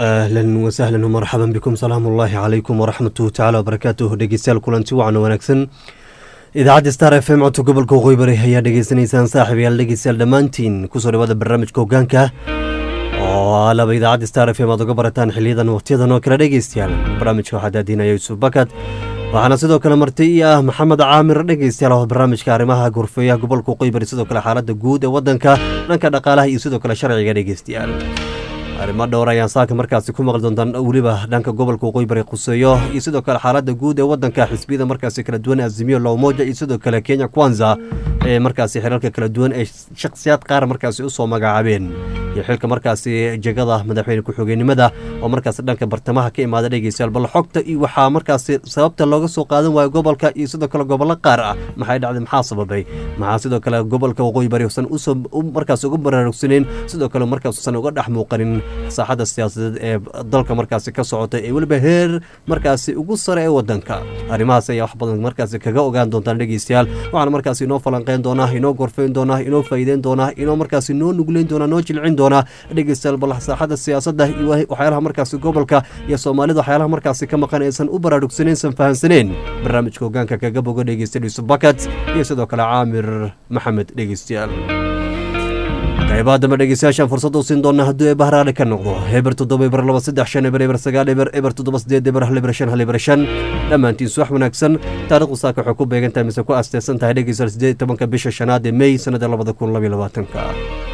ahlan wasahlan marxaban bikum salaamu ullaahi calaykum waraxmatuhu tacala wabarakaatuh dhegeystayaal kulanti wacan wanaagsan idaacadda star f m codka gobolka waqooyi bari ayaa dhegeysanaysaan saaxiibayaal dhegeystayaal dhammaantiin kusoo dhawaada barnaamijka hogaanka oo alaba idaacadda star f m aad uga barataan xiliyadan waqtiyadan oo kale dhegeystayaal barnaamijka waxaa daadinaya yuusuf bakad waxaana sidoo kale marti ii ah maxamed caamir dhegeystayaal oo barnaamijka arrimaha gorfeeyaha gobolka waqooyi bari sidoo kale xaaladda guud ee waddanka dhanka dhaqaalaha iyo sidoo kale sharciga dhegeystayaal arrimo dhowr ayaan saaka markaasi ku maqli doontaan weliba dhanka gobolka waqooyi bari quseeyo iyo sidoo kale xaaladda guud ee waddanka xisbiyada markaasi kala duwan azimiyo lowmoja iyo sidoo kale kenya kwanza ee markaasi xilalka kala duwan ee shakhsiyaad qaar markaasi usoo magacaabeen iyo xilka markaasi jegada madaxweyne ku-xigeenimada oo markaasi dhanka bartamaha ka imaada dhegeystayaal bal xogta iyo waxaa markaasi sababta looga soo qaadan waayo gobolka iyo sidoo kale gobollo qaar ah maxay dhacday maxaa sababay maxaa sidoo kale gobolka waqooyi bari usan usoo markaasi uga baraarugsaneyn sidoo kale markaas usan uga dhex muuqanin saaxadda siyaasadeed ee dalka markaasi ka socota ee weliba heer markaasi ugu sare ee wadanka arrimahaas ayaa wax badan markaasi kaga ogaan doontaan dhegeystayaal waxaana markaasi inoo falanqeyn doonaa inoo gorfeyn doonaa inoo faa'iideyn doonaa inoo markaasi noo nugleyn doonaa noo jilcin doonaa dhegeystayaal bal saaxadda siyaasadda iyo waxyaalaha markaasi gobolka iyo soomaalida waxyaalaha markaasi ka maqan aysan u baraarugsaneyn san fahansaneen barnaamijka hogaanka kaga bogo dhegeysta yusuf bakat iyo sidoo kale caamir maxamed dhegeystayaal qaybaha dambe dhegeystayaashaan fursad u siin doona hadduu eeba haraale ka noqdo eber toddoba eber laba saddex shan eber eber sagaal eber eber toddoba sideed eber hal eber shan hal eber shan dhammaantiin suwax wanaagsan taarikhdu saaka waxay ku beegan tahay mise ku aasteysan tahay dhegeystayaal sideed tobanka bisha shanaad ee mey sanada labada kun labaiyo labaatanka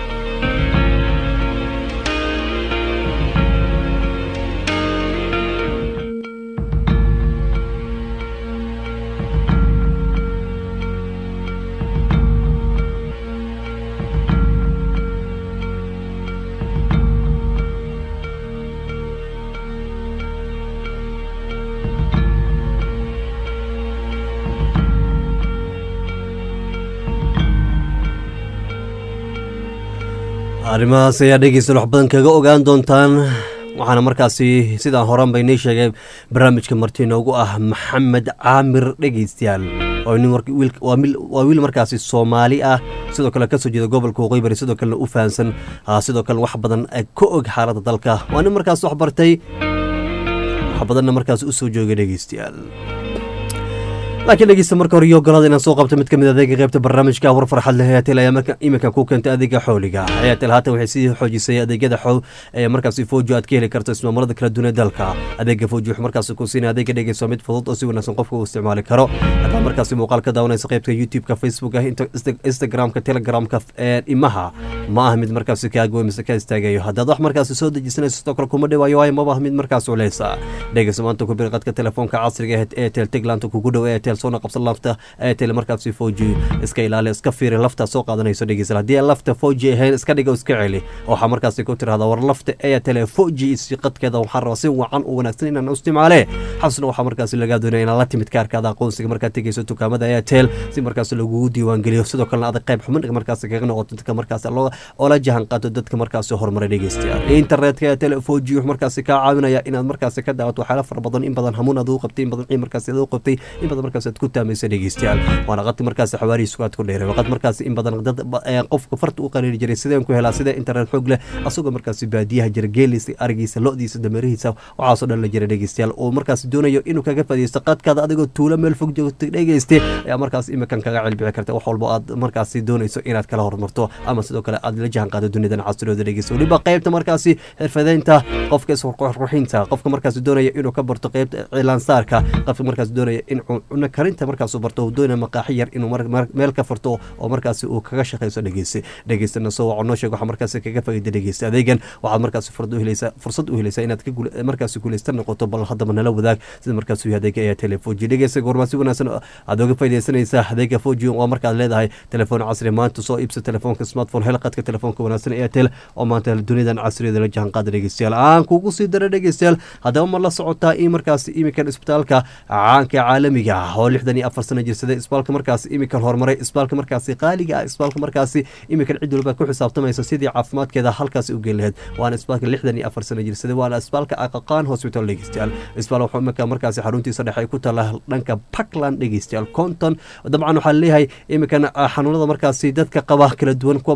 arrimahaas ayaa dhegeystayaal wax badan kaga ogaan doontaan waxaana markaasi sidaan horan bay nii sheegay barnaamijka marti noogu ah maxamed caamir dhegeystayaal waa wiil markaasi soomaali ah sidoo kale kasoo jeeda gobolka waqooyi bari sidoo kalena u fahansan sidoo kale wax badan ka og xaaladda dalka waa nin markaas wax bartay wax badanna markaas usoo joogay dhegeystayaal laakiin dhegeysta marka hore iyo ogolaada inaan soo qabto mid ka mid adeega qaybta barnaamijka war farxad leh airtel ayaa iminkan ku keentay adeega xooliga airtel haatan waxay sii xoojisay adeegyada xow ee markaasi foojo aad ka heli karto ismaamullada kala duwan ee dalka adeega foojo wuxuu markaasi ku siinaya adeega dhegeyso mid fudud oo si wanaagsan qofka uu isticmaali karo haddaad markaasi muuqaal ka daawanaysa qaybta youtube-ka facebooka instagram-ka telegramka ee imaha ma aha mid markaasi kaagoy mise ka istaagayo haddaad wax markaasi soo dejisanayso sidoo kale kuma dhawaayo waayo maba mid markaas culeysa dhegeyso maanta ku bir qadka telefoonka casriga ee airtel teglanta kugu dhow airtel soona qabsan lafta airtel markaasi foji iska ilaali iska fiiri lafta soo qaadanayso dhegeysa haddii aan lafta foji ahayn iska dhiga iska celi waxaa markaasi ku tirahda war lafta airtel foji qadkeeda waxaan rabaa si wacan u wanaagsan inaan isticmaale xasna waxaa markaasi lagaa doonaya inaad la timid kaarkaada aqoonsiga markaad tegeyso dukaamada airtel si markaasi lagugu diiwaangeliyo sidoo kalena adag qayb xubin markaasi kaga noqoto dadka markaasi oo la jahan qaato dadka markaasi horumaray dhegeystayaal internetka airtel foji wuxuu markaasi kaa caawinaya inaad markaasi ka daawato waxyaala fara badan in badan hamuun aad u qabtay in badan markaasi aad u qabtay in badan markaasi aad ku taamaysa dhegeystayaal waana qadti markaasi xawaarihiisu aad ku dheeray waqad markaasi in badan dad qofka farta u qariiri jiray sideen ku helaa sida internet xoog leh asagoo markaasi baadiyaha jira geeliisa arigiisa lo-diisa dameerihiisa waxaasoo dhan la jira dhegeystayaal oo markaasi doonayo inuu kaga fadhiisto qadkaada adigoo tuulo meel fog joogta dhegeyste ayaa markaasi imikan kaga cilbici karta wax walbo aad markaasi doonayso inaad kala hormarto ama sidoo kale aad la jahan qaado duniyadan casriyooda dhegeysta weliba qaybta markaasi xirfadeynta qofka isqurxinta qofka markaasi doonaya inuu ka barto qaybta cilaansaarka qofka markaasi doonaya in cuno karinta markaasuu barto uu doonaya maqaaxi yar inuu meel ka farto oo markaasi uu kaga shaqayso dhegeyste dhegeystana soo waco noo sheeg waxaa markaasi kaga faa'iida dhegeysta adeegan waxaad markaasi fursad u helaysaa inaad markaasi guuleysta noqoto bal haddaba nala wadaag sida markaasi adeega ayaa telefoji dhegeysta goormaa si wanaagsan aad oga faa'iideysanaysaa adeega foji waa markaad leedahay telefoon casri maanta soo iibsa telefoonka smartphone hel qadka telefoonka wanaagsan airtel oo maanta duniyadan casriyada la jahan qaada dhegeystayaal aan kugu sii dara dhegeystayaal haddaba ma la socotaa in markaasi iminkan isbitaalka caanka caalamiga ah oo lixdan iyo afar sano jirsaday isbitaalka markaasi iminkan horumaray isbitaalka markaasi qaaliga ah isbitaalka markaasi iminkan cid walba ku xisaabtamaysa sidii caafimaadkeeda halkaasi u geli lahayd waana isbitaalka lixdan iyo afar sano jirsaday waana isbitaalka aqaqaan hospital dhegeystayaal isbitaal wuxuu iminka markaasi xaruntiisa dhexe ay ku taala dhanka puntland dhegeystayaal conton dabcan waxaa leeyahay iminkan xanuunada markaasi dadka qaba kala duwan kuwa markaasi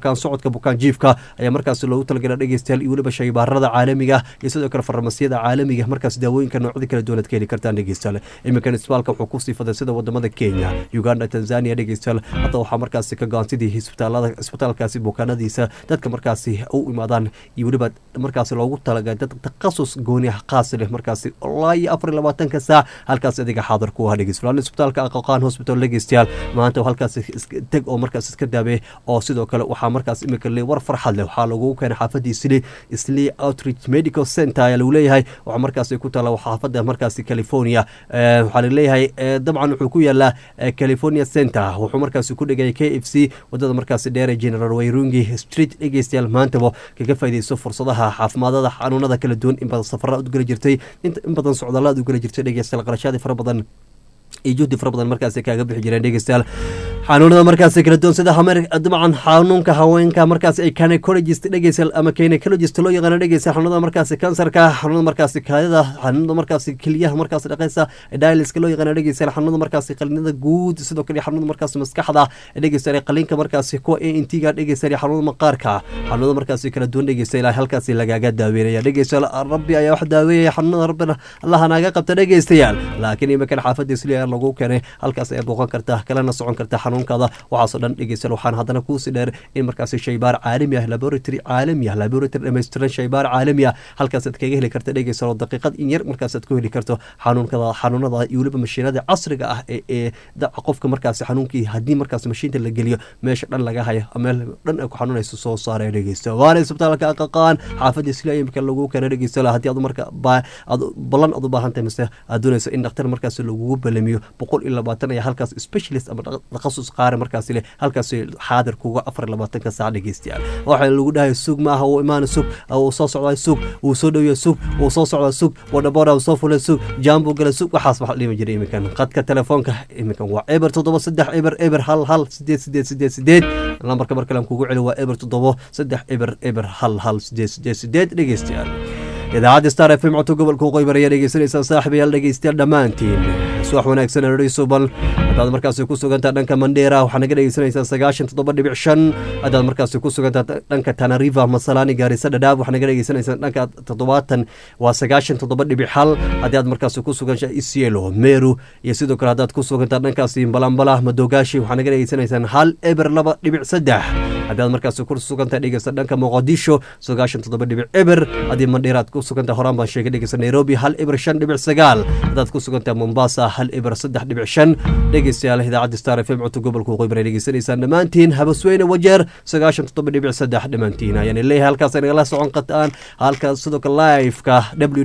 bukaan socodka bukaan jiifka ayaa markaasi loogu talagala dhegeystayaal iyo weliba shaybaarada caalamiga iyo sidoo kale farmasiyada caalamiga markaas daawooyinka noocyada kala duwan aad ka heli kartaan dhegeystayaal iminkan isbitaalka wuxuu ku siifaday sida wadamada kenya uganda tanzania dhegeystayaal hadda waxaa markaasi ka go-an sidii isbitaalada isbitaalkaasi bukaanadiisa dadka markaasi u imaadaan iyo weliba markaasi loogu talagalay dad takhasus gooni ah qaas leh markaasi ilaa iyo afar iyo labaatanka saac halkaas adiga xaadir ku ah dhegeystayaal isbitaalka aqoqaan hospital dhegeystayaal maanta halkaas teg oo markaas iska daabee oo sidoo kale waxaa markaas imika le war farxad leh waxaa lagu keenay xaafadii isli isli outreach medical center ayaa lagu leeyahay waxaa markaasi ku taala xaafada markaasi california waxaa laleeyahay dabcan wuxuu ku yaalaa california center wuxuu markaasi ku dhigay k f c wadada markaasi dheere general wayrungi street dhegeystayaal maantaba kaga faaideyso fursadaha caafimaadada xanuunada kala duwan in badan safara u geli jirtay in badan socdaalaad u geli jirtay dhegeystayaal qarashaadii fara badan iyo juhdi fara badan markaasi kaaga bixi jireen dhegeystayaal xanuunada markaasi kala duwan sida dabcan xanuunka haweenka markaasi ay gynecologist dhegeysa ama gynecologist loo yaqaano dhegeysa xanuunada markaasi kansarka xanuunada markaasi kaadida xanuunada markaasi keliyaha markaasi dhaqeysa dialiska loo yaqaano dhegeysa xanuunada markaasi qalinada guud sidoo kale xanuunada markaasi maskaxda dhegeysa qalinka markaasi kuwa a n t ga dhegeysa xanuunada maqaarka xanuunada markaasi kala duwan dhegeysa ilaa halkaasi lagaaga daaweynaya dhegeysa rabbi ayaa wax daaweeyaya xanuunada rabbina allaha naaga qabta dhegeystayaal laakiin iminkan xaafadii siliya lagu keenay halkaas ayaa booqan karta kalena socon karta xanuunkaada waxaasoo dhan dhegeystayaal waxaan haddana kuusi dheer in markaasi shaybaar caalami ah laboratory caalami ah laboratory dhammaystiran shaybaar caalami ah halkaas aad kaga heli karta dhegeystayaal oo daqiiqad in yar markaas aad ku heli karto xanuunkada xanuunada iyo weliba mashiinada casriga ah ee ee qofka markaasi xanuunkii haddii markaas mashiinta la geliyo meesha dhan laga hayo meel dhan ay ku xanuunayso soo saaraya dhegeysta waana isbitaalka aqaqaan xaafadii sila imika lagu keena dhegeystayaal haddii aad marka aad ballan aad u baahan tahay mise aad doonayso in dhakhtar markaas lagugu balamiyo boqol iyo labaatan ayaa halkaas specialist ama takhasus qaare markaasi leh halkaasi xaadir kuga afar iyo labaatanka saac dhegeystayaal waxaa lagu dhahay sug ma aha wuu imaana sug wuu soo socdaa sug wuu soo dhowya sug wuu soo socdaa sug wadhaboodha soo fulay sug jaambu gala sug waxaas waxa dhimi jiray iminkan qadka telefoonka iminkan waa eber toddoba saddex eber eber hal hal sideed sideed sideed sideed lambarka mar kale aan kugu celi waa eber toddobo saddex eber eber hal hal sideed sideed sideed dhegeystayaal idaacadda star f m codka gobolka waqooyi ayaa dhegeysanaysaa saaxiibayaal dhegeystayaal dhammaantiin subax wanaagsan adhayso bal haddaad markaasi ku sugantaa dhanka mandheera waxaa naga dhegeysanaysaa sagaashan toddoba dhibic shan haddaad markaasi ku sugantaa dhanka tanariva masalani gaarisa dhadhaab waxaa naga dhegeysanaysaa dhanka toddobaatan waa sagaashan toddoba dhibic hal haddii aad markaasi ku sugansha isielo meru iyo sidoo kale haddaad ku sugantaa dhankaasi balambala madogaashi waxaa naga dhegeysanaysaan hal eber laba dhibic saddex haddii aad markaasi ku sugantaa dhegeysta dhanka moqadisho sagaashan toddoba dhibic eber haddii mandheera aad ku sugantaa horaan baan sheegay dhegeysta nairobi hal eber shan dhibic sagaal haddaad ku sugantaa mombasa hal eber saddex dhibic shan dhegeystayaal idaacadda star f m codka gobolka waqooyi bari dhegeysanaysaan dhammaantiin habasweyne wajeer sagaashan toddoba dhibic saddex dhammaantiin ayaan leeyahay halkaas ay nagala socon qataan halkaas sidoo kale liveka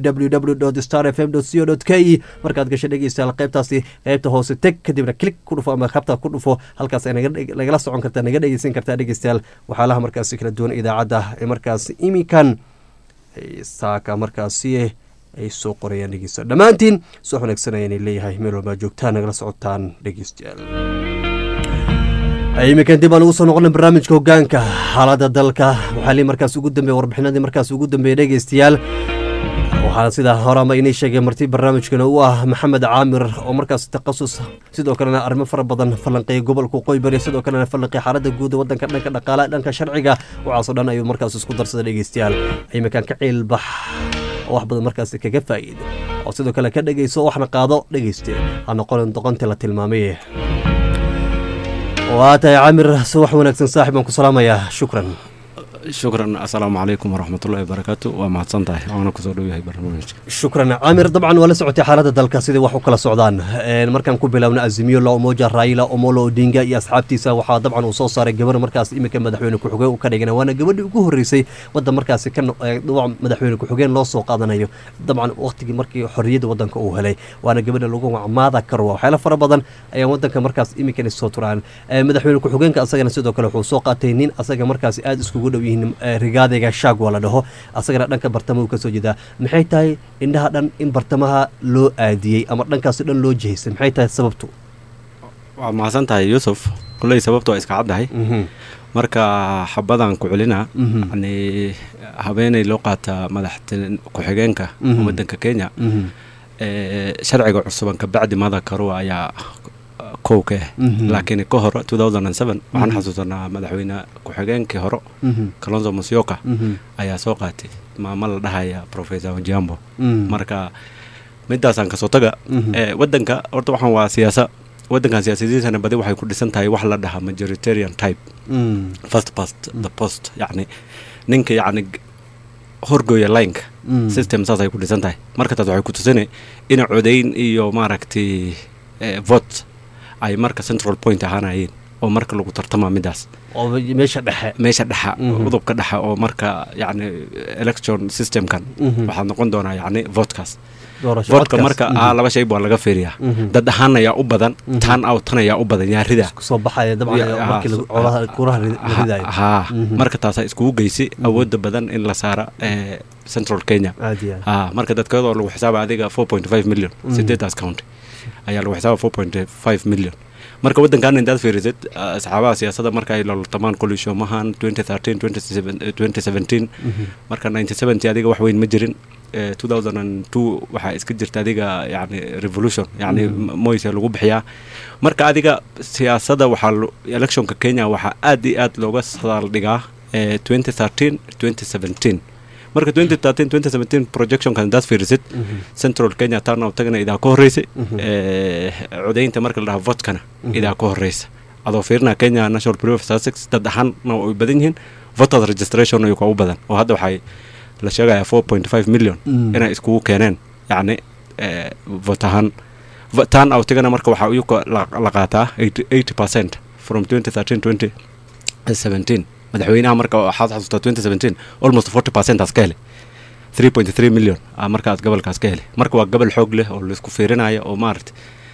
www star f m co k e markaad gasho dhegeystayaal qaybtaasi qaybta hoose teg kadibna klik ku dhufo ama habta ku dhufo halkaas ay nagala socon kartaa naga dhegeysan kartaa dhegeystayaal waxyaalaha markaasi kala duwan idaacadda ee markaasi imikan saaka markaasi ay soo qorayaan dhegeysta dhammaantiin soo wanaagsanayaan leeyahay meel walbaa joogtaan nagala socotaan dhegeystayaal iminkan dib aan ugu soo noqona barnaamijka hogaanka xaaladda dalka waxaa li markaas ugu dambeeye warbixinadii markaas ugu dambeeye dhegeystayaal waxaana sidaa horaanba inay sheegay marti barnaamijkana u ah maxamed caamir oo markaas takhasus sidoo kalena arrimo fara badan falanqeeya gobolka waqooyi bari sidoo kalena falanqeeya xaaladda guud ee waddanka dhanka dhaqaalaha dhanka sharciga waxaasoo dhan ayuu markaas isku darsada dhegeystayaal iminkan ka ciilbax oo wax badan markaas kaga faa'iida oo sidoo kale ka dhegeyso waxna qaado dhegeyste ha noqonin doqontii la tilmaamay waa tahay caamir subax wanaagsan saaxib baan ku salaamayaa shukran shukran assalaamu calaykum waraxmatullahi wabarakaatu waa mahadsan tahay waana kusoo dhowayahay barnaamijka shukran caamir dabcan waa la socotay xaaladda dalka sidai wax u kala socdaan markaan ku bilaabna azimiyo la umoja raila omolo odinga iyo asxaabtiisa waxaa dabcan uu soo saaray gabar markaas iminka madaxweyne ku-xigeen u ka dhigana waana gabadhii ugu horreysay waddan markaasi ka madaxweyne ku-xigeen loo soo qaadanayo dabcan waqtigii markii xorriyadda waddanka uu helay waana gabadha lagu macmaada karwa waxyaala fara badan ayaan waddanka markaas iminkana soo turaan madaxweyne ku-xigeenka asagana sidoo kale wuxuu soo qaatay nin asaga markaasi aada iskugu dhow yihiin rigaadayga shaag waa la dhaho asagana dhanka bartama uu ka soo jeedaa maxay tahay indhaha dhan in bartamaha loo aadiyey ama dhankaasi dhan loo jihaysay maxay tahay sababtu waa mahadsan tahay yuusuf kulley sababtu waa iska caddahay marka xabadan ku celina yani habeenay loo qaataa madaxta ku-xigeenka waddanka kenya sharciga cusuban kabacdi mada karua ayaa kow ka ah Mhm. laakiin ka hore 2007 waxaan Mhm. xasuusanaa madaxweyne ku-xigeenkii hore Mhm. kalonzo musyoka Mhm. ayaa soo qaatay maamo la dhahaya professor onjiambo Mhm. marka midaasaan kasoo taga Mhm. Eh, wadanka horta waxaan waa siyaasa wadankan siyaasadiisana badi waxay ku dhisan tahay wax la dhahaa majoritarian type Mhm. first past the post yacni ninka yacni g- horgooya lineka Mm. system saas ay ku dhisan tahay marka taas waxay ku tusina in codayn iyo maaragtay eh, vote ay marka central point ahaanayeen oo marka lagu tartama midaas oo meesha dhexe meesha dhexa Mhm. udubka dhexa oo marka yacni election systemkan Mhm. waxaa noqon doonaa yacni votekaas doorasho votka codkaas. marka Mhm. ah laba shay baa laga fiiriyaa Mhm. dad ahaan ayaa u badan Mhm. tan outan ayaa u badan yaa rida isku soo baxaya dabcan Ya- markii lagu- ha- colaha kuraha ri- la ridayo haa Mhm. marka taasaa iskugu geysay awoodda badan in la saara eh, central kenya aad iyo aad haa marka dadkeedoo lagu xisaaba adiga four point five million Mhm. sideedaas county ayaa lagu xisaaba four point five million marka waddankan intaad fiirisid ah, asxaabaha siyaasadda marka ay loltamaan kolishomahan 2013 2017 Mhm. marka 1970 adiga wax weyn ma jirin Eh, 2002 waxaa iska jirta adiga yani revolution yani Mhm. moyse lagu bixiyaa marka adiga siyaasadda waxaa lo- electionka kenya waxaa aad iyo aad looga saldhigaa eh, 2013 2017 marka 2013 2017 projectionka intaad fiirisid Mhm. central kenya turnout tagana idaa ka horreysay Mhm. Eh, codaynta marka la dhaha votkana Mhm. idaa ka horreysa adoo fiirina kenya national bureau of statistics dad ahaanna way badan yihiin voters registration ayuu ka u badan oo hadda waxay la sheegayaa 4.5 million Mm. inay iskugu keeneen yacni eh, vote ahaan Va- turn outigana marka waxaa iyagu la la qaataa 80 percent from 2013 2017 madaxweynaha marka waxaad xasuustaa 2017 almost 40 percent aas ka helay 3.3 million ah markaas gobolkaas ka helay marka waa gobol xoog leh oo laisku fiirinayo oo maaragta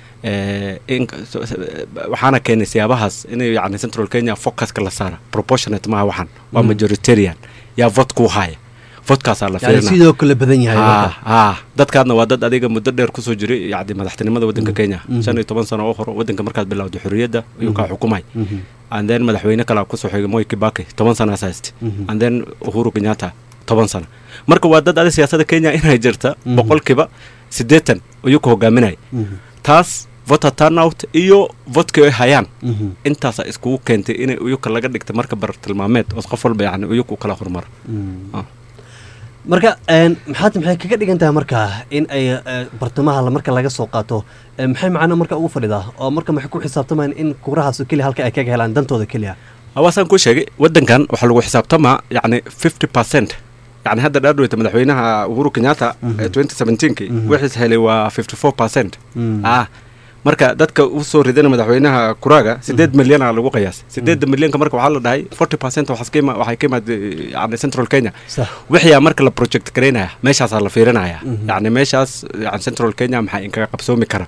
eh, in so- so- waxaana keenay siyaabahaas inay yani central kenya focuska la saara proportionate maaha waxaan waa Mm. majoritarian yaa vote ku haya votkaasaa la yani fiirina sidoo kale badan yahay haa marka. haa dadkaadna waa dad adiga muddo dheer kusoo jiray yani madaxtinimada wadanka Mhm. kenya Mhm. shan iyo toban sano oo hore wadanka markaad bilowday xorriyadda ayuu kaa Mhm. xukumay Mhm. and then madaxweyne kalaa kusoo xigay moi kibaki toban sanaas hayste Mhm. and then uhuru kenyatta toban sano marka waa dad adi siyaasadda kenya inay jirta Mhm. boqolkiiba siddeetan ayuu ku hogaaminaya Mhm. taas voter turnout iyo votkii ay hayaan Mhm. intaasaa iskugu keentay inay uyuka laga dhigta marka bartilmaameed oo qof walba yani uyuka u kala hormara Mhm. Ah. marka een, maxaad maxay kaga dhigan tahay marka in ay eh, bartamaha la- marka laga soo qaato eh, maxay macno marka ugu fadhidaa oo marka maxay ku xisaabtamaan in kurahaas keliya halka ay kaga helaan dantooda keliya hawaasaan kuu sheegay wadankan waxaa lagu xisaabtamaa yani 50 percent yani hadda dhaadhoweyta madaxweynaha uhuru kenyatta Mhm. ee 2017 Mhm. wixiis helay waa 54 percent Mm. ah marka dadka u soo ridana madaxweynaha kuraaga sideed milyana lagu qiyaasay sideedda milyanka marka waxaa la dhahay 40 percent waxaas ka ima- waxay ka imaad yani central kenya sax wixiyaa marka la project garaynaya meeshaasaa la fiirinaya Mhm. yani meeshaas yani central kenya maxaa inkaga qabsoomi kara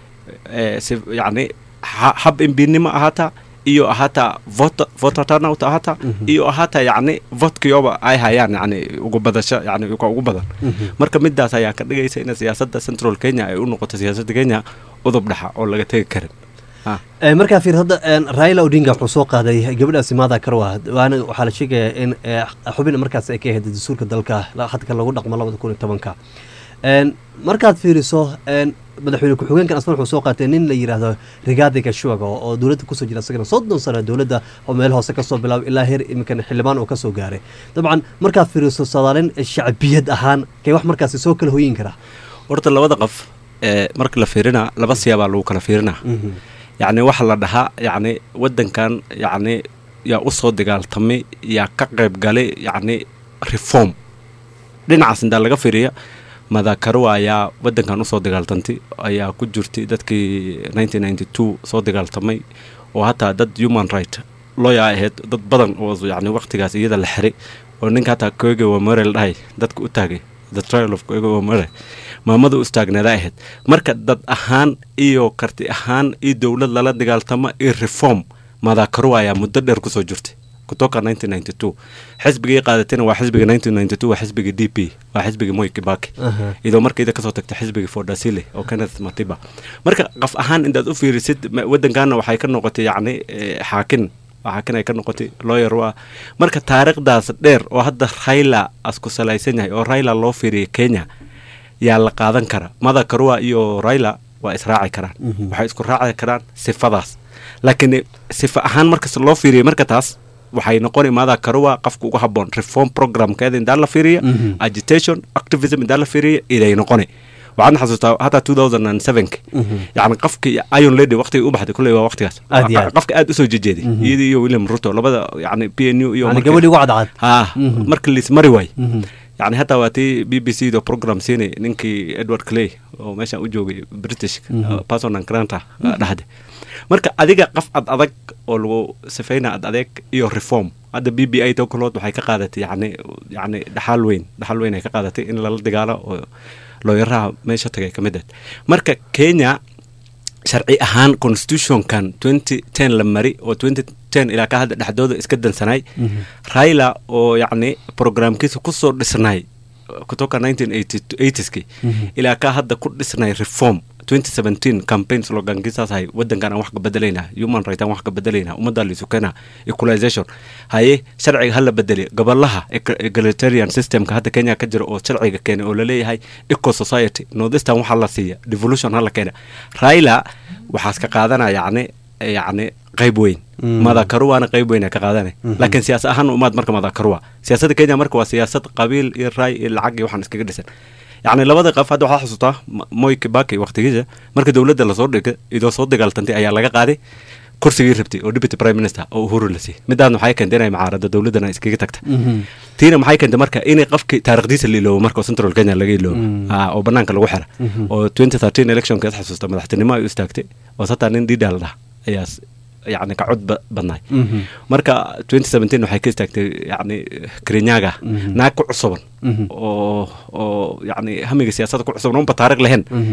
Eh, si yani ha- hab imbinimo ahaataa iyo ahaataa voter voter turnout ahaataa Mhm. iyo ahaataa yani votkioba ay hayaan yani ugu badasho yani ka ugu badan Mhm. marka midaas ayaa ka dhigaysa in siyaasadda central kenya ay u noqoto siyaasadda kenya udub dhaxa oo laga tegi karin Ah. Eh, markaa fiir hadda een, raila odinga wuxuu soo qaaday gabadhaasi maada karwa waana waxaa la sheegayaa in eh, xubin markaas ay ka ahayd dastuurka dalka la- hadka lagu dhaqmo labada kun iyo tobanka Een, markaad fiiriso een, madaxweyne ku-xigeenkan asna wuxuu soo qaatay nin la yidhaahdo rigaadi gashuaga oo oo dowladda kusoo jira isagana soddon sano dowladda oo meel hoose kasoo bilaabay ilaa heer iminkan xildhibaan uu kasoo gaaray dabcan markaad fiiriso sadaalin shacbiyad ahaan kay wax markaasi soo kala hoyin karaa horta labada qof ee marka la fiirina laba siyaabaa lagu kala fiirinaa yacni waxa la dhahaa yacni waddankan yacni yaa u soo dagaaltamay yaa ka qayb galay yacni reform dhinacaas intaa laga fiiriya madakaruwa ayaa waddankan usoo dagaaltantay ayaa ku jirtay dadkii 1992 soo dagaaltamay oo hataa dad human right lawyer ahayd dad badan oo yacni waqtigaas iyada la xiray oo ninka hataa koege wamare la dhahay dadka u taagay the trial of koege wamare maamada u istaagneeda ahayd marka dad ahaan iyo karti ahaan iyo dowlad lala dagaaltamo iyo reform madakaruwa ayaa muddo dheer kusoo jirtay kutoka 1992 xisbigii qaadatayna waa xisbiga 1992 waa xisbiga d p waa xisbiga moi kibaki Aha. iyadoo markayda kasoo tagtay xisbiga fordasile oo kenneth matiba marka qof ahaan intaad u fiirisid ma- waddankaana waxay ka noqotay yacni eh, xaakin xaakin ay ka noqotay lawyer waa marka taariikhdaas dheer oo hadda raila asku salaysan yahay oo raila loo fiiriyay kenya yaa la qaadan kara mada karua iyo raila waa israaci karaan Mhm. waxay isku raaci karaan sifadaas laakiin sifa ahaan markas loo fiiriya marka taas waxay noqoni maadaa karuwa qofka ugu haboon reform programkeeda indaa la fiiriya Mhm. agitation activism indaa la fiiriya iday noqoni waxaan xasuustaa hataa 2007 Mhm. yani qofkii iron lady waqtigii u baxday kulley waa waqtigaas Aad iyo aad. qofka aad usoo jejeeday Mhm. iyadii iyo william ruto labada yani p n u iyo yani markii- gabadhii ugu cadcad ha Mhm. marka liismari waay Mhm. yani hataa waa tii b b c do program siinay ninkii edward clay oo meeshaan u joogay british Mhm. person and granta dhahde marka adiga qof ad adag oo lagu sifayna ad adeeg iyo reform hadda b b i to kalood waxay ka qaadatay yani yani dhaxaal weyn dhaxaal weyn ay ka qaadatay in lala dagaalo oo looyaraha meesha tagay ka mid ahayd marka kenya sharci ahaan constitutionkan 2010 la mari oo 2010 ilaa ka hadda dhexdooda iska dansanay Mhm. raila oo yacni programkiisa kusoo dhisnay kutoka 1980ski Mhm. ilaa ka hadda ku dhisnay reform 2017 campaign slogankiisaas hay wadankan aan wax ka bedelaynaa human right aan wax ka bedelaynaa ummadda liisukena equalization haye sharciga hala bedeli gobolaha ec- egalitarian systemka hadda kenya ka jira oo sharciga keenay oo laleeyahay eco society northeastern waxaa la siiya devolution hala keena raila waxaas ka qaadana yacni yacni qayb weyn Mm. madakaruwaana qayb weyn ay ka qaadanay Mhm. laakiin siyaasa ahaan umaad marka madakaruwa siyaasadda kenya marka waa siyaasad qabiil iyo raay iyo lacag iyo waxaan iskaga dhisan yacni labada qof hadda waxaa xasuutaa M- moi kibaki waqtigiisa marka dowladda lasoo dhigay idoo soo dagaaltantay ayaa laga qaaday kursigii rabtay oo deputy prime minister oo uhuru la siiyey midaan waxay keentay inay mucaarada dowladdana iskaga tagta Mhm. tiina maxay keentay marka inay qofkii taarikhdiisa la iloobo marka oo central kenya laga iloobo Mm. Ah, oo banaanka lagu xira Mhm. oo 2013 electionka is xasuusta madaxtinimo ay u istaagtay oo sataa nin dida la dhaha ayaa s- yacni ka cod ba- badnaay Mhm. marka 2017 waxay ka istaagtay yacni kirinyaga Mhm. naag ku cusuban Mhm. oo oo yacni hamiga siyaasadda ku cusuban unba taariikh lahayn Mhm.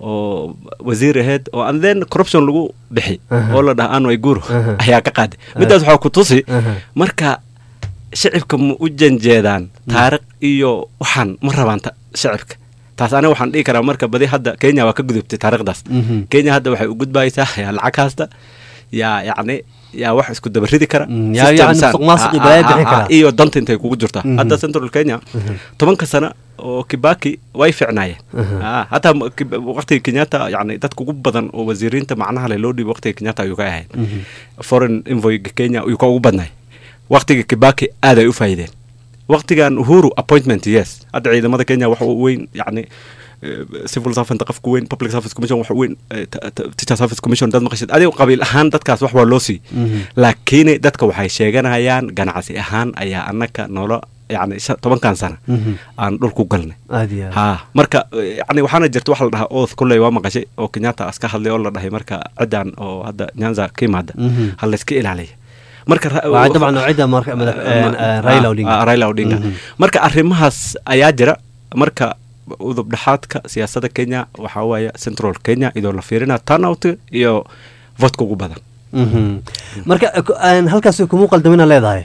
oo wasiir aheyd oo and then corruption lagu bixi Aha. oo la dhaha anway guuro Aha. ayaa ka qaaday midaas waxaa ku tusi Aha. marka shicibka ma u janjeedaan taariikh iyo waxaan ma rabaan ta- shicibka taas aniga waxaan dhihi karaa marka badi hadda kenya waa ka gudubtay taariikhdaas Mhm. kenya hadda waxay u gudbaysaa yaa lacag haasta yaa yacni yaa wax isku dabaridi kara Mm, yaa- system yacni san- musuqmaasuq iyo ah, balaayo ah, bixin ah, kara. iyo danta intay kugu jirtaa Mhm. hadda central kenya tobanka sana oo kibaki way ficnaayeen Mhm. Ah, hataa ma- Kib- waqtiga kenyatta yani dadka ugu badan oo wasiiriinta macnaha le loo dhiibo waqtiga kenyatta ayuu ka ahayd Mhm. foreign envoy kenya ayuu ka ugu badnay waqtiga kibaki aad ay u faa'iideen waqtigan uhuru appointment yes hadda ciidamada kenya waxa uu weyn yani eh, civil servant qofku weyn public service commission waxa weyn eh, ta- ta- teacher service commission dad maqashid adiga qabiil ahaan dadkaas wax waa loo sii Mhm. laakiin dadka waxay sheeganayaan ganacsi ahaan ayaa anaka noolo yani shan- tobankan sana Mhm. aan dhulku galnay aad iyo aad ha marka eh, yani waxaana jirta waxa la dhahaa oath kulley waa maqashay oo kenyatta iska hadlay oo la dhahay marka ciddan oo hadda nyanza ka yimaada Mhm. ha layska ilaaliya marka ra- waa dabcan cidda marka madax een, een, Raila Odinga Ah, Raila Odinga Mhm. marka arrimahaas ayaa jira marka udub dhexaadka siyaasadda kenya waxaa waaye central kenya idoo la fiirina turnout iyo votka ugu badan Mhm. marka ku- een, halkaas kumuu qaldamina leedahay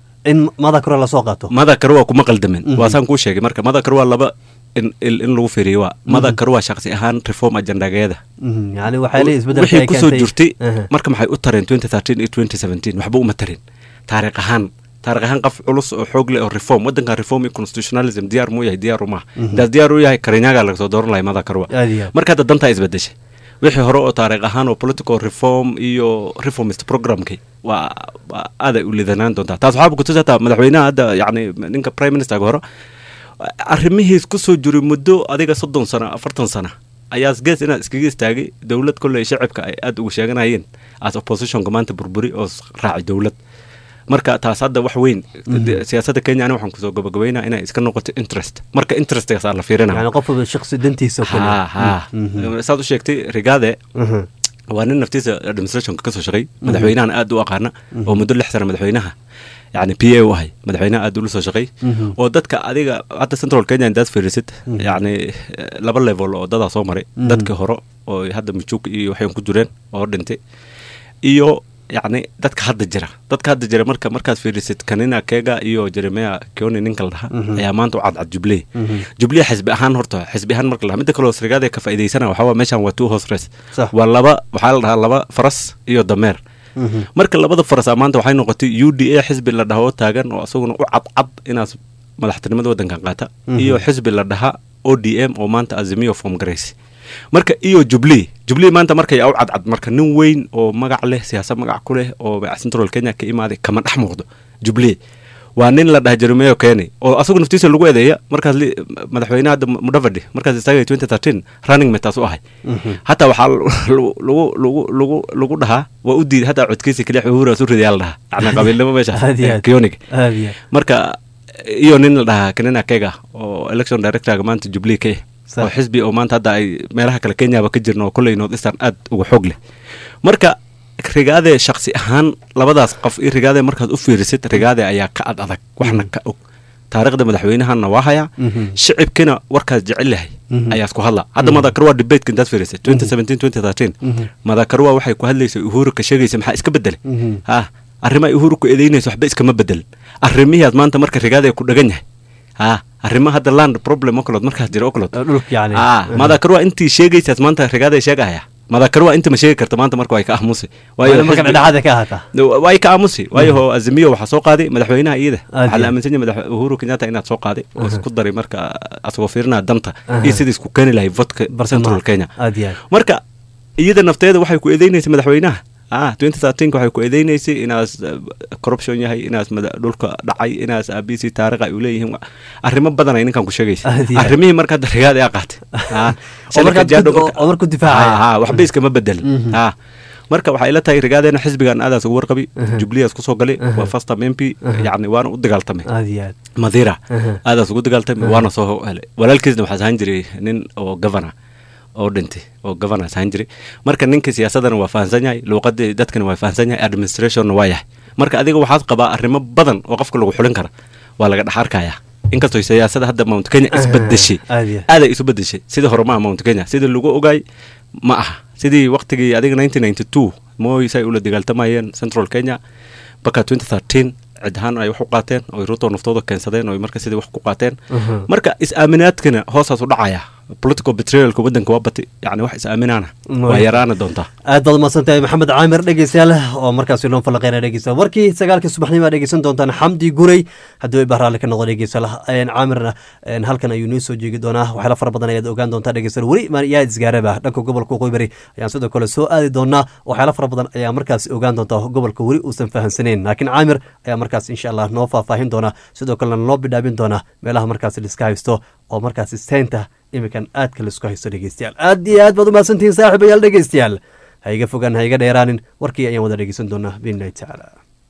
in madakaro lasoo qaato madakar waa kuma qaldamin Mhm. waa saan kuu sheegay marka madakar waa laba in, in in lagu fiiriyo waa madakar waa shaqsi ahaan reform ajandageeda Mhm. yani waxay leeyihin isbeddelka wixii ay kusoo keentay- jirtay Aha. marka maxay u tareen 2013 iyo 2017 waxba uma tarin taariikh ahaan taariikh ahaan qof culus oo xoog leh oo reform wadankan reform iyo constitutionalism diyaar muu yahay diyaar umaha intaas diyaar u yahay karinyaga laga soo dooran lahay madakarwa Aad iyo aad. marka hadda dantaa isbedeshay wixii hore oo taariikh ahaan oo political reform iyo reformist programkii waa waa aaday u lidanaan doontaa taas waxaaba kutusi hataa madaxweynaha hadda yacni ninka prime ministerka hore arrimihiis kusoo jiray muddo adiga soddon sano afartan sano ayaa gees inaad iskaga istaagay dowlad kolley shacibka ay aada ugu sheeganayeen as oppositionka maanta burburi oo s- raaci dowlad marka taas hadda wax weyn de- siyaasadda kenya ani waxaan kusoo gabagabaynaa inay iska noqoto interest marka interestgaasaa la fiirinaya yani qof shaksi dantiisa oo kale. ha ha Mhm. saad u sheegtay rigaade Mhm. waa nin naftiisa administrationka kasoo shaqay madaxweynahan aad u aqaana oo muddo lix sana madaxweynaha yani p a u ahay madaxweynaha aad ula soo shaqay Mhm. oo dadka adiga hadda central kenya indaad fiirisid yani eh, laba level oo dadaa soo maray Mhm. dadkii hore oo hadda majuuk iyo waxay ku jireen oo dhintay iyo yacni dadka hadda jira dadka hadda jira marka markaad fiirisid kanina kega iyo jeremia kioni ninka la dhaha Mhm. ayaa maanta u cadcad jubilee Mhm. jubilee xisbi ahaan horta xisbi ahaan marka la dhaha midda kaleo srigaada ka faa'iidaysana waxaa waa meeshan waa two horse race Sax. waa laba waxaa la dhahaa laba faras iyo dameer Mhm. marka labada faras maanta waxay noqotay u d a xisbi la dhaho taagan oo asaguna u cadcad inaas madaxtinimada wadankan qaata Mhm. iyo xisbi la dhaha o d m oo maanta azimiyo form garaysi marka iyo jubilee jubilee maanta markay u cadcad marka nin weyn oo magac leh siyaasad magac ku leh oo central kenya ka imaaday kama dhex muuqdo jubilee waa nin la dhaha jeremeo keny oo asagu naftiisa lagu eedeeya markaas madaxweynaha hadda mudavadi markaas isaga twenty thirteen running metaas u ahay hataa waxaa lagu lagu lagu lagu dhahaa waa u diiday hataa codkiisa keliya uhuraas u ridayaa la dhahaa yacni qabiilnimo meesha kionig marka iyo nin la dhahaa kenena kega oo election directorga maanta jubilee ka oo xisbi oo maanta hadda ay meelaha kale kenyaba ka jirna oo kolley north eastern aad uga xoog leh marka rigaade shaksi ahaan labadaas qof iyo rigaade markaad u fiirisid rigaade ayaa ka ad adag waxna ka og taariikhda madaxweynahana waa hayaa shicibkina warkaas jecel yahay ayaa isku hadla hadda madakarwa debateka intaad fiirisid twenty seventeen twenty thirteen madakarwa waxay ku hadlaysay uhuru ka sheegaysa maxaa iska bedelay ha arrimaha uhuru ku eedeynaysa waxba iskama bedelin arrimihiaad maanta marka rigaade ku dhagan yahay ha arrima hadda land problem okolood markaas jira okolood madakarwa intii sheegaysaas maanta rigaade sheegahaya madakarwa inta ma sheegi karta maanta marka way ka aamusi way ka aamusi waayo azimiyo waxaa soo qaaday madaxweynaha iyada waxaa la aaminsan yahay madax uhuru kenyatta inaad soo qaaday oo isku daray marka asagoo fiirinaa danta iyo sidii isku keeni lahay vodka central kenya marka iyada nafteeda waxay ku eedeynaysa madaxweynaha ah twenty thirteenka waxay ku eedeynaysay inaas corruption yahay inaas dhulka dhacay inaas abc taariikh ay u leeyihiin arrimo badan ay ninkan ku sheegaysa arrimihii marka hadda rigaada aa qaatay waxba iskama bedelin ha marka waxay ila tahay rigaadeena xisbigan aadaas ugu warqabi jubliyaas kusoo galay waa fasta mempi yani waana u dagaaltamay madira aadaas ugu dagaaltamay waana soo helay walaalkiisna waxaas ahaan jiray nin oo governor oo dhintay oo governors ahaan jiray marka ninka siyaasadana waa fahansan yahay luuqadii dadkana waa fahansan yahay administrationna waa yahay marka adiga waxaad qabaa arrimo badan oo qofka lagu xulin kara waa laga dhex arkayaa inkastoo siyaasada hadda mount kenya isbedeshay aaday isu bedeshay sidii hore maaha mount kenya sidii lagu ogaay ma aha sidii waqtigii adiga nineteen ninety two mooy say ula dagaaltamayeen central kenya baka twenty thirteen cid ahaan ay wax u qaateen oo ruto naftooda keensadeen oo marka sidii wax ku qaateen marka is-aaminaadkana hoosaas u dhacaya political betrayalka waddanka waa bati yani wax is-aaminaana waa yaraana doontaa aad baad umahadsantahay maxamed caamir dhegeystayaal oo markaasi loon falaqeyna dhegeysta warkii sagaalkii subaxnimo aa dhegeysan doontaan xamdi guray haddii ba raalli ka noqdo dhegeystayaal caamirna halkan ayuu noo soo jeegi doonaa waxyaala fara badan ayaad ogaan doontaa dhegeystayaal weli yaa isgaaraba dhanka gobolka qoybari ayaan sidoo kale soo aadi doonaa waxyaala fara badan ayaa markaasi ogaan doontaa gobolka weli uusan fahamsaneyn laakiin caamir ayaa markaas insha allah noo faahfaahin doona sidoo kalena loo bidhaabin doona meelaha markaasi liska haysto oo markaasi seynta iminkan aadka laisku haysto dhegeystayaal aad iyo aad baad umahadsantihiin saaxiibayaal dhegeystayaal ha iga fogaan ha iga dheeraanin warkii ayaan wada dhegeysan doonaa biidnillahi tacaala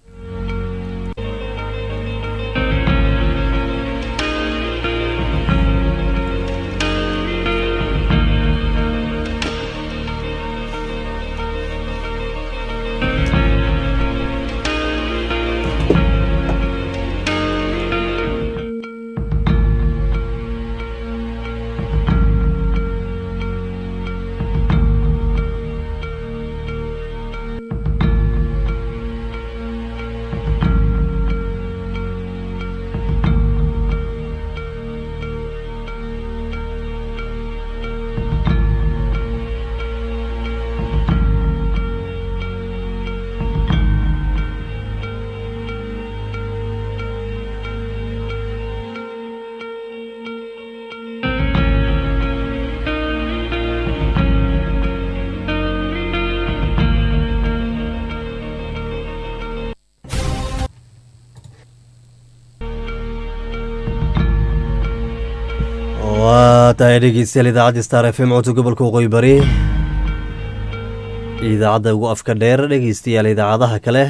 waa tahay dhegeystayaal idaacadda star f m codka gobolka waqooyi bari idaacadda ugu afka dheer dhegeystayaal idaacadaha kale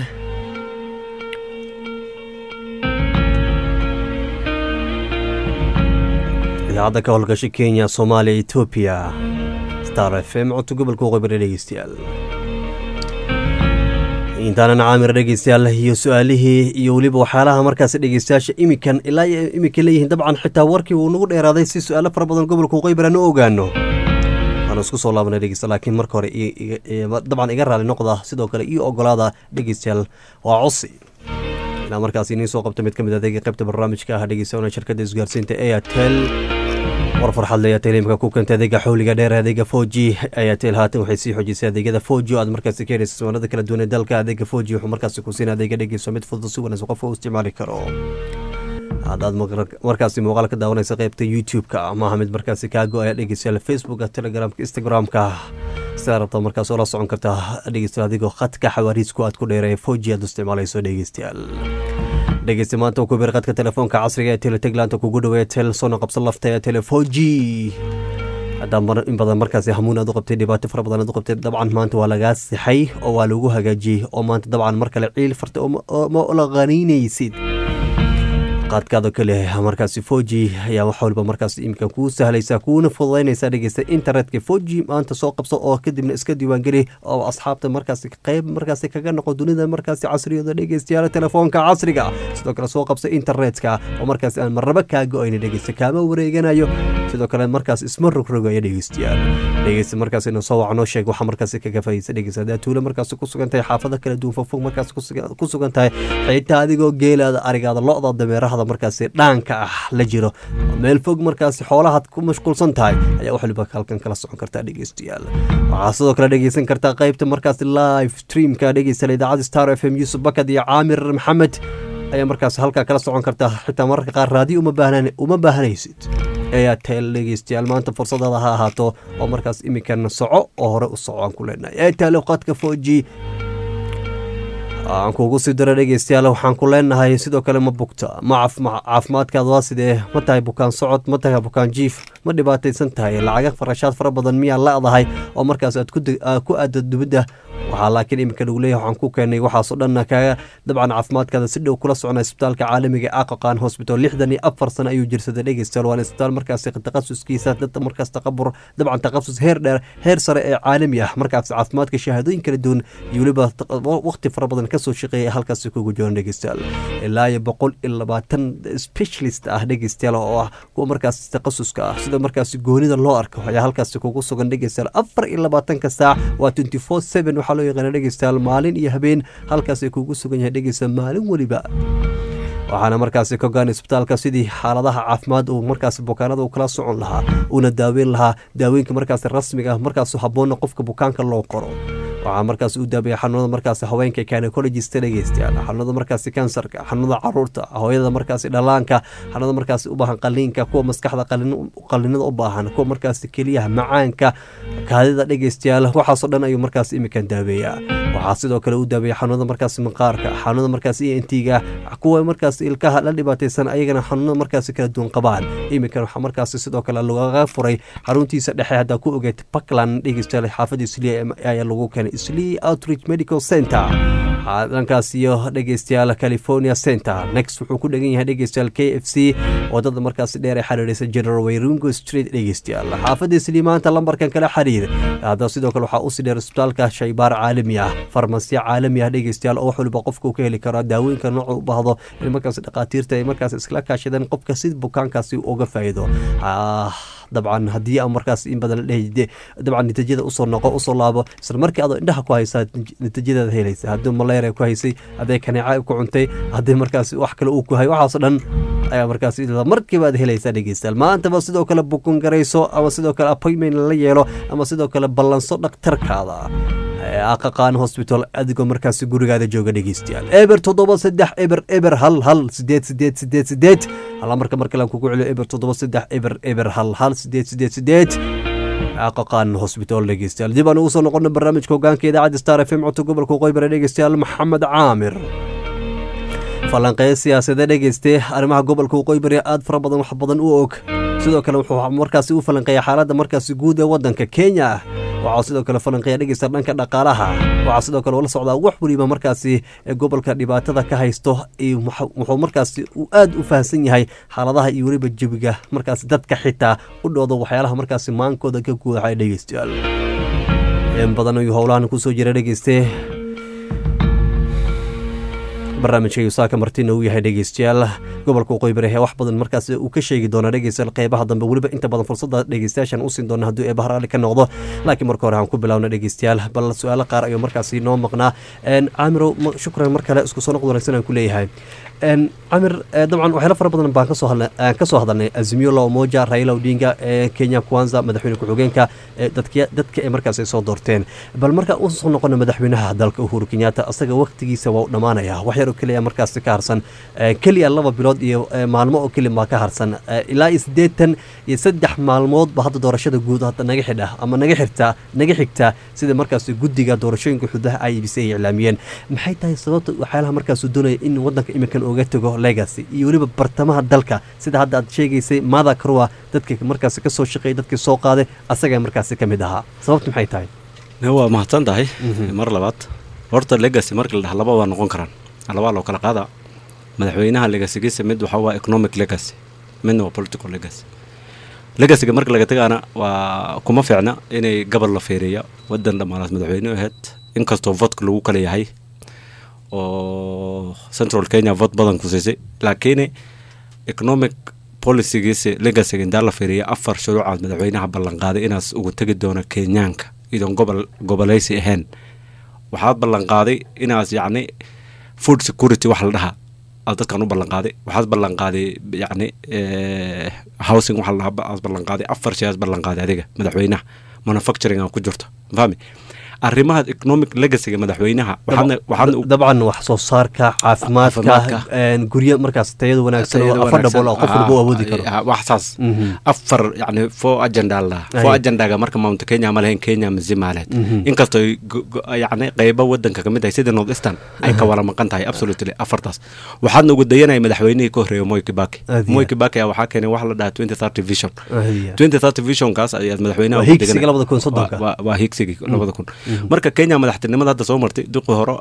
idaacadda ka howlgasha kenya soomaaliya etoobiya star f m codka gobolka waqooyi bari dhegeystayaal intaanan caamir dhegeystayaal iyo su-aalihii iyo weliba waxyaalaha markaas dhegeystayaasha imikan ilaa iyo imika leeyihiin dabcan xitaa warkii uu nagu dheeraaday si su-aalo fara badan gobolka waqooyi bari aan u ogaano waanu isku soo laabanay dhegeysta laakiin marka hore dabcan iga raali noqda sidoo kale io ogolaada dhegeystayaal waa cosi ilaa markaas iniin soo qabta mid ka mid adeega qaybta barnaamijka ah dhegeystayaal shirkadda isgaarsiinta airtel war farxad le airtel imika ku keentay adeega xawliga dheer adeega four g airtel haatan waxay sii xoojisay adeegyada four g oo aad markaasi ka helaysa soonada kala duwan ee dalka adeega four g wuxuu markaasi ku siina adeega dhegeyso mid fudud si wanaagsan qofka u isticmaali karo haddaad markaasi muuqaal ka daawanaysa qeybta youtube-ka maaha mid markaasi kaa go-aya dhegeystayaal facebooka telegramka instagram-ka sidaa rabta markaas oola socon kartaa dhegeystayaal adigoo khadka xawaariisku aad ku dheereeya foji aad isticmaalayso dhegeystayaal dhegeysta maanta ku bir qadka telefoonka casriga ee teletegland kugu dhaweeya tel soona qabsan lafta ee telefoji haddaa in badan markaasi hamuun aad u qabtay dhibaato fara badan aad u qabtay dabcan maanta waa lagaa sixay oo waa lagu hagaajiyey oo maanta dabcan mar kale ciil fartay ma la qaniinaysid qaadkaado kale markaasi foji ayaa wax walba markaas iminka kuu sahlaysa kuuna fududaynaysa dhegeysta internetka foji maanta soo qabso oo kadibna iska diiwaangeli oo asxaabta markaasi qeyb markaasi kaga noqo dunida markaasi casriyada dhegeystayaal telefoonka casriga sidoo kale soo qabso internetka oo markaasi aan marnaba kaa go-ayna dhegeysta kaama wareeganayo sidoo kale markaas isma rogrogaya dhegeystayaal dhegeysta markaas inuu soo wac noo sheeg waxaa markaasi kaga faa'iidaysa dhegeysta haddaa tuulo markaasi ku sugan tahay xaafado kala duwan fogfog markaasi ku sugan tahay xitaa adigoo geelaada arigaada lo-da dameeraha markaasi dhaanka ah la jiro meel fog markaasi xoolahaad ku mashquulsan tahay ayaa wax waliba halkan kala socon kartaa dhegeystayaal waxaa sidoo kale dhegeysan kartaa qeybta markaasi live streamka dhegeysta idaacada star f m yuusuf bakad iyo caamir maxamed ayaa markaas halkaa kala socon kartaa xitaa mararka qaar raadiyo uma baahanaysid airtel dhegeystayaal maanta fursadaada ha ahaato oo markaas iminkana soco oo hore u soco aan ku leenahay airtel qadka foji aan kuugu sii daro dhegeystayaal waxaan ku leenahay sidoo kale ma bugta ma caafimaadkaada waa sidee ma tahay bukaan socod ma tahay bukaan jiif ma dhibaataysan tahay lacaga farashaad fara badan miyaa la-dahay oo markaas aad ku aada dubadda waxaa laakiin iminka lagu leeyahay waxaan ku keenay waxaasoo dhanna kaga dabcan caafimaadkaada si dhow kula socnaa isbitaalka caalamiga aqaqaan hosbital lixdan iyo afar sano ayuu jirsaday dhegeystayaal waana isbitaal markaasi takhasuskiisa dad markaas taqabur dabcan takhasus heer dheer heer sare ee caalami ah markaas caafimaadka shahaadooyin kala duwan iyo weliba waqti fara badan kasoo shaqeeya halkaasi kugu jiran dhegeystayaal ilaa iyo boqol iyo labaatan specialist ah dhegeystayaal oo ah kuwa markaas takhasuska ah sida markaasi goonida loo arko ayaa halkaasi kugu sugan dhegeystayaal afar iyo labaatanka saac waa twenty four seven waxaa loo yaqaana dhegeystayaal maalin iyo habeen halkaas ay kugu sugan yahay dhegeysta maalin weliba waxaana markaasi ka ogaan isbitaalka sidii xaaladaha caafimaad uu markaas bukaanada uu kala socon lahaa uuna daaweyn lahaa daawooyinka markaas rasmiga ah markaas habboonna qofka bukaanka loo qoro waxaa markaas u daabaya xanuunada markaas haweenka gynecologist dhegeystayaal xanuunada markaasi kansarka xanuunada caruurta hooyada markaasi dhalaanka xanuunada markaasi u baahan qaliinka kuwa maskaxda qalinada u baahan kuwa markaasi keliyaha macaanka kaadida dhegeystayaal waxaasoo dhan ayuu markaas imikan daaweeyaa waxaa sidoo kale u daaweeya xanuunada markaasi maqaarka xanuunada markaas entiga kuwa markaas ilkaha la dhibaataysan ayagana xanuunada markaasi kala duwan qabaan iminkan waxaa markaasi sidoo kale lagaga furay xaruntiisa dhexe haddaa ku ogeed puntland dhegeystayaal xaafadii sliya ayaa lagu keenay slee outreach medical center dhankaas iyo dhegeystayaal california center next wuxuu ku dhegan yahay dhegeystayaal k f c wadada markaasi dheer ee xiriiraysa general wayrungo street dhegeystayaal xaafadii slee maanta lambarkan kala xiriir hadda sidoo kale waxaa usii dheer isbitaalka shaybaar caalami ah farmasiya caalami ah dhegeystayaal oo wax waliba qofka uu ka heli karo daawooyinka nooca u baahdo in markaas dhakhaatiirta ay markaas iskala kaashadeen qofka si bukaankaasi uga faa'iido dabcan haddii aan markaas in badan la dhehide dabcan natiijada usoo noqo usoo laabo isla markii adoo indhaha ku haysaa natiijadeeda helaysa haddii maleeria ku haysay hadday kaneeca ku cuntay haddii markaas wax kale uu ku hay waxaasoo dhan ayaa markaas markiiba aad helaysaa dhegeystayaal maantaba sidoo kale bukun garayso ama sidoo kale appointment la yeelo ama sidoo kale ballanso dhakhtarkaada aqaqaan hosbital adigoo markaasi gurigaada jooga dhegeystayaal eber toddoba saddex eber eber hal hal sideed sideed sideed sideed hala marka mar kale aan kugu celiyo eber toddoba saddex eber eber hal hal sideed sideed sideed aqaqaan hosbital dhegeystayaal dib aan ugu soo noqono barnaamijka hogaanka idaacadda star f m codka gobolka qoybare dhegeystayaal maxamed caamir falanqeeya siyaasadee dhegeyste arrimaha gobolka waqooyi aad fara badan wax badan u og sidoo kale wuxuu markaasi u falanqeeya xaaladda markaasi guud ee waddanka kenya waxaa sidoo kale falanqeeya dhegeysta dhanka dhaqaalaha waxaa sidoo kale ula socdaa wax weliba markaasi ee gobolka dhibaatada ka haysto wuxuu markaasi aad u fahamsan yahay xaaladaha iyo weliba jebiga markaasi dadka xitaa u dhooda waxyaalaha markaasi maankooda ka guudaxay dhegeystayaal in badan ayuu howlahan kusoo jira dhegeyste barnaamijka yusaaka martina uu yahay dhegeystayaal gobolka waqooyi bari ee wax badan markaas uu ka sheegi doona dhegeystayaal qeybaha dambe weliba inta badan fursada dhegeystayaashan u siin doona hadduu eeba harali ka noqdo laakiin marka hore aan ku bilowna dhegeystayaal bal su-aalo qaar ayuu markaasi noo maqnaa caamirow shukran mar kale isku soo noqd wanaagsan aan ku leeyahay camir dabcan waxyaalo fara badan baan kasoo hadlay aan ka soo hadalnay azimio la umoja raila odinga ee kenya kwanza madaxweyne ku-xigeenka dadka dadka ee markaas ay soo doorteen bal markaan usoo noqono madaxweynaha dalka uhuru kenyatta asaga waqtigiisa waa u dhammaanaya wax yar oo keliya markaas ka harsan keliya laba bilood iyo maalmo oo keliya baa ka harsan ilaa iyo siddeetan iyo saddex maalmoodba hadda doorashada guud hadda naga xidha ama naga xirta naga xigta sida markaas guddiga doorashooyinka xududaha i b c ay iclaamiyeen maxay tahay sababta waxyaalaha markaas doonaya in wadanka iminkan oga tago legacy iyo weliba bartamaha dalka sida hadda aad sheegaysay mada karwa dadka markaas ka soo shaqeeyay dadkii soo qaaday asagaa markaasi ka mid ahaa sababta maxay tahay waa mahadsan tahay mar labaad horta legacy markii la dhaha laba waa noqon karaan labaa loo kala qaada madaxweynaha legacygiisa mid waxaa waa economic legacy midna waa political legacy legacyga marka laga tagaana waa kuma fiicna inay gobol la feereeya wadan dhammaanaas madaxweyne ahayd inkastoo votka lagu kala yahay oo central kenya vote badan ku siisay laakiin economic policygiisa legacyga intaa la fiiriya afar shuruucaad madaxweynaha ballanqaaday inaas ugu tegi doono kenyaanka idoon gobol gobolaysi ahayn waxaad ballanqaaday inaas yacni food security wax la dhahaa aad dadkan u ballanqaaday waxaad ballanqaaday yacni housing waxa la dhahaa aad ballanqaaday afar shay aad ballanqaaday adiga madaxweynaha manufacturing aa ku jirto fahmi arrimaha economic legacyga madaxweynaha dabcan wax soo saarka caafimaadka guryo markaas tayada wanaagsan oo affordable oo qof walba u awoodi karo wax saas afar yani four agenda la four agendaga marka mount kenya ma lahayn kenya masimaaleed inkastoo yani qeybo wadanka kamid tahay sida north eastern ay ka wala maqan tahay absolutely afartaas waxaadna ugu dayanaya madaxweynihii ka horreeya moy kibaki moy kibaki waxaa keenay wax la dhaha twenty thirty vision twenty thirty visionkaas ayaad madaxweynaha higsiga labada kun soddonka waa higsigii labada kun marka kenya madaxtinimada hadda soo martay duqii hore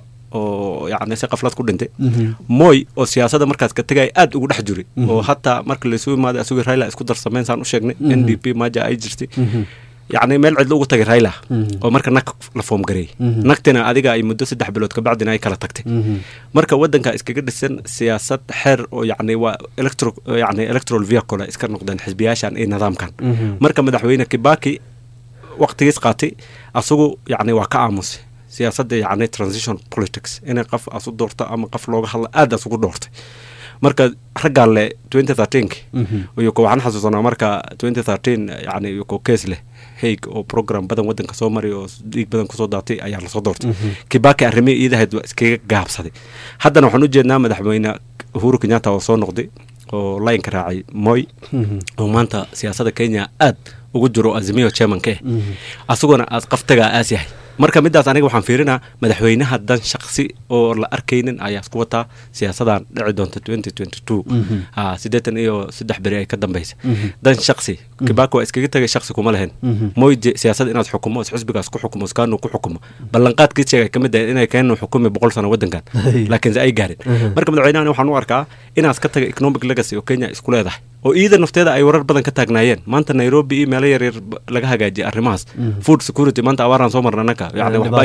oo yani si qaflad ku dhintay moy oo siyaasada markaas ka tegaya aad ugu dhex jiray oo hataa marka laysu imaaday asugii raila isku darsameyn saan u sheegnay n d p maja ay jirtay yacni meel cidlo ugu tagay raila oo marka nag la foom gareeyey nagtina adiga ay muddo saddex bilood kabacdina ay kala tagtay marka wadanka iskaga dhisan siyaasad xeer oo yacni waa electro yacni electoral vehicle iska noqdeen xisbiyaashan iyo nidaamkan marka madaxweyne kibaki waqtigiis qaatay asagu yacni waa ka aamusay siyaasadda yacni transition politics inay qof asu doorto ama qof looga hadlo aad asugu doortay marka raggaan le twenty thirteenk yuko waxaan xasuusanaa marka twenty thirteen yacni yuko kees leh haig oo program badan wadanka soo maray oo dhiig badan kusoo daatay ayaa lasoo doortay kibaki arrimihii iidahayd waa iskaga gaabsaday haddana waxaan u jeednaa madaxweyne uhuru kenyatta oo soo noqday oo laynka raacay moy oo maanta siyaasadda kenya aad ugu jiro azimiyo chairmanka eh asaguna aad qaftagaa aas yahay marka midaas aniga waxaan fiirinaa madaxweynaha dan shaqsi oo la arkaynin ayaa isku wataa siyaasadan dhici doonta twenty twenty two siddeetan iyo saddex beri ay ka dambeysa dan shaqsi kibaki waa iskaga tagay shaqsi kuma lahayn moyje siyaasad inaad xukumo is xisbigaas ku xukumo iskaanu ku xukumo ballanqaadkii sheegay kamid ah inay keenu xukumi boqol sano wadankan laakiinse ay gaarin marka madaxweynahan waxaan u arkaa inaas ka tagay economic legacy oo kenya isku leedahay oo iida nafteeda ay warar badan ka taagnaayeen maanta nairobi iyo meelo yaryar laga hagaajiyay arrimahaas food security maanta abaaraan soo marna annaga yani waxba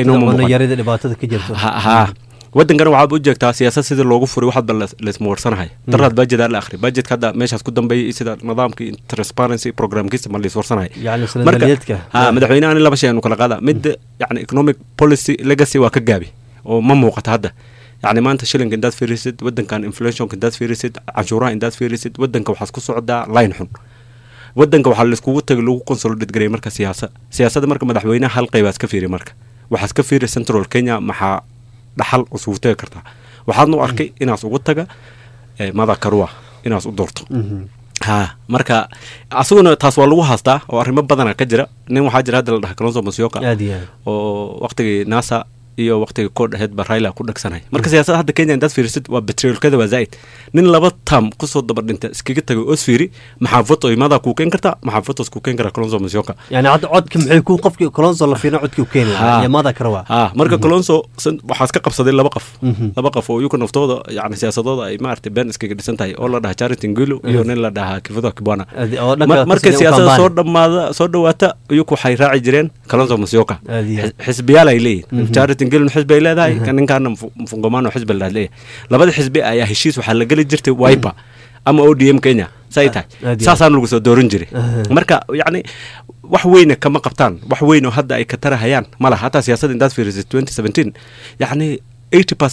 inoomaha wadankana waxaad u jeegtaa siyaasad sidii loogu furay waxaadba laismawarsanahay daraad bajedaa la akhri bajetka hadda meeshaas ku dambeeyay iyo sida nidaamkii transparency programkiisa ma laiswarsanahay marka madaxweynahan laba shay aanu kala qaada mid yani economic policy legacy waa ka gaabi oo ma muuqata hadda yacni maanta shilinka indaad fiirisid wadankan inflationka indaad fiirisid canshuuraha indaad fiirisid wadanka waxaas ku socdaa line xun wadanka waxaa laiskugu tagay lagu consolidate gareey marka siyaasa siyaasadda marka madaxweynaha hal qaybaas ka fiiri marka waxaas ka fiiri central kenya maxaa dhaxal usugu tagi kartaa waxaadna u arkay inaas ugu taga mada karua inaas u doorto ha marka asaguna taas waa lagu haastaa oo arrimo badana ka jira nin waxaa jira hadda la dhaha kalonso masioka oo waqtigii nasa iyo waqtiga koodh aheyd baa raila ku dhagsanay marka siyaasadda hadda kenya indaad fiirisid waa betriolkada waa zaa'id nin laba tam kusoo daba dhinta iskaga tagay oos fiiri maxaa voto imadaa kuu keen kartaa maxaa votos kuu keen karaa colonso masioka yani hadda codka maxay ku qofkii colonso la fiirina codkii u keenaya iyo mada karawa ha marka colonso waxaas ka qabsaday laba qof laba qof oo yuka naftooda yani siyaasadooda ay maaragtay been iskaga dhisan tahay oo la dhaha charity ngilo iyo nin la dhahaa kifudo kibwana markay siyaasada soo dhamaada soo dhawaata yuka waxay raaci jireen colonso masioka xisbiyaal ay leeyihin charity gelin xisbi ay leedahay ninkaana mfungomaano xisbi la leeyahay labada xisbi ayaa heshiis waxaa la geli jirtay wiper ama o d m kenya say tahay saasaan lagu soo dooran jiray marka yacni wax weyna kama qabtaan wax weyn oo hadda ay ka tarahayaan ma laha hataa siyaasadda intaad fiirisid twenty seventeen yacni eighty percent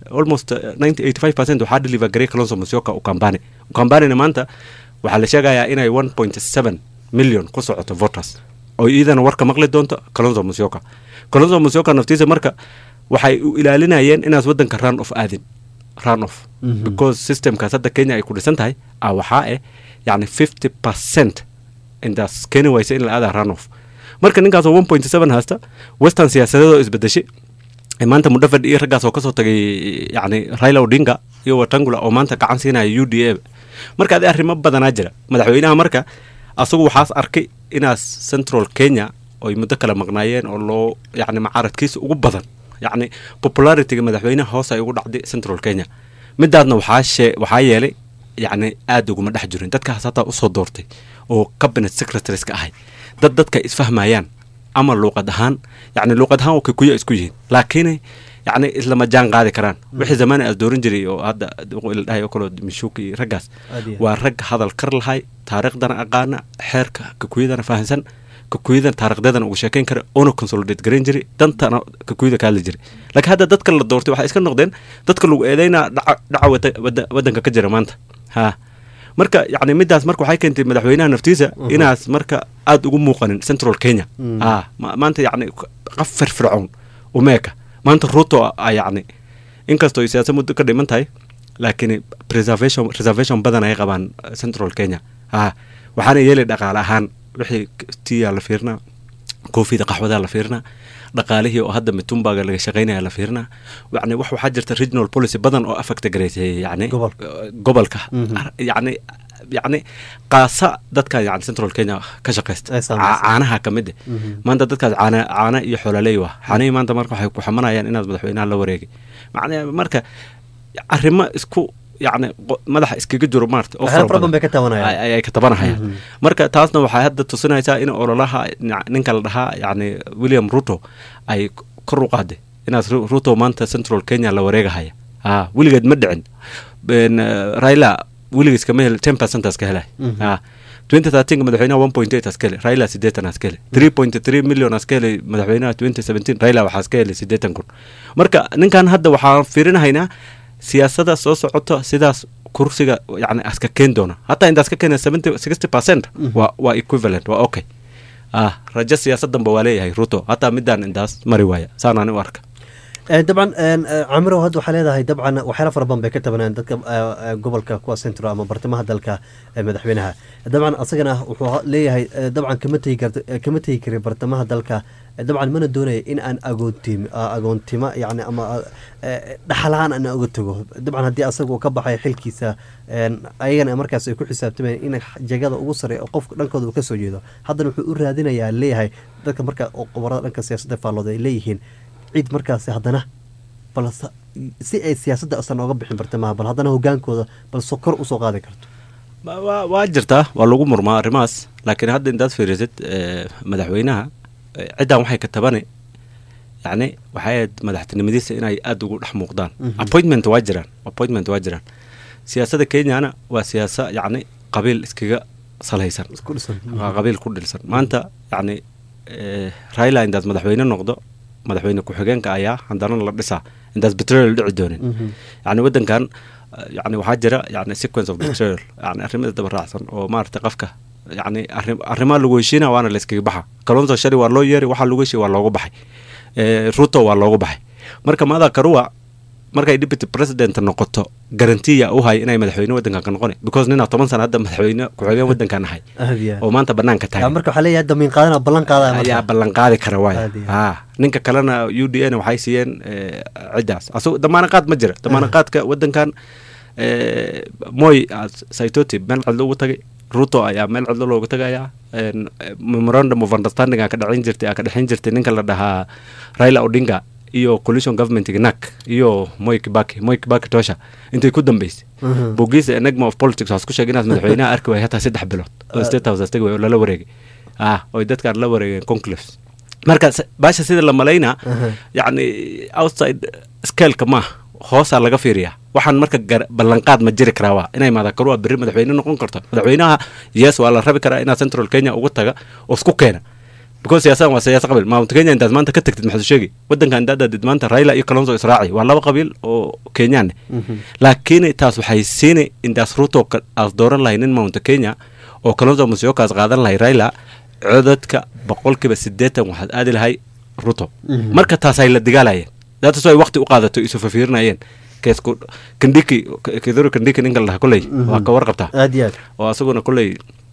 almost uh, 90 85 percent waxaa deliver garay kalonso musyoka ukambani ukambanina maanta waxaa la sheegayaa inay 1.7 million ku socoto voters oo iyadana warka maqli doonto kalonso musyoka kalonso musyoka naftiisa marka waxay u ilaalinayeen inaas wadanka run off aadin run off Mhm. because systemkaas hadda kenya ay ku dhisan tahay ah waxaa eh yani 50 percent intaas keeni waysa in la aadaa run off marka ninkaasoo 1.7 haysta western siyaasadeedoo isbedeshay ee maanta mudhafad iyo raggaas oo kasoo tagay yani raila odinga iyo watangula oo maanta gacan siinaya u d a marka adi arrimo badanaa jira madaxweynaha marka asagu waxaas arkay inaas central kenya oy muddo kale maqnaayeen oo loo yani macaaradkiisa ugu badan yani popularityga madaxweynaha hoos ay ugu dhacday central kenya midaadna waxaa shee waxaa yeelay yani aad uguma dhex jirin dadkaas hataa usoo doortay oo cabinet secretaries ka ahay dad dadka isfahmayaan ama luuqad ahaan yani luuqad ahaan oo kikuya isku yihiin laakiin yani islama jaan qaadi karaan wixii zamaani aas dooran jiray oo hadda la dhahay oo kaloo mishuuka iyo raggaas Aad iyo aad. waa rag hadal kar lahay taariikhdana aqaana xeerka kakuyadana fahansan kakuyadana taarikhdeedana ugu sheekayn kara oona consolidate garan jiray dantana kakuyada ka hadli jiray laakiin hadda dadka la doortay waxay iska noqdeen dadka lagu eedeynaa dhaca dhaca wada- wada- wadanka ka jira maanta ha marka yani midaas marka waxay keentay madaxweynaha naftiisa inaas marka aada ugu muuqanin central kenya Mm. ha ma- maanta yani qaf firfircoon umeeka maanta ruto a yani inkastoo ay siyaasad muddo ka dhiman tahay laakiin preservation reservation badan ay qabaan eh, central kenya ha waxaana yeelay dhaqaale ahaan wixii tiyaa la fiirnaa koofida qaxwadaa la fiirnaa dhaqaalihii oo hadda mitumbaga laga shaqaynaya la fiirnaa yani wax waxaa jirta regional policy badan oo affecta gareysay yani Gobolka. eh, gobolka Mhm. Ar- yani yani qaasa dadka yani central kenya ka shaqaysta Ay saameysay. Ca- caanaha ka mid eh. Mhm. maanta dadkaas caana caana iyo xoolaleey waa caanihii maanta marka waxay ku xamanayaan inaad madaxweynaha la wareegay macnaa marka arrimo isku yani qo- madaxa iskaga jiro maarata oo waxyaalo fara fara badan bay ka tabanayaan ay ay ka tabanahayaan Mhm. marka taasna waxay hadda tusinaysaa in ololaha nin- ninka la dhahaa yani william ruto ay kor u qaaday inaas Ru- ruto maanta central kenya la wareegahaya ha weligeed ma dhicin Ben, eh, raila weligiis kama hel ten percent aska helay Mhm. ha 2013 madaxweynaha 1.8 aska helay raila sideetan aska helay 3.3 million aska helay madaxweynaha 2017 raila waxaa aska helay sideetan kun marka ninkan hadda waxaan fiirinahaynaa siyaasada soo socoto sidaas kursiga yani aska keen doona hataa intaas ka keena 70 60 percent waa waa equivalent waa okay ah rajo siyaasadanba waa leeyahay ruto hataa midaan intaas mari waaya saanaan u arka Eh, dabcan een, eh, camirow hadda waxaa leedahay dabcan waxyaala fara badan bay ka tabanayaan dadka eh, eh, gobolka kuwa centro ama bartamaha dalka eh, madaxweynaha dabcan asagana wuxuu ha- leeyahay eh, dabcan kama tegi karta eh, kama tegi kari bartamaha dalka Eh, dabcan mana doonaya in aan agoontim ah, agoontimo yani ama eh, dhaxalaan aan uga tago dabcan haddii asaga uu ka baxay xilkiisa een, ayagana markaas ay ku xisaabtamayaan in jagada ugu sare qofka dhankooda uu kasoo jeedo haddana wuxuu u raadinayaa leeyahay dadka marka oo qobarada dhanka siyaasadda faallooda ay leeyihiin cid markaasi haddana bal sa- si ay siyaasadda asan ooga bixin bartamaha bal haddana hogaankooda bal so kor usoo qaadi karto Wa- waa waa jirtaa waa lagu murmaa arrimahaas laakiin hadda intaad fiirisid eh, madaxweynaha eh, ciddan waxay ka tabane yacni waxay ahayd madaxtinimadiisa inay aada ugu dhex muuqdaan Mhm. appointment waa jiraan appointment waa jiraan siyaasadda kenyana waa siyaasa yacni qabiil iskaga salaysan isku dhisan waa qabiil ku dhilsan maanta yacni eh, raila intaas madaxweyne noqdo madaxweyne ku-xigeenka ayaa haddana la dhisaa intaas betrol dhici doonin Mhm. yani wadankan uh, yani waxaa jira yani sequence of betrayal yani arrimada daba raacsan oo maarata qofka yani arrim- arrimaha lagu heshiina waana la iskaga baxa kalonso shali waa loo yeeri waxaa lagu heshiya waa loogu baxay Eh, ruto waa loogu baxay marka maada karuwa markay deputy president noqoto garantiya u hay inay madaxweyne wadankan ka noqoni because ninaa toban sana hadda madaxweyne ku-xigeen wadankan ahay aad iyo oo aad maanta banaanka Ya, taagan marka waxaa leeyahay damiin qaadana ballan qaadaya ayaa marka ballan qaadi kara waay Aad iyo ha ninka kalena u d n waxay siiyeen eh, ciddaas asago damaana qaad ma jira damaana qaadka wadankan eh, moy ah, saitoti meel cidlo ugu tagay ruto ayaa meel cidlo loogu tagayaa En, eh, memorandum of understanding aa ka dhexin jirtay aa ka dhexin jirtay ninka la dhahaa raila odinga iyo coalition governmentiga nak iyo moy kibaki moy kibaki tosha intay ku dambeysay Mhm. bogiisa enigma of politics waxaa isku sheegay inaad madaxweynaha arki waaya hataa saddex bilood oo state house astagi waay oo lala wareegay ah oy dadkaan la wareegeen conclaves marka se- baasha sida la malaynaa Aha. yacni outside scaleka maaha hoosaa laga fiiriyaa waxaan marka gar- ballanqaad ma jiri karaa waa inay maadakarua berri madaxweyne noqon karto madaxweynaha yes waa la rabi karaa inaad central kenya uga taga oo isku keena because siyaasadan waa siyaasa qabiil mount kenya intaad maanta ka tagtid maxaad u sheegi waddanka intaad aadid maanta raila iyo kalonzo israaci waa laba qabiil oo kenyaan laakiin taas waxay siini intaas ruto ka- aad dooran lahay nin mount kenya oo kalonzo musyokaas qaadan lahay raila codadka boqolkiiba siddeetan waxaad aadi lahay ruto marka taas ay la dagaalayeen daatas ay waqti u qaadato isu fafiirinayeen keesku kandhiki keduru kandhiki ninka la dhaha kolley waa ka warqabtaa aad iyo aad oo asaguna kolley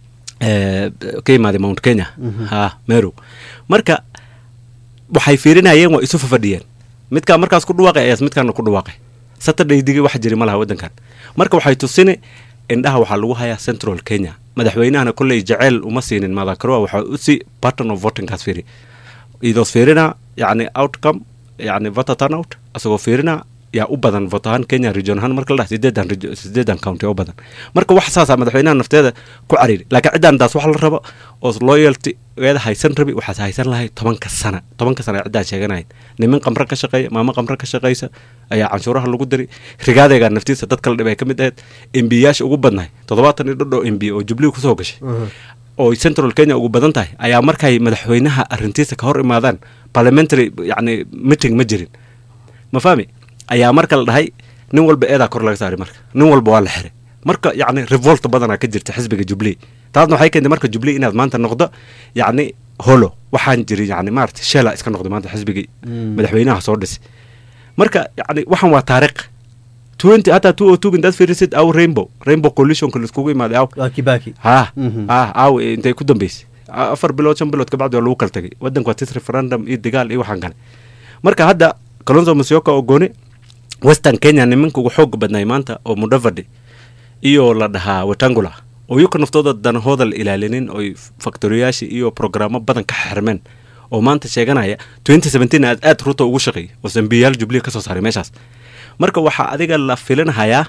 eh, ka yimaaday mount kenya ha meru marka waxay fiirinayeen waa isu fafadhiyeen midkaa markaas ku dhawaaqay ayaas midkaana ku dhawaaqay saturday digi wax jiri ma laha waddankan marka waxay tusini indhaha waxaa lagu hayaa central kenya madaxweynahana kolley jaceyl uma siinin madakaroa waxaa usi pattern of votingkaas fiiri idoos fiirina yacni outcome yacni voter turnout asagoo fiirina yaa u badan vote ahaan kenya region ahaan marka la dhaha sideedan reg- sideedan county oo badan marka wax saasaa madaxweynaha nafteeda ku cariiri laakiin ciddaan taas wax la rabo oo loyalty eeda haysan rabi waxaas haysan lahay tobanka sana tobanka sana ciddaan sheeganahayn nimin qamre ka shaqeeya maamo qamre ka shaqeysa ayaa canshuuraha lagu diri rigaadeegaa naftiisa dad kala dhib ay ka mid ahayd embiyaasha ugu badnahay toddobaatan iyo dhadho embi oo jubilee kusoo gashay oo central kenya ugu badan tahay ayaa markay madaxweynaha arrintiisa ka hor imaadaan parliamentary yacni meeting ma jirin ma fahmi ayaa marka la dhahay nin walba eedaa kor laga saaray marka nin walba waa la xiray marka yacni revolt badanaa ka jirta xisbiga jubilee taasna waxay keentay marka jubilee inaad maanta noqdo yacni holo waxaan jirin yacni maarata sheela iska noqdo maanta xisbigii madaxweynaha soo dhisi marka yacni waxan waa taariikh twenty hataa two o two intaad fiirisid aw rainbow rainbow coalitionka laiskugu imaaday aw waa kibaki ha Mhm. ha aaw intay ku dambeysay A- afar bilood shan bilood kabacdi waa lagu kala tagay waddanka waa tis referendum iyo dagaal iyo waxaan kale marka hadda kalonzo musyoka oo gooni western kenya nimanka ugu xoog badnay maanta oo mudavadi iyo la dhahaa wetangula oo iyuka naftooda danahooda la ilaalinin oy faktoriyaasha iyo programo badan ka xirmeen oo maanta sheeganaya 2017 aad aad ruto ugu shaqeeyay oo zambiyaal jubilee ka soo saaray meeshaas marka waxaa adiga la filinahayaa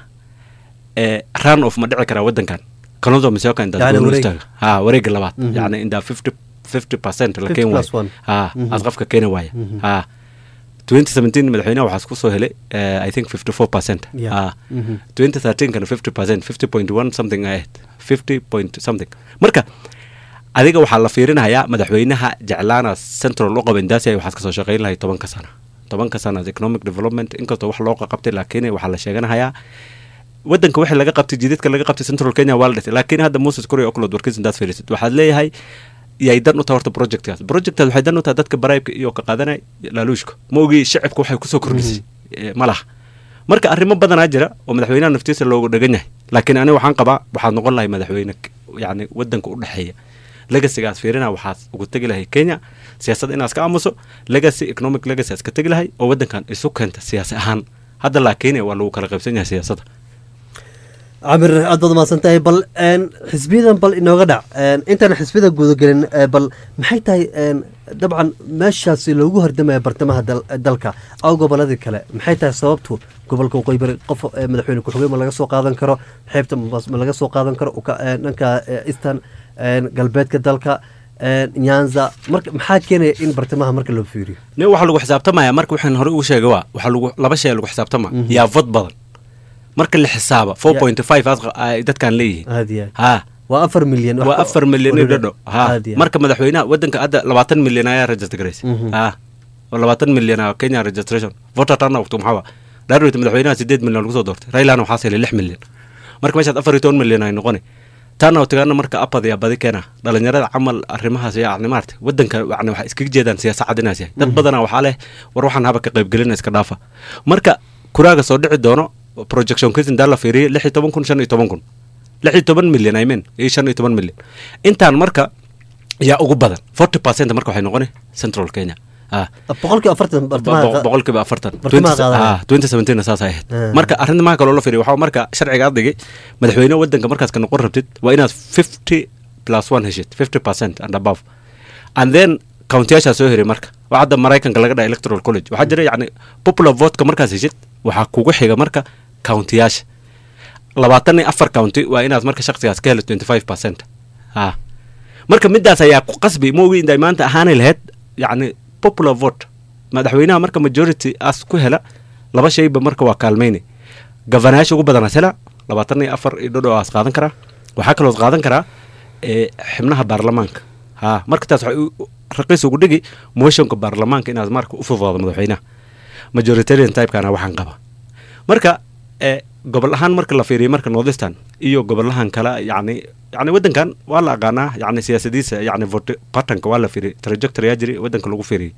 ee run of ma dhici karaa waddankan kalonzo musyoka intaad Yani gooni wareeg. istaaga ha wareega labaad Mhm. yacni intaa 50 50 percent la 50 keen plus waayo one. ha Mhm. aad qofka keeni waaya Mhm. ha 2017 madaxweynaha waxaas ku soo helay eh, i think 54 percent Yeah. ha Mhm. 2013 kana 50 percent 50.1 something ahayd 50 point something marka adiga waxaa la fiirinayaa madaxweynaha jeclaana central u qaban daasi waxaad kasoo shaqayn lahay tobanka sana tobanka sana economic development inkastoo wax loo qabtay laakiin waxaa la sheeganahayaa wadanka wixii laga qabtay jidadka laga qabtay central kenya waa la dhisay laakiin hadda moses korea oklod warkiis intaad fiirisid waxaad leeyahay yay dan u tahay horta projectkaas projectaas waxay dan u tahay dadka baraybka iyo ka qaadanay laaluushka ma ogii shacibka waxay kusoo kordhisay Eh, ma laha marka arrimo badanaa jira oo madaxweynaha naftiisa loogu dhagan yahay laakiin aniga waxaan qabaa waxaad noqon lahay madaxweyne k- yacni wadanka u dhexeeya legasigaas fiirina waxaad ugu tegi lahay kenya siyaasad inaad iska aamuso legacy economic legacy aad iska tegi lahay oo wadankan isu keenta siyaasi ahaan hadda laakiin waa lagu kala qaybsan yahay siyaasadda camir aad baad mahadsan tahay bal een, xisbiyadan bal inooga dhac een, intaan xisbiyada gudagelin ee, bal maxay tahay een, dabcan meeshaasi loogu hordamaya bartamaha dal- dalka aw goboladii kale maxay tahay sababtu gobolka waqooyi bari qof ee, madaxweyne ku-xigeen ma laga soo qaadan karo xeebta Mombasa ma laga soo qaadan karo uka- een, dhanka ee, eastern een, galbeedka dalka een, nyanza marka maxaa keenaya in bartamaha marka loo fiiriyo ne waxaa lagu xisaabtamaya marka waxaan hore ugu sheegay waa waxaa lagu laba shay lagu xisaabtama Mhm. yaa vod badan marka la xisaaba 4.5 ay dadkan leeyihiin aad iyo aad ha waa afar milyan wax waa ka- afar milyan iyo dhadho ha aad iyo aad. marka madaxweynaha wadanka hadda labaatan milyan ayaa register garaysa Mhm. ha oo labaatan milyan ah kenya registration voter turnout maxaa waa dhaarweyta madaxweynaha sideed milyan lagu soo doortay railana waxaas helay lix milyan marka meeshaad afar iyo toban milyan ay noqoni turnoutgaana marka apad yaa badi keena dhalinyarada camal arrimahaas yani maarata wadanka yani waxay iskaga jeedaan siyaasa cadinaas yahay dad badanaa waxaa leh war waxaan haba ka qaybgelina iska dhaafa marka kuraaga soo dhici doono projection kiis intaa la fiiriyay lix iyo toban kun shan iyo toban kun lix iyo toban milyan i mean iyo shan iyo toban milyan intaan marka yaa ugu badan forty percent marka waxay noqoni central kenya ah boqolkiiba afartan bartamaha Bo- boqolkiiba afartan bartamaha qaadaya. twenty seventeen saas ay ahayd Ah. marka arrinta maha kaloo la fiiriyo waxaa marka sharciga adigi madaxweyne wadanka markaas ka noqon rabtid waa inaad fifty plus one heshid fifty percent and above and then countiyaashaa soo heri marka waa hadda maraykanka laga dhaha electoral college waxaa jira yacni popular votka markaas heshid waxaa kugu xiga marka countiyaasha labaatan iyo afar county waa inaad marka shaqsigaas ka helo twenty five percent ha marka midaas ayaa ku qasbi ma ogi inday maanta ahaanay lahayd yacni popular vote madaxweynaha marka majority as ku hela laba shayba marka waa kaalmayne gavanayaasha ugu badanaas hela labaatan iyo afar iyo dhodho aas qaadan karaa waxaa kaloo qaadan karaa ee xibnaha baarlamaanka ha marka taas waxay u- raqiis ugu dhigi motionka baarlamaanka inaad marka u fududaado madaxweynaha majoritarian typekana waxaan qaba marka ee gobol ahaan marka la fiiriyo marka northistan iyo gobolahan kale yacni yacni waddankan waa la aqaanaa yacni siyaasadiisa yacni vote patternka waa la fiiriyay trajectory yaa jiri waddanka lagu fiiriyay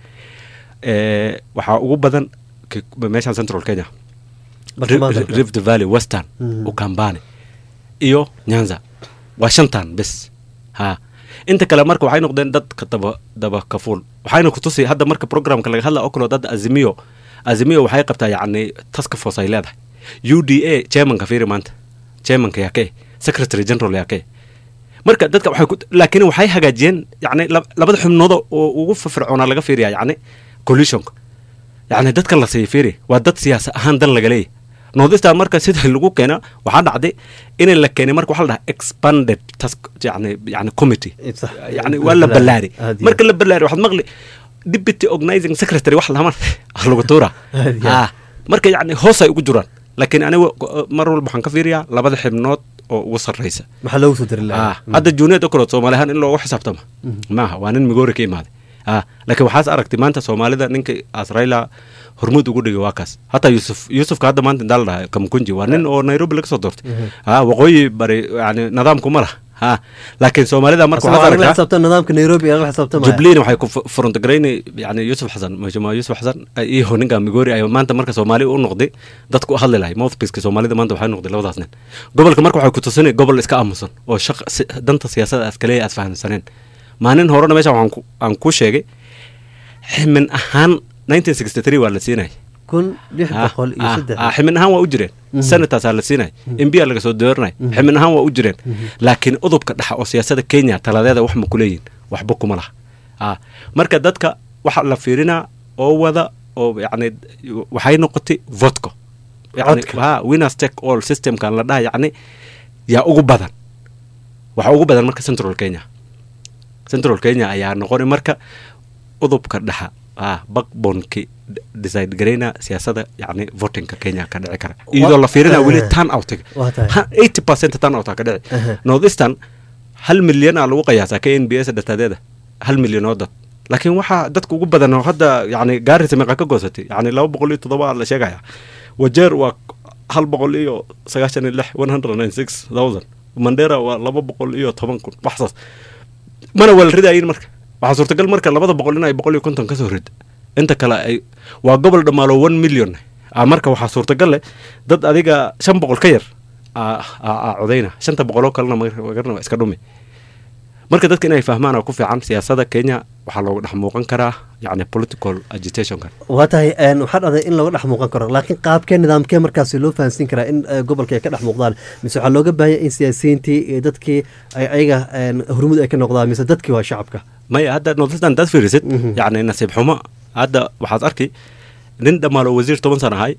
ee waxaa ugu badan ki- meeshan central kenya Bartamaha Ri- rift valley western Mhm. ukambani iyo nyanza waa shantan bes ha inta kale marka waxay noqdeen dadka daba daba kafuul waxayna kutusi hadda marka programka laga hadla oo kaloo dad azimiyo azimiyo waxay qabtaa yacni task force ay leedahay u d a chairmanka fiiri maanta chairmanka yaa kee secretary general yaa kee marka dadka waxay ku laakiin waxay hagaajiyeen yacni lab- labada xubnooda oo ugu firfircoonaa laga fiiriyaa yacni coalitionka yacni dadkan la siiya fiiri waa dad siyaasa ahaan dan laga leeyahy northistan marka sida lagu keena waxaa dhacday in la keenay marka waxaa la dhahaa expanded task yani yani committee It's- yani waa la ballaari Aad iyo marka la ballaari waxaad maqli deputy organizing secretary wax lahaman lagu tuura Aad iyo ah aad. marka yani hoos ay ugu jiraan laakiin aniga mar walba waxaan ka fiiriyaa labada xibnood oo ugu sarreysa maxaa loogu soo dari ah lahaa hadda junior okrood soomaali ahaan in loogu xisaabtama maaha waa nin migoori ka imaaday ah laakiin waxaas aragtay maanta soomaalida ninka asrayla hormuud ugu dhigay waa kaas hataa yusuf yusufka hadda maanta intaa la dhaha kamkunji waa nin oo nairobi laga soo doortay ah waqooyi bari yani nidaamku ma laha ha laakiin soomaalida marka waxaad la aragtaa xisaabtan nidaamka nairobi la xisaabtamaya jubliin waxay ku frontigarayni yani yusuf xasan mujama yusuf xasan iyo ninka migori ay maanta marka soomaali u noqday dadku u hadli lahay mouthpieceka soomaalida maanta waxay noqday labadaas nin gobolka marka waxay ku tusinay gobol iska aamusan oo shaq si- danta siyaasadda askaleya aad fahamsaneen maalin horena meesha waxaan ku- aan ku sheegay ximin ahaan 1963 waa la siinay kun lix Ah, boqol iyo ah, saddex ah, ximin ahaan waa u jireen senators aa la siinay mbiya laga soo dooranay ximin ahaan waa u jireen laakiin udubka dhexa oo siyaasada kenya taladeeda wax ma kuleeyihin waxba kuma laha ah, marka dadka waxa la fiirinaa oo wada oo yani waxay noqotay vodka yani Codka. ha winners take all systemkan la dhaha yani yaa ugu badan waxa ugu badan marka central kenya central kenya ayaa noqonay marka udubka dhexa ah backboneki decide garayna siyaasada yani votingka kenya ka dhici kara iyadoo la fiirina weli eh, turn out waa tahay. eighty percent turn out ka dhici Aha. north eastern hal milyan aa lagu qiyaasaa k n b s dhatadeeda hal milyan oo dad laakiin waxaa dadka ugu badan oo hadda yani gaarisa meeqa ka goosatay yani laba boqol iyo toddoba la sheegaya wajeer waa hal boqol iyo sagaashan iyo lix one hundred and six thousand mandera waa laba boqol iyo toban kun waxsaas mana waa la ridayin marka waxaa suurtagal marka labada boqol in ay boqol iyo konton kasoo rid inta kale ay waa gobol dhammaalo one million ah marka waxaa suurtagal leh dad adiga shan boqol ka yar aa aa- aa codayna shanta boqoloo kalena magarna waa iska dhumi marka dadka inay fahmaan oo ku fiican siyaasada kenya waxaa looga dhex muuqan karaa yani political agitationkan waa tahay een, waxaa dhacday in laga dhex muuqan karo laakiin qaabkee nidaamkee markaasi loo fahansiin karaa in eh, gobolka ay ka dhex muuqdaan mise waxaa looga baahanya in siyaasiyiintii iyo dadkii ay ayaga een, hormuud ay ka noqdaan mise dadkii waa shacabka maya hadda northistan dad fiirisid Mhm. yani nasiib xumo hadda waxaad arki nin dhammaalo wasiir toban sana ahay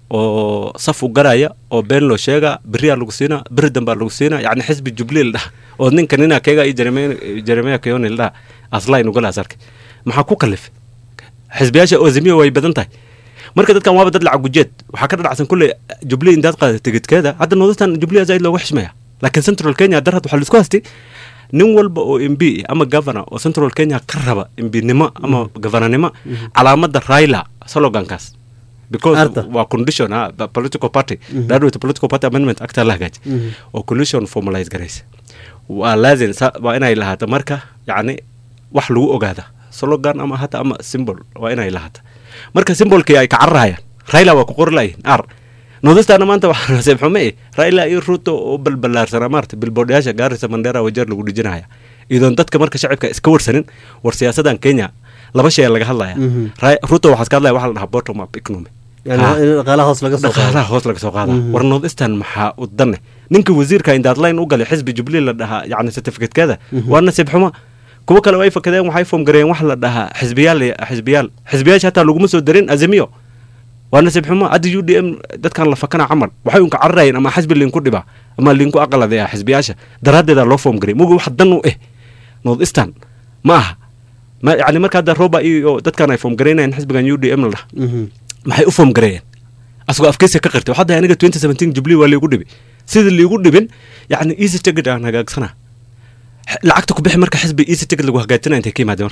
oo saf u garaya oo been loo sheega beriyaa lagu siina beri dambaa lagu siina yani xisbi jubliil dhaha oo ninka nina keega iyo jeremia keoni dhaha aslayn ugalaas arkay maxaa ku kalif xisbiyaasha ozimiya way badan tahay marka dadkan waaba dad lacag gujeed waxaa ka dhadhacsan kulley jubilee intaad qaada tigidkeeda hadda northistan jubilee zaid looga xishmaya laakiin central kenya darad waxaa laisku haystay nin walba oo m b ama governor oo central kenya ka raba mbnimo ama governornimo calaamada raila slogankaas because Arta. waa condition ha the political party graduate political party amendment acta la hagaaji Mhm. oo condition formalize garaysa waa laazim sa- waa inay lahaato marka yacni wax lagu ogaada slogan ama hata ama symbol waa inay lahaato marka symbolkii ay ka cararayaan raila waa ku qori layihin ar northistana maanta waxaa nasiib xume eh raila iyo ruto oo balbalaarsana maarata bilboodhayaasha gaarisa mandera wajeer lagu dhijinaya iyadoon dadka marka shacibka iska warsanin war siyaasadan kenya laba shay laga hadlaya Mhm. Ra- ruto waxaa iska hadlaya waxa la dhahaa bottom up economy yani Ha. in dhaqaalaha hoos laga soo qaado dhaqaalaha hoos laga soo qaada Mhm. war north eastern maxaa u danne ninka wasiirka indaad line u galay xisbi jubilee la dhahaa yani certificatekeeda waa nasiib xumo kuwo kale ay fakadeen waxay foom gareeyeen wax la dhahaa xisbiyaal xisbiyaal xisbiyaasha hataa laguma soo darin azimiyo waa nasiib xumo hadda u d m dadkan la fakana camal waxay unka cararayeen ama xisbi linku dhiba ama linku aqaladeya xisbiyaasha daraaddeeda loo foom gareey muga wax dan u eh north eastern ma aha ma yani marka hadda roba iyo dadkan ay foom gareynayeen xisbigan u d m la dhaha Mhm. maxay u foom gareeyeen asagoo afkeysa ka qirtay waxaa dahay aniga 2017 jubilee waa liigu dhibi sida liigu dhibin yacni easy ticket aan hagaagsana X- lacagta ku bixi marka xisbi easy ticket lagu hagaajinaya intay ka yimaadeen marka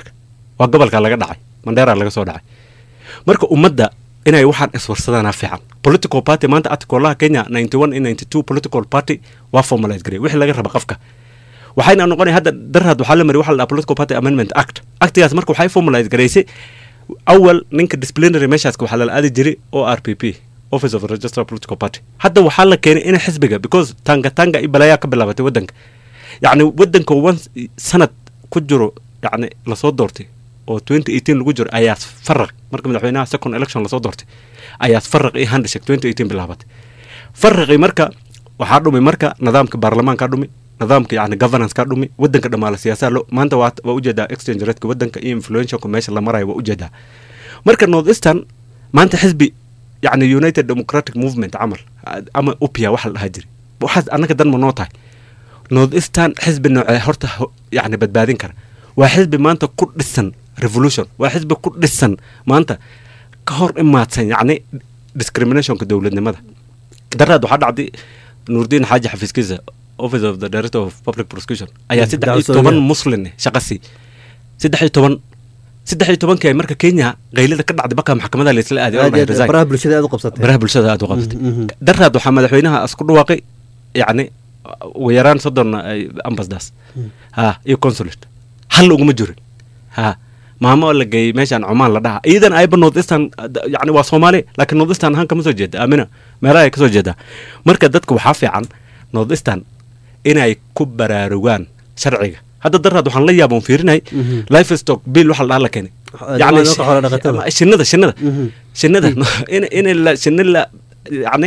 waa gobolka laga dhacay mandheera laga soo dhacay marka ummadda inay waxaan iswarsadaana fiican political party maanta articolaha kenya ninety one iyo ninety two political party waa formalize garay wixii laga raba qofka waxayna noqonay hadda daraad waxaa la mariy waxa la dhaha political party amendment act actigaas marka waxay formalize garaysay awal ninka disciplinary meeshaaska waxaa lala aadi jiray o r p p office of registrar political party hadda waxaa la keenay in xisbiga because tanga tanga iyo balaayaa ka bilaabatay waddanka yacni waddanka one sanad ku jiro yacni lasoo doortay oo twenty eighteen lagu jiro ayaa faraq marka madaxweynaha second election lasoo doortay ayaa faraq iyo handshake twenty eighteen bilaabatay faraqii marka waxaa dhumay marka nidaamka baarlamaanka dhumi nidaamka yani governance ka dhumi wadanka dhamaala siyaasaa lo maanta waa waa ujeedaa exchange rateka wadanka iyo influentialka meesha la marayo waa ujeedaa marka north eastern maanta xisbi yani united democratic movement camal ama upia waxa la dhahaa jiray waxaas annaga dan ma noo tahay north eastern xisbi noocee horta yani badbaadin kara waa xisbi maanta ku dhisan revolution waa xisbi ku dhisan maanta ka hor imaadsan yacni discriminationka dowladnimada daraad waxaa dhacday nuurdiin xaaji xafiiskiisa office of the director of public prosecution ayaa saddex iyo toban muslin shaqasi saddex iyo toban saddex iyo tobankii ay marka kenya qaylada ka dhacday baka maxkamada laysla aaday baraha bulshada aad u qabsatay baraha bulshada aad u qabsatay daraad waxaa madaxweynaha isku dhawaaqay yacni ugu yaraan soddon ambasdas ha iyo consulate hal uguma jirin ha maamo la geeyey meeshaan cumaan la dhaha iyadan ayba north eastern yani waa soomaali laakiin north eastern ahaan kama soo jeeda aamina meelaha ay ka soo jeedaa marka dadka waxaa fiican north eastern inay ku baraarugaan sharciga hadda daraad waxaan la yaaba fiirinay life stock bill waxa la dhaha la keenay yani shinada shinada shinada in la shina la yani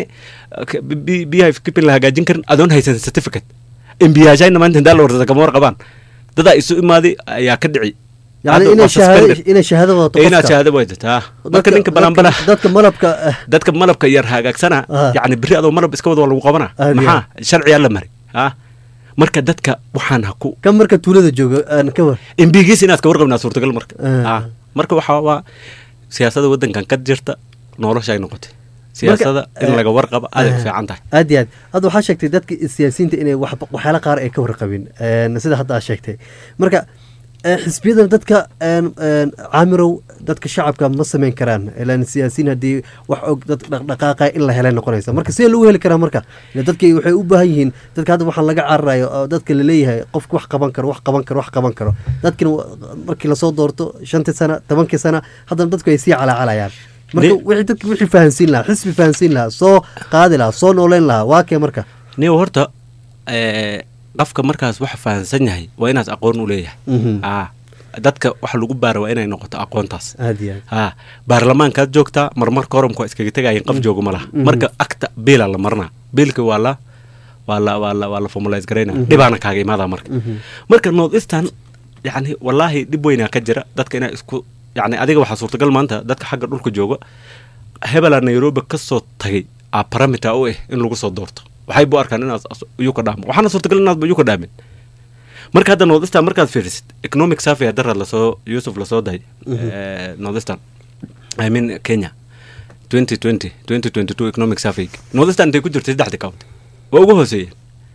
beehive keeping la hagaajin karin adoon haysan certificate embiyaashayna maanta hindaa la warsada kama warqabaan dadaa isu imaaday ayaa ka dhici yani inay shahaado inay shahaado wadato inaad shahaado wadato ha marka ninka balanbala dadka malabka dadka malabka yar hagaagsana yani beri adoo malab iska wada waa lagu qabana maxaa sharciyaa la mari ha marka dadka waxaan ha ku kan marka tuulada jooga aan ka war embigiis inaad ka warqabnaa suurtagal marka ha marka waxaa waa siyaasada waddankan ka jirta nolosha ay noqotay siyaasada in laga warqabo aad ay fiican tahay aad iyo aad hadda waxaa sheegtay dadka siyaasiyiinta inay waxyaala qaar ay ka warqabin sida hadda aad sheegtay marka xisbiyada dadka caamirow dadka shacabka ma sameyn karaan ilaan siyaasiyiin haddii wax og dad dhaqdhaqaaqa in la helay noqonaysa marka sidee lagu heli karaa marka dadki waxay u baahan yihiin dadka hadda waxaan laga cararayo oo dadka laleeyahay qofka wax qaban karo wax qaban karo wax qaban karo dadkina markii lasoo doorto shantii sana tobankii sana haddana dadku ay sii calaacalayaan marka wixii dadka wixii fahansiin lahaa xisbi fahansiin lahaa soo qaadi lahaa soo nooleyn lahaa waa kee marka niw horta qofka markaas waxa fahansan yahay waa inaas aqoon u leeyahay a dadka waxa lagu baara waa inay noqoto aqoontaas a baarlamaankaad joogtaa marmar koromka waa iskaga tegayen qof jooga ma laha marka acta biila la marnaa biilka waa la waa la waa la waa la formalize garayna dhibaana kaaga imaadaa marka marka north eastern yacni wallaahi dhib weynaa ka jira dadka inaa isku yacni adiga waxaa suurtagal maanta dadka xagga dhulka jooga hebela nairobi ka soo tagay a paramita u ah in lagu soo doorto waxay bu arkaan inaad uyuka dhaamo waxaana suurtagal inaadba uyuka dhaamin marka hadda northeastern markaad fiirisid economic survey daraad lasoo yusuf lasoo dahay northeastern i mean kenya twenty twenty twenty twenty two economic survey northeastern intay ku jirtay saddexda county waa ugu hooseeyeen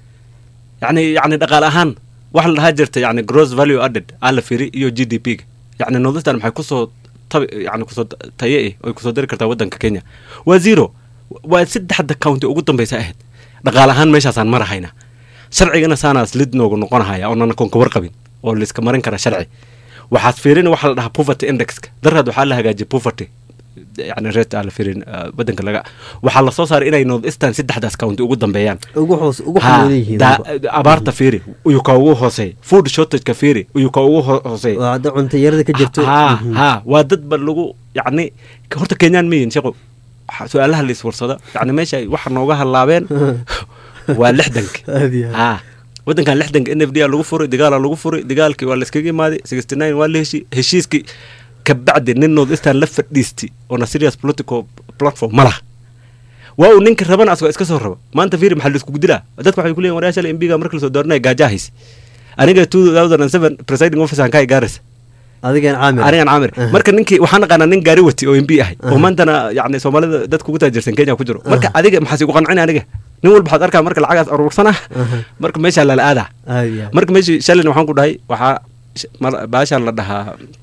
yacni yacni dhaqaale ahaan waxa la dhahaa jirta yacni gross value added aa la fiiri iyo g d p ga yacni northeastern maxay kusoo tab yani kusoo taye eh oy kusoo dari kartaa waddanka kenya waa zero waa saddexda county ugu dambeysa ahayd dhaqaale ahaan meeshaasaan marahayna sharcigana saanaas lid noogu noqonahaya oonana koon ka warqabin oo laiska marin kara sharci waxaad fiirin waxa la dhahaa poverty indexka daraad waxaa la hagaajiyay poverty yani reet aan la fiirin waddanka laga waxaa lasoo saaray inay north eastern saddexdaas county ugu dambeeyaan ugu hoos ugu xumuudan abaarta fiiri uyuu ka ugu hooseey food shortageka fiiri uyuu ka ugu hooseey waa hadda cuntayarada ka jirto ha ha waa dad ba lagu yacni horta kenyaan miyin shaqo su-aalaha la iswarsada yani meesha waxa nooga halaabeen waa lixdanka ha waddankan lixdanka n f d a lagu furay dagaala lagu furay dagaalkii waa layskaga imaaday sixty nine waa la heshi heshiiskii kabacdi nin north eastern la fadhiistay oona serious political platform ma laha waa uu ninka rabana asgoo iska soo raba maanta fiiri maxaa laiskugu dilaa dadka waxay kuleeyihin waryaasha m b ga marka lasoo dooranaya gaajaa hayse aniga two thousand and seven presiding officer aan kaa gaaraysa adigan caamir anigan caamir marka ninkii waxaan naqaanaa nin gaari wati oo m b ahay oo maantana yani soomaalida dadka ugu taajirsan kenya ku jiro marka adiga maxaas igu qancin aniga nin walba waxaad arkaa marka lacagaas aruursana marka meeshaa lala aadaa marka meeshii shalin waxaan ku dhahay waxaa baashaan la dhahaa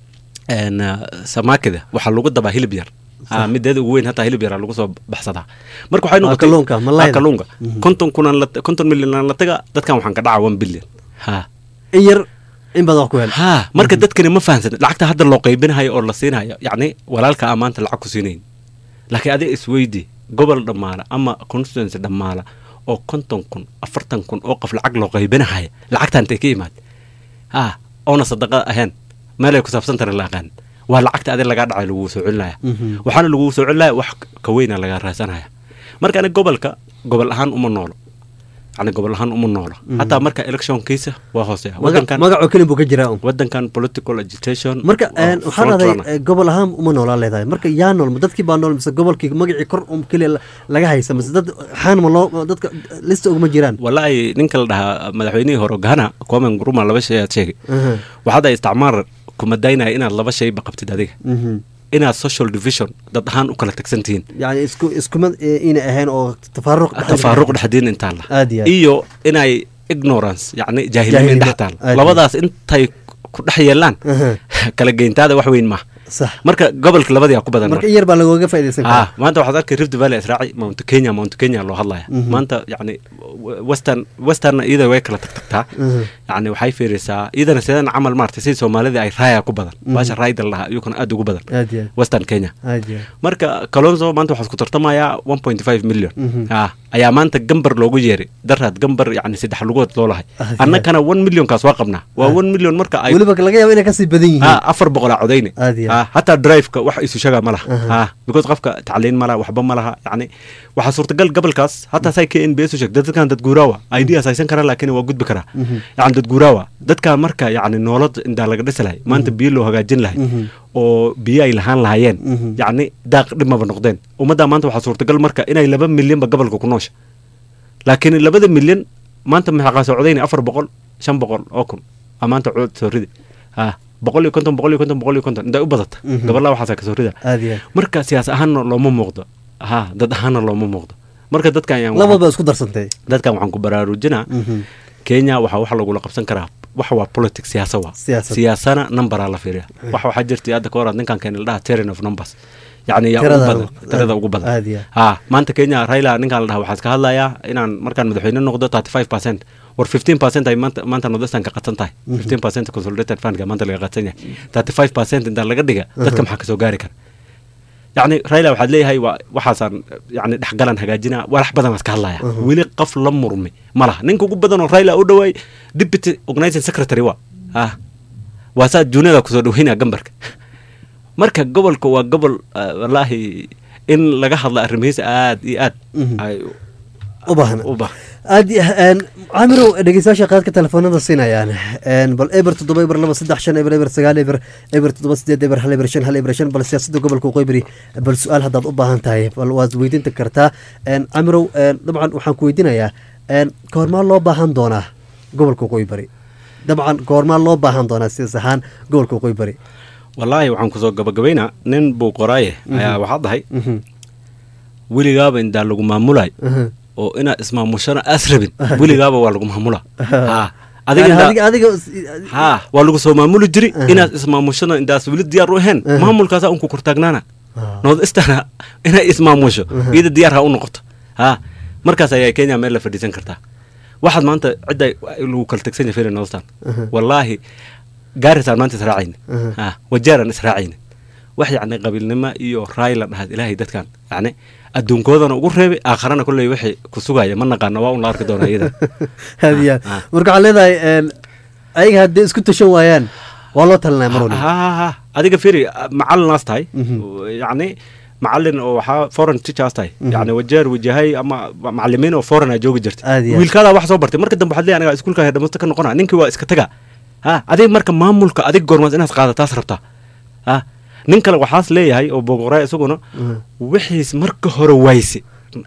een, ah, samaakida waxaa lagu dabaa hilib yar Ah, mideeda ugu weyn hataa hilib yaraa lagu soo baxsadaa marka waxay Ah, noqotay kalluunka, malayda. Ah, kalluunka konton kunaan la konton milyan aan la taga dadkan waxaan ka dhacaa one billion ha in yar in badan wax ku hel ha marka dadkani ma fahamsan lacagta hadda loo qaybinayo oo la siinayo yacni walaalka a maanta lacag ku siinayn laakiin adiga isweydi gobol dhammaala ama constituency dhammaala oo konton kun afartan kun oo qof lacag loo qaybinahaya lacagta intay ka imaad ha oona sadaqa ahayn meelay ku saabsantana la aqaan waa lacagta adiga lagaa dhacay laguu soo celinaya Mhm. waxaana laguu soo celinaya wax ka weyna lagaa raasanaya marka aniga gobolka gobol ahaan uma noolo yani gobol ahaan uma noolo hataa marka electionkiisa waa hooseeya Maga- wadankan magacoo kelin buu ka jiraa un wadankan political agitation marka waa een, waxaa front dhahday runner. eh, gobol ahaan uma noolaa leedahay marka yaa nool ma dadkii baa nool mise gobolkii magacii kor um keliya la- laga haysa mise dad xaan ma loo dadka lista uguma jiraan walaahi ninka la dhahaa madaxweynihii hore gana komen gruma laba shay aad sheegay Aha. waxaad isticmaar kuma daynaya inaad laba shayba qabtid adiga Mhm. inaad social division dad ahaan u kala tagsan tihiin yani isku iskuma eh, inay ahayn oo tafaaruq tafaaruq dhexdiin intaa la Aad iyo aad. iyo inay ignorance yacni jaahilnimo Jaahilnimo, dhex taal aad iyo labadaas intay ku dhex yeelaan Aha. kala geyntaada wax weyn maaha sax marka gobolka labadii ku badan marka in yar baa lagooga faaidaysan ah karaa maanta waxaad arkay rift valley israaci mount kenya mount kenya loo hadlaya Mhm. maanta yani western western iyada way kala tagtagtaa Mhm. yani waxay fiirisaa iyadana sidan camal maartay sidii soomaalida ay raaya ku badan Mhm. baasha raayda la dhahaa iyukuna aad ugu badan aad iyo western kenya aad aad iyo aad marka kalonzo maanta waxaa isku tartamayaa one point five million Mhm. ah ayaa maanta gambar loogu yeeray daraad gambar yani saddex lugood loo lahay Ah, annagana one millionkaas waa qabnaa waa Ah. one million marka ay weliba laga yaabo inay kasii badan yihiin ah afar boqolaa codayne Aad iyo aad. ah hataa driveka wax isu shaga ma laha Aha. ah because qofka tacliin ma laha waxba ma laha yani waxaa suurtagal gobolkaas hataa say k n b s u sheegtay dadkan dad guuraawa ideas haysan karaa laakiin waa gudbi karaa Mhm. yani dad guuraawa dadkaa marka yani noolad intaa laga dhisi lahay maanta biyo loo hagaajin lahay Mhm. oo biyo ay lahaan lahaayeen Mhm. yacni daaq dhimaba noqdeen ummaddaa maanta waxaa suurtagal marka inay laba milyanba gobolka ku noosha laakiin labada milyan maanta maxaa qaasa codayna afar boqol shan boqol oo kun aa maanta cod soo ridi ah boqol iyo konton boqol iyo konton boqol iyo konton intay u badata Mhm. gabalaa waxaasa kasoo rida aad iyo aad marka siyaas ahaanna looma muuqdo ha dad ahaanna looma muuqdo marka dadkan ayaan labad baa isku darsantay dadkan waxaan ku baraarujinaa Mhm. kenya waxaa wax lagula qabsan karaa wax waa politics siyaasa waa Siyaasad. siyaasana numberaa la fiiriya wax waxaa jirtay hadda ka hor aad ninkan keeni la dhaha terrain of numbers yacni yaa ugu Tirada badan ugu- tirada aad- ugu badan aad iyo ha maanta kenya raila ninkan la dhaha waxaa iska hadlayaa inaan markaan madaxweyne noqdo thirty five percent war fifteen percent ay maanta maanta nordestan ka qadsan tahay fifteen percent consolidated fundka maanta laga qadsan yahay thirty five percent intaa laga dhiga dadka maxaa kasoo gaari kara yacni raila waxaad leeyahay waa waxaasaan yani dhexgalan hagaajina walax badan iska hadlaya weli qof la murmi ma laha ninka ugu badan oo raila u dhawaay deputy organizing secretary wa ah waa saa juniyada kusoo dhaweynaya gambarka marka gobolka waa gobol ah, wallaahi in laga hadla arrimihiisa aad iyo aad Mhm. ay u baahna u bah aad iyo- een, caamirow dhegeystayaasha qaadka telefoonada siinayaan een, bal eber toddoba eber laba saddex shan eber eber sagaal eber eber toddoba sideed eber hal eber shan hal eber shan bal siyaasadda gobolka qoybari bal su-aal haddaad u baahan tahay bal waad weydiinta kartaa een, caamirow een, dabcan waxaan ku weydiinayaa een, kahormaa loo baahan doonaa gobolka qoybari dabcan kahormaa loo baahan doonaa sidaas ahaan gobolka qoybari wallaahi waxaan kusoo gabagabaynaa nin buu qoraaye ayaa waxaa dhahay Mhm, weligaaba intaa lagu maamulay aha. oo inaad ismaamushana aas rabin weligaaba waa lagu maamula ha Yani adiga adiga adiga ha waa lagu soo maamuli jiri Aha. inaad ismaamushana intaas weli diyaar u ahayn Aha. maamulkaasa unku kortaagnaana Ah. nood istana inay ismaamusho Aha. iyada diyaar ha u noqoto ha markaas ayaa kenya meel la fadhiisan kartaa waxaad maanta cidda lagu kala tegsan yahay noostan Aha. wallaahi gaarisaan maanta israacayna Aha. ha wajeeraan israacayna wax yacni qabiilnimo iyo raay la dhahaad ilaahay dadkan yacni adduunkoodana ugu reebay aakharana kolley wixii ku sugaya ma naqaana waa un la arki doonaa iyada aad iyo aad Ah, ah. marka waxaan leedahay een, ayaga haddii isku tashan waayaan waa loo talinaya mar waliba ha ha ha adiga firi macalinaas tahay Mhm. yacni macalin oo waxaa foreign teachers tahay Mhm. yacni wajeer wajahay ama macalimiin oo foreign aa joogi jirta Aad iyo aad. wiilkaadaa wax soo bartay marka dambe waxaad leeyahay aniga iskuulka dhamasto ka noqona ninkii waa iska taga ha adiga marka maamulka adig goormaas inaad qaadataas rabtaa ha nin kale waxaas leeyahay oo bogoraa isaguna Mhm. wixiis marka hore wayse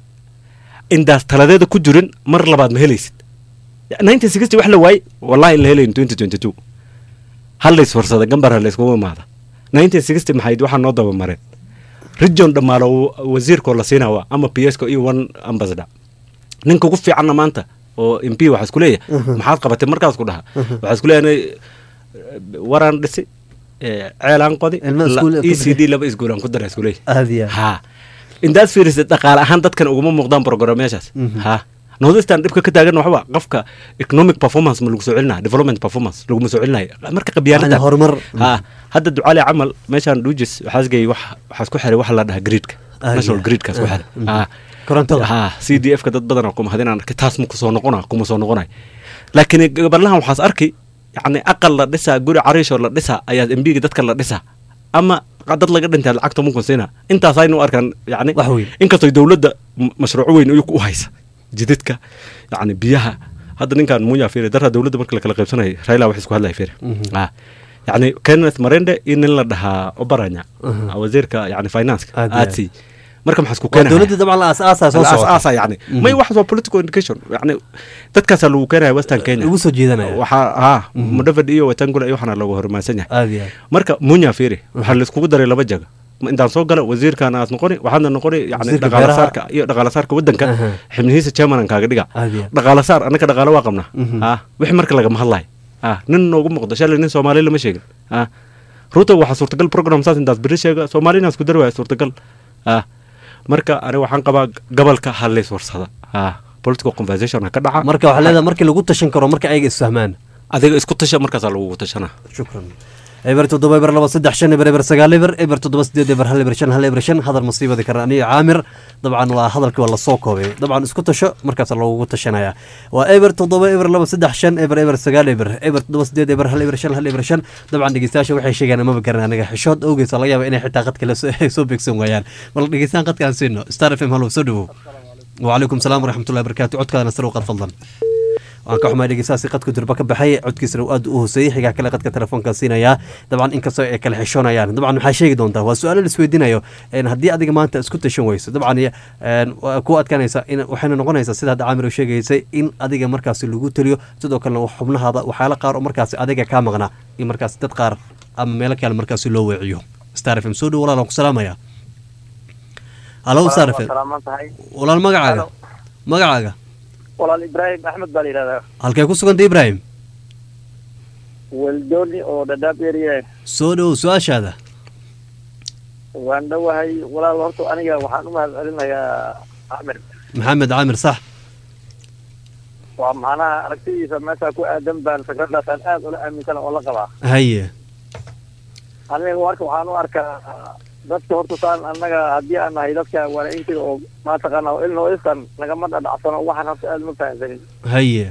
indaas taladeeda ku jirin mar labaad ma helaysid nineteen sixty wax la waay wallahi in la helayn twenty twenty two hal la isfarsada gambar ha la iskugu imaada nineteen sixty maxayd waxaa noo daba mareen region dhammaalo wasiirkoo la siinawa ama p s ko iyo one ambassador ninka ugu fiicanna maanta oo m p waxaa isku leeyahay Mhm. maxaad qabatay markaas ku dhaha Mhm. waxaa isku leeyahay waraan dhisi eh, ceelaan qodi Ilmo iskuul la- ku e c d laba iskuulaan ku dara iskuuley aad iyo aad ha intaad fiirisid dhaqaale ahaan dadkan uguma muuqdaan programmeyaashaas Mhm. ha northeastern dhibka ka taagan waxba qofka economic performance ma lagu soo celinaya development performance laguma soo celinayo marka qabyaalada Macnaa horumar ha hadda ducaali camal meeshaan dhujis waxaas geeyey wax waxaas ku xiray waxa la dhahaa gridka Ah, national yeah. gridkaas ku Ah, xiray mhm. ha korontada ha c d f ka dad badan kuma hadinaan arkay taas ma kusoo noqona kuma soo noqonay laakiin gabalahan waxaas arki yacni aqal la dhisaa guri cariishoo la dhisaa ayaa embiga dadka la dhisaa ama dad laga dhintay lacagta mukun siina intaas aynu u arkaan yacni wax weyn inkastoo dowladda m- mashruuco weyn iyagu u haysa jidadka yacni biyaha hadda ninkan munya fiiri daraa dowladda marka la kala qaybsanayay raila wax isku hadlaya fiiri Mhm. ah yacni kenneth marende iyo nin la dhahaa obaranya Mhm. wasiirka yacni financeka Aad iyo aad. aadsi marka maxaa isku waa keenaya dowladda dabcan la aas-aasaa soo socota aasa yani may waxaas waa political indication yani dadkaasaa lagu keenaya western kenya lagu soo jeedanaya waxaa ha mudhavid iyo watangula iyo waxaana looga hormaansan yahay aad iyo aad marka munya fiiri waxaa laiskugu daray laba jaga Ma intaan soo gala wasiirkaana aad noqoni waxaadna noqoni yani Wasiirka dhaqaalasaarka iyo dhaqaalasaarka wadanka Aha. xibnihiisa chairmanan kaaga dhiga aad iyo aad dhaqaalasaar annaka dhaqaalo waa qabnaa Mhm. ah wixii marka lagama hadlayo ah nin noogu muuqdo shalay nin soomaali lama sheegin ah ruto waxaa suurtagal program saas intaas beri sheega soomaalina isku dari waaya suurtagal ah marka aniga waxaan qabaa gobolka halays warsada ah political conversation ha ka dhaca marka waxaa leedahay markii lagu tashan karo marka ayaga isfahmaan adiga isku tasha markaasaa lagugu tashana shukran eber toddoba eber laba saddex shan eber eber sagaal eber eber toddoba sideed eber hal eber shan hal eber shan hadal masiibadi kara aniyo caamir dabcan waa hadalkii waa lasoo koobay dabcan isku tasho markaas loogu tashanaya waa eber toddoba eber laba saddex shan eber eber sagaal eber eber toddoba sideed eber hal eber shan hal eber shan dabcan dhegeystayaasha waxay sheegaan amaba garan aniga xishood awgees laga yaaba inay xitaa qadka la soo- ay soo beegsan waayaan bal dhegeystaan qadkaan siino star f m hallow soo dhawow وعليكم السلام ورحمة الله وبركاته عدك أنا سروق فضلا waan ka xumahay dhegeystaasi qadku durba ka baxay codkiisana uu aad u hooseeyey xigaa kale qadka telefoonka siinayaa dabcan inkastoo ay kala xishoonayaan dabcan waxaa sheegi doontaa waa su-aalo laisweydiinayo een haddii adiga maanta isku tashan weyso dabcan een waa ku adkaanaysa in waxayna noqonaysaa sida hadda caamir u sheegaysay in adiga markaasi lagu taliyo sidoo kalena xubnahaada waxyaala qaar oo markaasi adiga kaa maqnaa in markaasi dad qaar ama meelo kale markaasi loo weeciyo star f m soo dhow walaal aan ku salaamaya halo star f m salaaman tahay walaal magacaaga Halo. magacaaga walaal ibraahim axmed baa la yidhahdaa halkee ku suganta ibraahim weldooni oo dhadhaab area soo dhow su-aashaada waan dhowahay walaal horta aniga waxaan u mahad celinayaa camir maxamed caamir sax waa macnaha aragtidiisa meesha ku aadan baan fikradaasaan aad ula aaminsana oo la qabaa haye aniga marka waxaan u arkaa dadka horta saan annaga haddii aan nahay dadka waanaintiga oo maataqaana oo ilno iskan nagama dhadhacsano waxaan horta aad ma fahamsanin haye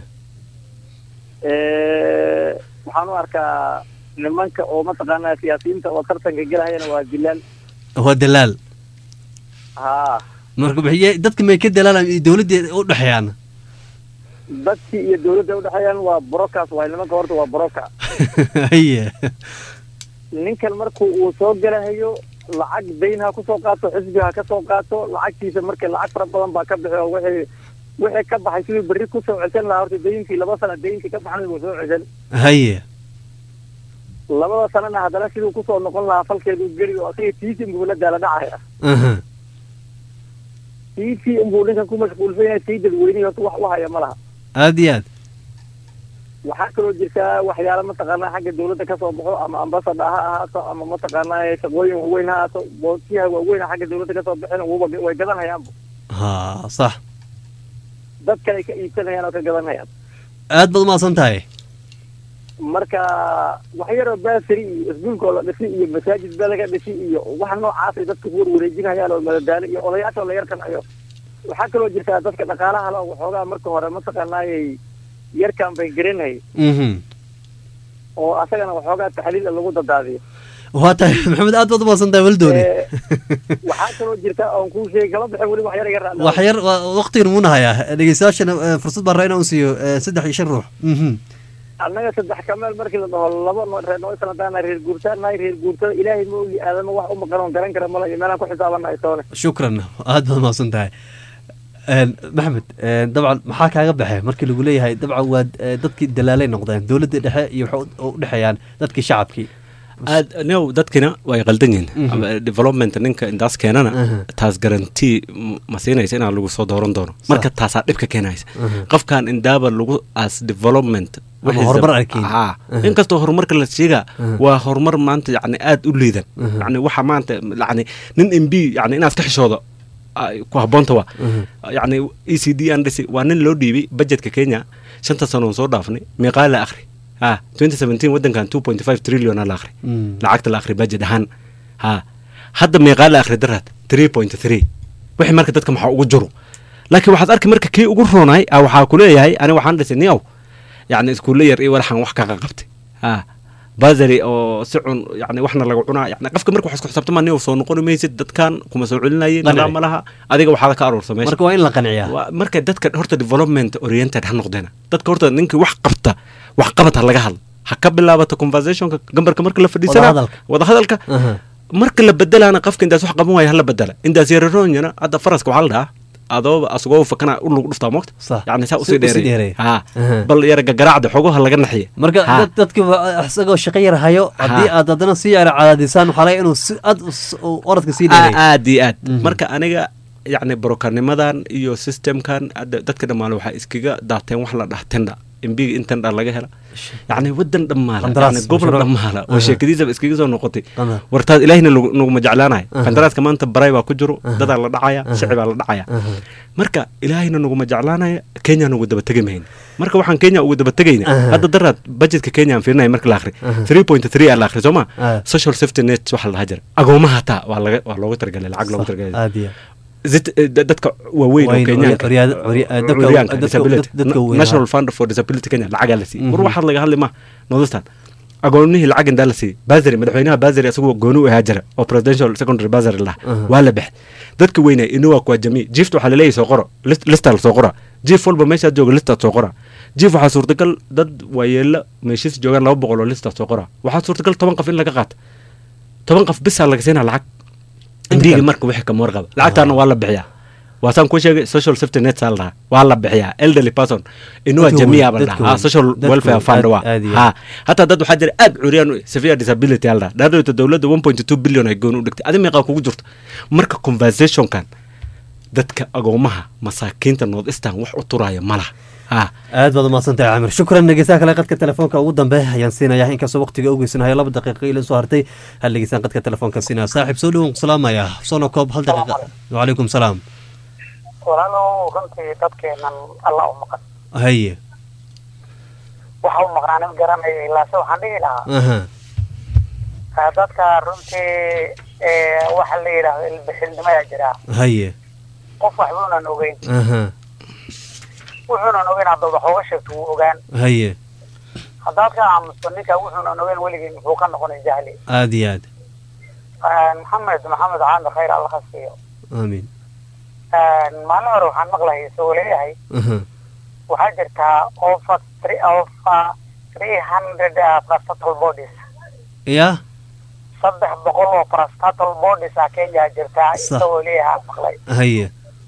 waxaan u arkaa nimanka oo mataqaanaa siyaasiyiinta oo tartanka gelahayana waa dilaal waa dalaal haa marka maxay dadka may ka dalaalaan iyo dowladda u dhexeeyaan dadkii iyo dawladda udhexeeyaan waa brokas waay nimanka horta waa broka haye ninkan marku uu soo gelahayo lacag dayn ha kusoo qaato xisbi ha ka soo qaato lacagtiisa marka lacag fara badan baa ka bixi oo wixii wixii ka baxay siduu berri kusoo ceshan lahaa horta dayinkii laba sana dayinkii ka baxnay wuu soo ceshan haye labada sanana haddana siduu kusoo noqon lahaa falkeedu geli oo asiga tiisi inbuu la daala dhacaya aha tiisi inbuu ninkan ku mashquulsan yahay sii dadweynihi horta wax u haya ma laha aad iyo aad waxaa kaloo jirtaa waxyaala mataqaanaa xagga dawladda kasoo baxo ama ambasada ha ahaato ama mataqaanaa shaqooyin waaweyn ha ahaato boosiyaha waaweyn xagga dawladda kasoo baxeen wuba way gadanhayaanba ha sax dad kale ka iibsanayaan oo ka gadanayaan aad baad umahadsan tahay marka wax yaroo baasari iyo iskuulkoo la dhisi iyo masaajid baa laga dhisi iyo wax noocaasay dadka ku warwareejinayaan oo madadaalo iyo odayaasha la yarkanayo waxaa kaloo jirtaa dadka dhaqaalaha la waxoogaa marka hore mataqaanaayay yarkan bay garanayay mhm oo asagana waxoogaa taxliil lagu dadaadiyo waa tahay maxamed aad baad umahadsan tahay waldooni Eh, waxaa kaloo jirta oon kuu sheegi kala bixin weli wax yar iga raacda wax yar waqtigan muuna hayaa dhegeystayaashana eh, fursad baan raa inaan siiyo eh, saddex iyo shan ruux mhm annaga saddex kameel markii la dhaho laba no reer noosan haddaana reer guurtaan nahay reer guurtada ilaahay ma ogi aadama wax u maqan oon garan kara mala iyo meelaan ku xisaabanahay toone shukran aad baad umahadsan tahay Een, maxamed een, dabcan maxaa kaaga baxay markii lagu leeyahay dabcan waa eh, dadkii dalaalay noqdeen dowladda dhexe iyo waxay u- u dhexeeyaan dadkii shacabkii aad new dadkina way qaldan yihiin Mhm. Ama development ninka intaas keenana Aha. taas garantii m- ma siinaysa inaan lagu soo dooran doono marka taasaa dhibka keenaysa Aha. qofkan indaaba lagu as development Ama wixiisa- horumar arkin. Haa. Aha. inkastoo horumarka la sheegaa Aha. waa horumar maanta yani aad u liidan Aha. yani waxa maanta yani nin m b yani inaad ka xishoodo ay ku habboonta waa Aha. yani e c d aan dhisi waa nin loo dhiibay budgetka kenya shanta sano oon soo dhaafnay meeqaa la akhri ha 2017 wadankan 2.5 trillion aa la akhri Mm. lacagta la akhri budget ahaan ha hadda meeqaa la akhri daraad 3.3 wixii marka dadka maxaa ugu jiro laakiin waxaad arki marka kii ugu roonay ah waxaa ku leeyahay ani waxaan dhisay niyow yani iskuulle yar iyo walaxan wax kaqa qabtay ha basari oo si cun yani waxna laga cunaa yani qofka marka wax isku xisaabtama niyow soo noqoni maysid dadkan kuma soo celinayeen Qanci. nidaam ma laha adiga waxaada ka aruursa meesha marka waa in la qanciyaa Waa- marka dadka horta development oriented ha noqdeena dadka horta ninkii wax qabta wax qabad ha laga hadlo ha ka bilaabato conversationka gambarka marka la fadhiisana Wadahadalka. wadahadalka Aha. marka la bedelaana qofka intaas wax qaban waaya hala bedela intaas yararoonyana hadda faraska waxaa la dhahaa adooba asagoo fakana u lagu dhuftaa moogta Sax. yani saa Si- usii usii dheereey. dheeray ha Aha. bal yara gagaraacda xogoha laga naxiya marka Ha. dad- dadki waa- isagoo shaqo yar hayo haddii Ha. aad haddana sii yara cadaadisaan waxaa laga inuu si aad u s- u orodka sii Aa- dheeray aad iyo aad Mhm. marka aniga yacni brokanimadan iyo systemkan hadda dadka dhammaale waxaa iskaga daateen wax la dhah tenda imbiga in tenda laga hela yacni wadan dhammaala Qandaraas, yacni gobol mashruuc. dhammaala oo Aha. sheekadiisaba iskaga soo noqotay Qandar. wartaad ilaahina lagu- naguma jeclaanaya Aha. qandaraaska maanta baray baa ku jiro Aha. dadaa la dhacaya Aha. shicibaa la dhacaya Aha. marka ilaahayna naguma jeclaanaya kenya nagu daba tegi mahayn marka waxaan kenya ugu daba tegayna Aha. hadda daraad budgetka kenya aan fiirinaya marka la akhri Aha. 3.3 aa la akhri soo ma Ah. social safety net waxa la dhaha jira agoomaha hataa waa laga waa looga talagalay lacag looga Sax, talagalay aad iyo Zit- eh, da- dadka waaweyn oo Wayn, kenyaanka curya- curya- eh, dadka- curyaanka, dadka- disability. dadka Na- weyn, national ha. fund for disability kenya lacagaa la siiyey war Mhm. waxaad laga hadli ma nodistan agoonihii lacag indaa la siiyey basary madaxweynaha basary asagoo gooni u ahaa jira oo presidential secondary basary laha Aha. waa la baxay dadka weynay inuwa kwa jamii jiifta waxaa laleeyahay soo qoro list- listaa la soo qora jiif walba meeshaad jooga listaad soo qora jiif waxaa suurtagal dad waayeelo meeshiis joogaan laba boqol oo listaad soo qora waxaa suurtagal toban qof in laga qaato toban qof bisaa laga siinaa lacag indiga marka wixii kama warqaba lacagtaana waa la bixiyaa waasaan ku sheegay social safety net saa la dhahaa waa la bixiyaa elderly person inuwa Dadka jamia weyn, ba la dadka dhahaa weyn, social dadka welfare weyn, fund aad- waa aad iyo ha hataa dad waxaa jira aad curyaan u eh, severe disability aa la dhahaa dhaadhowta dowladda 1.2 billion ay gooni u dhigtay adi meeqaa kugu jirto marka conversationkan dadka agoomaha masaakiinta north eastern wax u turaya ma laha ha aad baad umahadsantahay camir shukran dhegeystaha kale qadka telefoonka ugu dambe ayaan siinayaa inkastoo waqtiga ugeysanayo laba daqiiqo ila soo hartay hal dhegeystaan qadka telefoonka siinaya saaxiib soo dhowow salaamaya soona koob hal daqiiqa wacalaykum salaam walaalow runtii dadkeenan alla u maqan haye waxa u maqnaanin garanayo ilaase waxaan dhihi lahaa aha ah, dadka runtii eh, waxa la yidhaahdo ilbixilnimayaa jiraa haye qof waxbuunan ogeyn aha wuxuunan ogeyn haddaad wax uga sheegto wuu ogaan haye haddaad ka aamusto ninka wuxuunan ogeyn weligii muxuu ka noqonay jahli aad iyo aad Ah, maxamed maxamed caamir khayr alla ha siiyo aamiin Ah, maalin hore waxaan maqlayay isagoo leeyahay aha waxaa jirtaa over three over three hundred prostatal bodies ya saddex boqol oo prostatal bodies ah kenya jirtaa Sax. isagoo leeyahay aan maqlay haye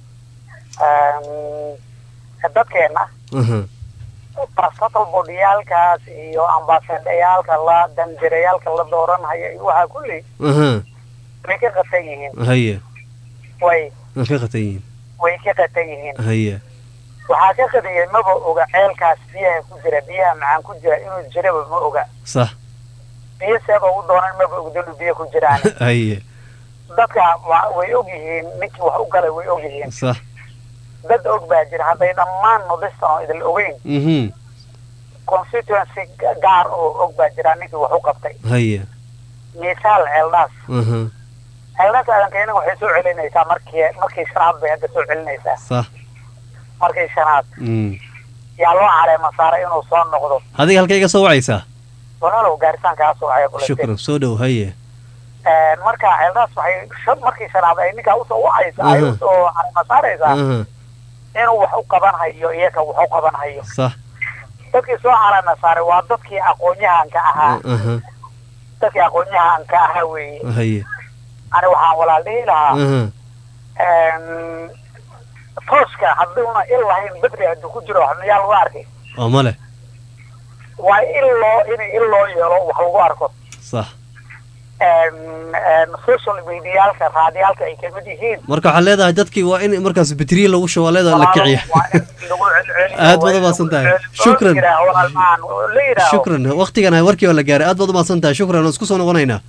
Um, dadkeena aha prostatal bodiyaalkaas iyo ambasadayaalka la danjirayaalka la dooranhayo iyo waxaa kulli aha way ka qatan yihiin haye way waan ka qatan yihiin way ka qatan yihiin haye waxaa ka qadiyay maba oga ceelkaas biyaha ku jira biyaha macaan ku jira inuu jiraba ma oga sax biyo seeba u doonan maba ogda inuu biyo ku jiraan haye dadka wa- way og yihiin ninkii wax u galay way og yihiin sax dad og baa jira hadday dhammaan nodistan oo idil ogeyn mhm constituency ga- gaar oo og baa jira ninkii wax u qabtay haye misaal ceeldhaas aha ceeldhaas aadankeena waxay soo celinaysaa markii markii shanaad bay hadda soo celinaysaa sax markii shanaad mm yaa loo caleema saaray inuu soo noqdo adiga halkay iga soo wacaysaa walaalow gaaritaankaa soo caya kule shukran soo dhow haye marka ceeldhaas waxay shan markii shanaad ay ninkaa usoo wacaysa ay Aha. usoo caleema saaraysaa aha inuu wax u qaban hayo iyaga wax u qaban hayo sax dadkii soo caleema saaray waa dadkii aqoon-yahanka ahaa aha dadkii aqoon-yahanka ahaa weeye haye ani waxaan walaal dhihi lahaa aha Een, tooska hadduuna il lahayn bedri hadduu ku jiro wax miyaa lagu arkay oo male waa il loo in il loo yeelo wax lagu arko sax social mediaalka raadiyaalka ay kamid yihiin marka waxaad leedahay dadkii waa in markaas batriye lagu shubo waa leedahay la kiciya Aad baad umahadsan tahay. Shukran. shukran waqtigan warkii waa la gaaray aad baad umahadsan tahay shukran waan isku soo noqonaynaa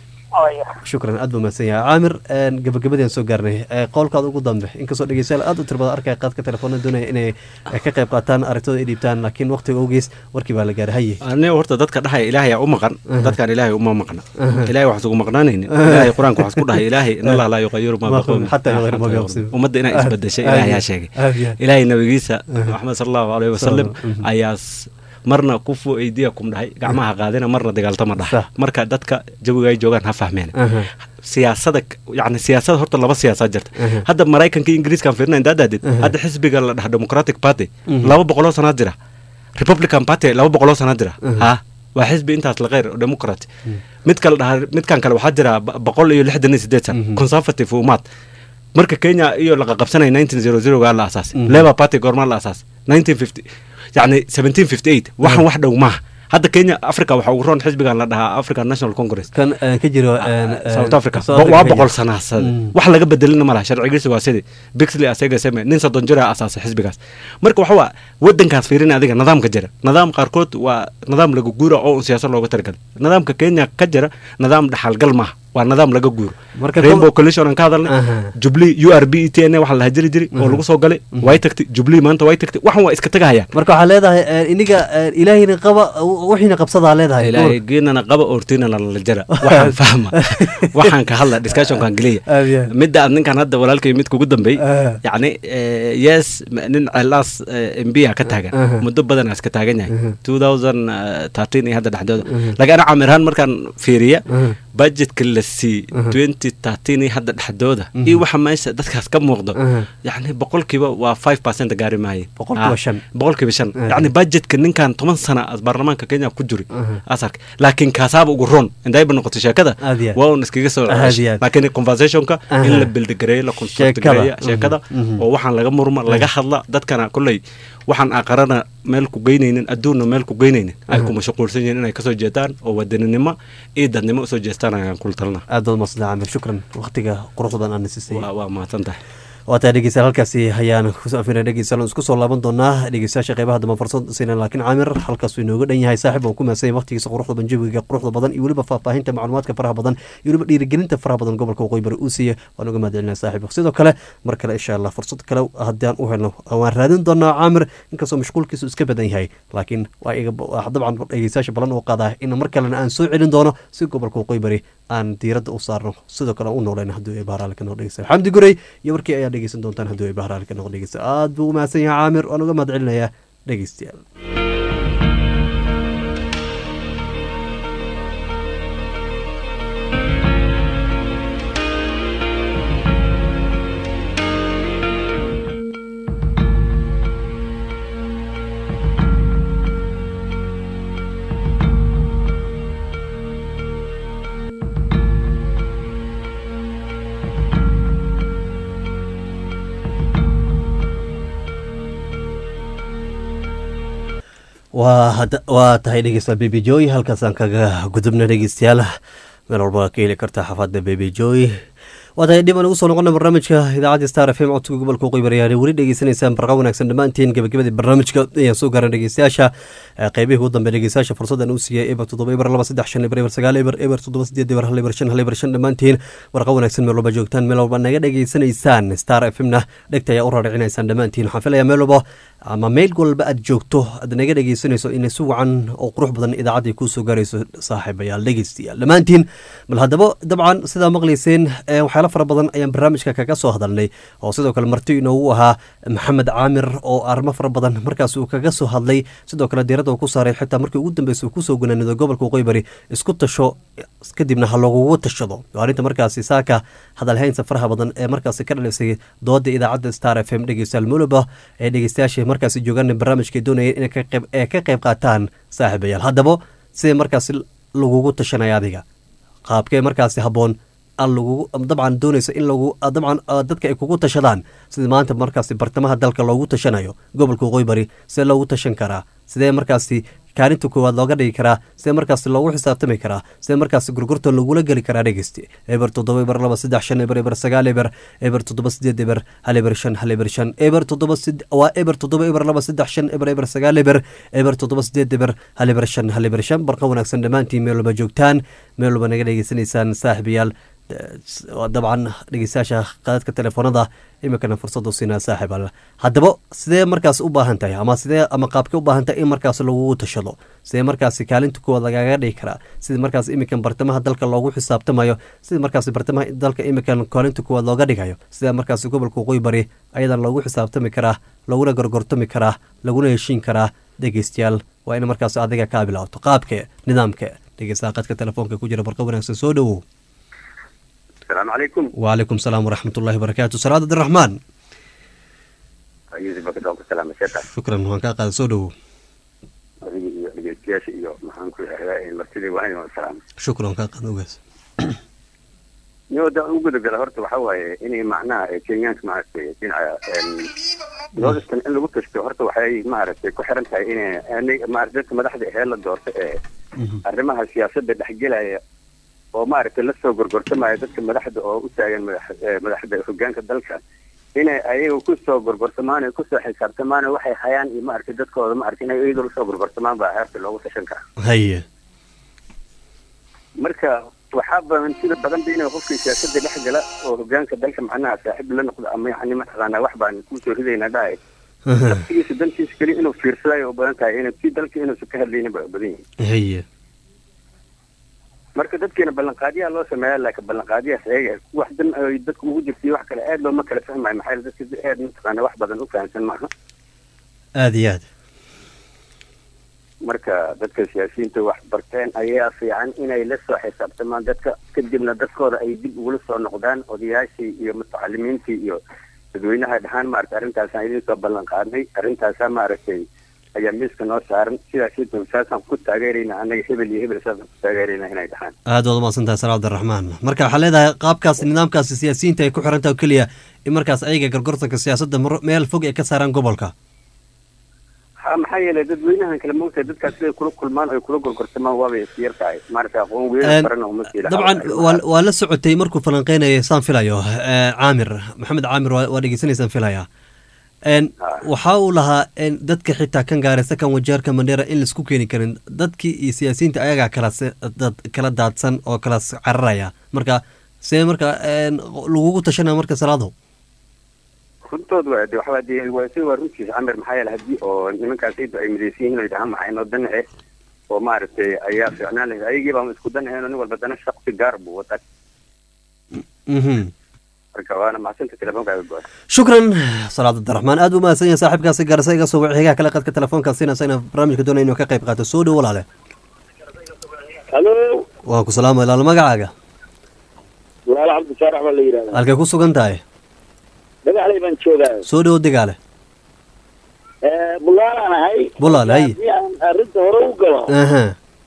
shukran aad buu mahadsan yahay caamir gabagabadii aan soo gaarnay ee, qowlkaada ugu dambe inkastoo dhegeystayaal aad u tiro badan arkaya qaadka telefoona doonaya inay eh, ka qayb qaataan aragtooda ay dhiibtaan laakiin waqtiga awgees warkii baa la gaaray haye aniga horta dadka dhahaya ilaahay aa u maqan dadkaan ilaahay uma maqna Aha. ilaahay waxaas ugu maqnaanaynin ilaahay qur-aanka waxaas ku dhahay ilaahay in allah laa yuqayiru maa Ma biqowmin xataa yuqayiru maa bianfusihim. ummadda inay isbedeshay Aad- ilaahay yaa aad- sheegay aad iyo aad. ilaahay nabigiisa maxamed sala allahu aleyhi wasalam Mhm. ayaa s- marna kufu aydiyakum dhahay gacmaha qaadina marna dagaaltama Sah. dhahay marka dadka jawiga ay joogaan ha fahmeen Aha. siyaasada yani siyaasada horta laba siyaasaad jirta Aha. hadda maraykanka iyo ingiriiskan fiirina intaa daadid Aha. hadda xisbiga la dhaha democratic party Mhm. laba boqoloo sanaad jira republican party laba boqoloo sanaad jira Aha. ha waa xisbi intaas la kheyr oo democrat mid kale dhaha midkan kale waxaa jira ba- boqol iyo lixdan iyo sideed san Mhm. conservative umaad marka kenya iyo laqa qabsanaya nineteen zero zero gaa la asaasay Mhm. labour party goormaa la asaasay nineteen fifty yani seventeen fifty eight waxan wax dhow maaha hadda kenya africa waxaa ugu roon xisbigan la dhahaa african national congress kan eh, ka jiro eh, eh, south africa South Bo- waa Africa. boqol sanaasade Mm. wax laga bedelina malaha sharcigiisa waa sidii bixley asaga same nin soddon jira asaasay xisbigaas marka waxa waa wadankaas fiirin adiga nidaamka jira nidaam qaarkood waa nidaam laga guura oo un siyaasad looga talagalay nidaamka kenya ka jira nidaam dhaxalgal maaha waa nidaam laga guuro Marka rainbow kol- coalition aan ka hadalnay Aha. jubilee u r b e t n waxa la jiri jiri oo lagu soo galay way tagtay jubilee maanta way tagtay waxan waa iska tagahayaan marka waxaa leedahay eh, iniga eh, ilaahayna qaba wixiina qabsadaa leedahay ilaahay geenana qaba ortinana la jara waxaan fahma waxaan ka hadla discussionkan geliya Aad iyo aad. midda aad ninkan hadda walaalkay mid kugu dambeey Ah. yacni eh, yes m- nin ceelaas mbiya ka taagan Aha. muddo badan iska taagan yahay Aha. 2013 iyo hadda dhexdooda Aha. laakiin ana camirhaan markaan fiiriya Aha. budgetka la sii Aha. 2013 iyo hadda dhexdooda Mhm. iyo waxa meesha dadkaas ka muuqdo Aha. yacni boqolkiiba waa 5 percent gaari maaye Boqolkiiba Ah, shan. boqolkiiba shan Aha. yacni budgetka ninkan toban sana as baarlamaanka kenya ku juri Aha. asarka laakiin kaasaaba ugu roon indayba noqoto sheekada Aad iyo aad. waa un iskaga soo Aad iyo aad. laakiin conversationka Aha. in la bildigareeyo la construct Sheekada. gareeyo sheekada Mhm, mhm. oo waxaan laga murma laga hadla dadkana kolley waxaan aqarana meel ku geynaynin adduunna meel ku geynaynin ay ku mashquulsan yihiin inay kasoo jeedaan oo wadaninimo iyo dadnimo usoo jeestaan ayaan kula talina aad baad umahadsan caamir shukran waqtiga quruxda badan aana siisay waa waa mahadsan tahay waa tahay dhegeystayaal halkaasi ayaan kusoo afina dhegeystayaal isku soo laaban doonaa dhegeystayaasha qeybaha dambe fursad siina laakiin caamir halkaasuu inooga dhan yahay saaxib waan ku mahadsan yahay waqtigiisa quruxda banjawiga quruxda badan iyo weliba faahfaahinta macluumaadka faraha badan iyo weliba dhiirigelinta faraha badan gobolka waqooyi bari uu siiya waan uga mahadcelinaa saaxib sidoo kale mar kale insha allah fursad kale haddii aan u helno waan raadin doonaa caamir inkastoo mashquulkiisu iska badan yahay laakiin waa iga waa dabcan dhegeystayaasha balan oo qaadaa in mar kalena aan soo celin doono si gobolka waqooyi bari aan diiradda u saarno sidoo kale aan u noolayna hadduu ay bahraale ka noqo dhegeysta xamdi gurey iyo warkii ayaa dhegeysan doontaan hadduu ay bahraale ka noqo dhegeysta aad buu u mahadsan yahay caamir waan uga mahad celinayaa dhegeystayaal waa hadda- waa tahay dhegeysta baby joy halkaasaan kaga gudubna dhegeystayaal meel walba ka heli karta xafaadda baby joy waa tahay dhib aan ugu soo noqona barnaamijka idaacadda star f m codka gobolka waqooyi bari ayaa weli dhegeysanaysaan barqa wanaagsan dhammaantiin gabagabadii barnaamijka ayaan soo gaaran dhegeystayaasha Eh, qeybihii ugu dambe dhegeystayaasha fursadan uu siiyey eber toddoba eber laba saddex shan eber eber sagaal eber eber toddoba sideed eber hal eber shan hal eber shan dhammaantiin warqa wanaagsan meel walba joogtaan meel walba naga dhegeysanaysaan star f m na dhegta ayaa u raaricinaysaan dhammaantiin waxaan filayaa meel walba ama meel walba aad joogto aad naga dhegeysanayso inay si wacan oo qurux badan idaacaddii kuusoo gaarayso saaxiibayaal dhegeystayaal dhammaantiin bal haddaba dabcan sidaa maqlayseen eh, waxyaalo fara badan ayaan barnaamijka kaga soo hadalnay oo sidoo kale marti inoogu ahaa maxamed caamir oo arrimo fara badan markaas uu kaga soo hadlay sidoo kale diiradda uu ku saaray xitaa markii ugu dambeysay uu kusoo gunaanido gobolka waqooyi bari isku tasho kadibna ha lagugu tashado waa arrinta markaasi saaka hadalhaynta faraha badan ee markaasi ka dhalisay dooda idaacadda star f m dhegeystayaal muluba ee dhegeystayaasha markaasi joogaan barnaamijka doonayeen inay ka qayb ee ka qayb qaataan saaxiibayaal haddaba sidee markaasi lagugu tashanaya adiga qaabkee markaasi habboon aan lagugu dabcan doonaysa in lagu dabcan ah, dadka ay kugu tashadaan sida maanta markaasi bartamaha dalka loogu tashanayo gobolka waqooyi bari sidee loogu tashan karaa sidee markaasi kaalinta koowaad looga dhigi karaa sidee markaas loogu xisaabtami karaa sidee markaas gurgurta lagula geli karaa dhegeysti eber toddoba eber laba saddex shan eber eber sagaal eber eber toddoba sideed eber hal eber shan hal eber shan eber toddoba sid waa eber toddoba eber laba saddex shan eber eber sagaal eber eber toddoba sideed eber hal eber shan hal eber shan barqa wanaagsan dhammaantiin meel walba joogtaan meel walba naga dhegeysanaysaan saaxiibayaal dabcan dhegeystayaasha qaadadka telefoonada iminkana fursadu siinaa saaxiib al haddaba sidee markaas u baahan tahay ama sidee ama qaabkee u baahan tahay in markaas lagugu tashado sidee markaas kaalinta kuwaad lagaga dhigi karaa sidii markaas iminkan bartamaha dalka loogu xisaabtamayo sidii markaas bartamaha dalka iminkan kaalinta kuwaad looga dhigayo sidee markaas gobolka waqooyi bari ayadan loogu xisaabtami karaa laguna gorgortami karaa laguna heshiin karaa dhegeystayaal waa in markaas adiga kaa bilaato qaabke nidaamka dhegeystaha qadka telefoonka ku jira barqa wanaagsan soo dhowow السلام عليكم وعليكم السلام ورحمة الله وبركاته سراد عبد الرحمن يوسف بك دوك السلام شكرا شكرا وان كان قاعد سودو dhegeystayaasha iyo maxaan ku yidhahdaa martidii waa inuu salaam شكرا كان قاعد اوغاس niyada u gudagala horta waxa waaye inay macnaha kenyaanka maaragtay dhinaca northern in lagu tashto horta waxay maaragtay ku xiran tahay inay maaragtay dadka madaxda ahee la doorta ee arrimaha siyaasadda dhexgelaya oo maaragtay lasoo gorgortamaya dadka madaxda oo u taagan madaxda hogaanka dalka inay ayaga kusoo gorgortamaan kusoo xisaabtamaan waxay hayaan iyo maaragtay dadkooda maaragtay inay iyadoo lasoo gorgortamaan baa heerta loogu tashan karaa هيا marka waxaa badan sida badan ba inay qofkii siyaasadda dhex gala oo hogaanka dalka macnaha saaxiib la noqdo ama yani mataqaanaa wax baan kusoo ridaynaa dhahay naftigiisa dantiisa keli inuu fiirsadayo u badan tahay in si dalka inuusan ka hadlaynin ba u badan yihin هيا marka dadkeena ballanqaadyaha loo sameeya laakiin ballanqaadyahaas ayaga wax dan ay dadku ugu jirtay wax kale aad looma kala fahmayo maxaa yeele dadka aad mataqaana wax badan u fahamsan maaha آدي آد marka dadka siyaasiyiinta wax barteen ayaa fiican inay la soo xisaabtamaan dadka kadibna dadkooda ay dib ugula soo noqdaan odayaashii iyo mutacalimiintii iyo dadweynaha dhahaan maaragtay arrintaasaan idin soo ballan qaadnay arrintaasaa maaragtay ayaa miiska noo saaran sidaas saasaan ku taageerayna annaga hebel iyo hebel saasaan ku taageerayna inay dhahaan aad waad umahadsantahay sara cabdiraxmaan marka waxaa leedahay qaabkaas nidaamkaasi siyaasiyiinta ay ku xiran tahay oo keliya in markaas ayaga gorgortanka siyaasadda mar- meel fog ay ka saaraan gobolka ha maxaa yeelay dadweynahan kale moogtahay dadkaas siday kula kulmaan oy kula gorgortamaan waabay iska yar tahay maaragtay aqoon Een, weyn farana uma sii lahaa. dabcan waa waa la socotay markuu falanqeynayay saan filayo eh, caamir maxamed caamir waa waa dhegeysanaysaan filaya n waxa uu lahaa n dadka xitaa kan gaaraysa kan wajeerka mandheera in laisku keeni karin dadkii iyo siyaasiyiinta ayagaa kala se- dad kala daadsan oo kala s- cararaya marka see marka n lagugu tashanaya marka salaado runtood waa de waxbaa de waa si waa runtiisa camir maxaa yeele haddii oo nimankaas ciiddu ay midaysan yihiin oy dhahaan maxay noo dan eh oo maaragtay ayaa fiicnaan lahayd ayagii baan isku dan ahayn oo nin walba dana shaqsi gaar buu wataa mhm marka waana macsanta telefoonka go shukran salaad cabdiraxmaan aad buu mahadsan yahay saaxiibkaasi gaarsa iga soo waci xigaha kale qadka telefoonka siinaysa inaan barnaamijka doonaya inuu ka qayb qaato soo dhow walaale halo waan ku salaamay ilaal magacaaga walaal cabdisaarax baa la yidhahdaa halkay ku sugan tahay dhagaxley baan joogaa soo dhow digaale bulaalaan ahay Bulaal, hay. haddii aan arrinta hore u galo aha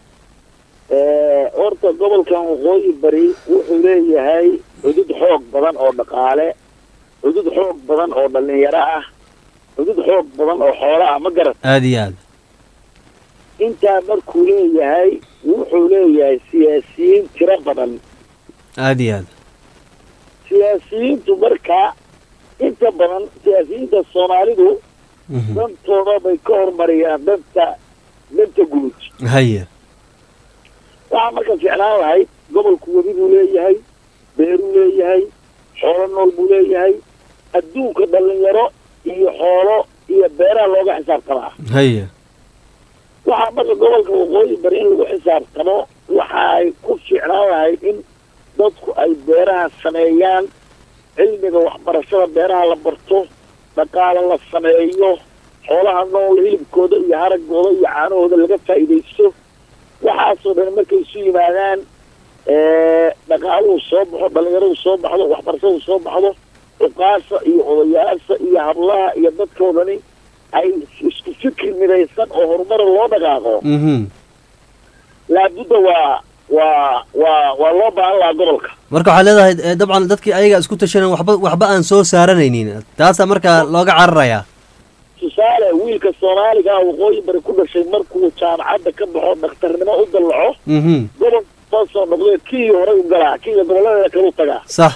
horta gobolkan waqooyi bari wuxuu leeyahay cudud xoog badan oo dhaqaale cudud xoog badan oo dhalinyaro ah cudud xoog badan oo xoolo ah ma garat aad iyo aad intaa markuu leeyahay wuxuu leeyahay siyaasiyiin tiro badan aad iyo aad siyaasiyiintu marka inta badan siyaasiyiinta soomaalidu Mhm. dantooda bay ka hormariyaan danta danta guud haya waxaa marka ficlaan lahayd gobolku webi buu leeyahay beeruu leeyahay xoolo nool buu leeyahay adduunka dhalinyaro iyo xoolo iyo beeraha looga xisaabtamaa haya waxaa marka gobolka waqooyi bari in lagu xisaabtamo waxa ay ku ficlaan lahayd in dadku ay beeraha sameeyaan cilmiga waxbarashada beeraha la barto dhaqaalo la sameeyo xoolaha nool hilibkooda iyo haragooda iyo caanahooda laga faa'iidaysto waxaasoo dhan markay isu yimaadaan dhaqaaluhu soo baxo dhalinyaradu soo baxdo waxbarashadu soo baxdo cuqaasha iyo odayaasha iyo hablaha iyo dadkoo dhani ay isku fikir midaysan oo horumara loo dhaqaaqo mhm laabudda waa waa waa waa loo baahan lahaa gobolka marka waxaad leedahay eh, dabcan dadkii ayaga isku tashanan waxba waxba aan soo saaranaynin taasaa marka looga cararayaa tusaale wiilka soomaaliga ah waqooyi bari ku dhashay markuu jaamacadda ka baxo dhakhtarnimo u dallaco mhm gobol soo soo noqdee kii horay u galaa kiiga gobolladeeda kale u tagaa sax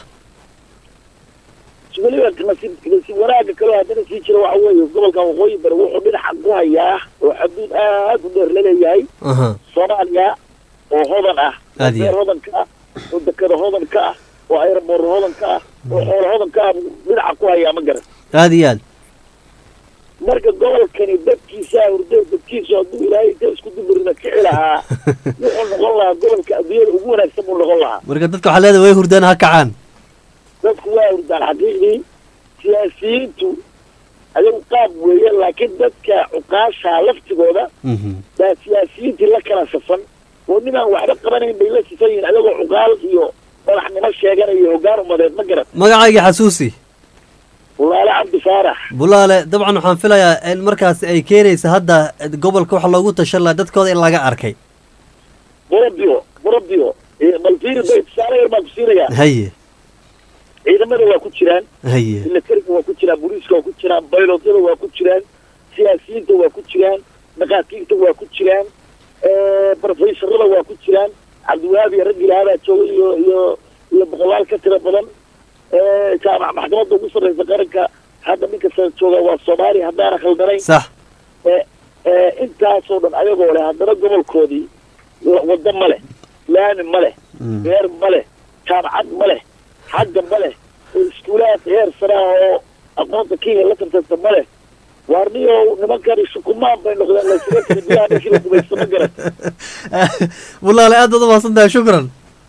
weliba nasiib nasiib wanaagga kaloo haddana sii jira waxa weeye gobolka waqooyi bari wuxuu dhinaca ku hayaa oo xaduud aad u dheer laleeyahay aha soomaaliya oo hodan ah oo Aad iyo beer hodan ka ah oo dekada hodan ka ah oo aeroboor hodan ka ah oo xoolo hodan ka ah buu dhinaca ku hayaa ma garan aad iyo aad marka gobolkani dadkiisaa hurdo dadkiisu hadduu ilaahay inta isku duburina kici lahaa wuxuu noqon lahaa gobolka adduunyada ugu wanaagsan buu noqon lahaa marka dadka waxaa leedahay way hurdaan ha kacaan dadku waa hurdaan xaqiiqdii siyaasiyiintu ayagu qaab weeye laakiin dadka cuqaasha laftigooda mhm baa siyaasiyiintii la kala safan oo ninaan waxba qabanayn bay la sifan yihiin ayagoo cuqaal iyo madaxnimo sheeganaya hoggaan umadeed ma garan magacayga xasuusi walaale cabdi faarax bulaale dabcan waxaan filayaa in markaasi ay keenaysa hadda gobolka waxa loogu tashan lahaa dadkooda in laga arkay burabio burabio malfiiri bay tusaale yar baan ku siinayaa haye ciidamada waa ku jiraan haye militariga waa ku jiraan booliiska waa ku jiraan baylotyada waa ku jiraan siyaasiyiinta waa ku jiraan dhakhaatiirta waa ku jiraan brofesorada waa ku jiraan cabdiwahaabi iyo raggi lahaabaa jooga iyo iyo iyo boqolaal ka tira badan jaamac maxkamadda ugu sarreysa qaranka hadda ninka sa jooga waa soomaaliya haddaana khaldanayn sax intaasoo dhan ayagoo leh haddana gobolkoodii waddo ma leh laami ma leh beer ma leh jaamacad ma leh xagga ma leh iskuulaad heer sare ah oo aqoonta kenya la tartanta ma leh waarniyo nimankani shukumaan bay noqdeen laysaga tiri biyaha ninkii la gumaysto ma garan bulaale aad baad umahadsan tahay shukran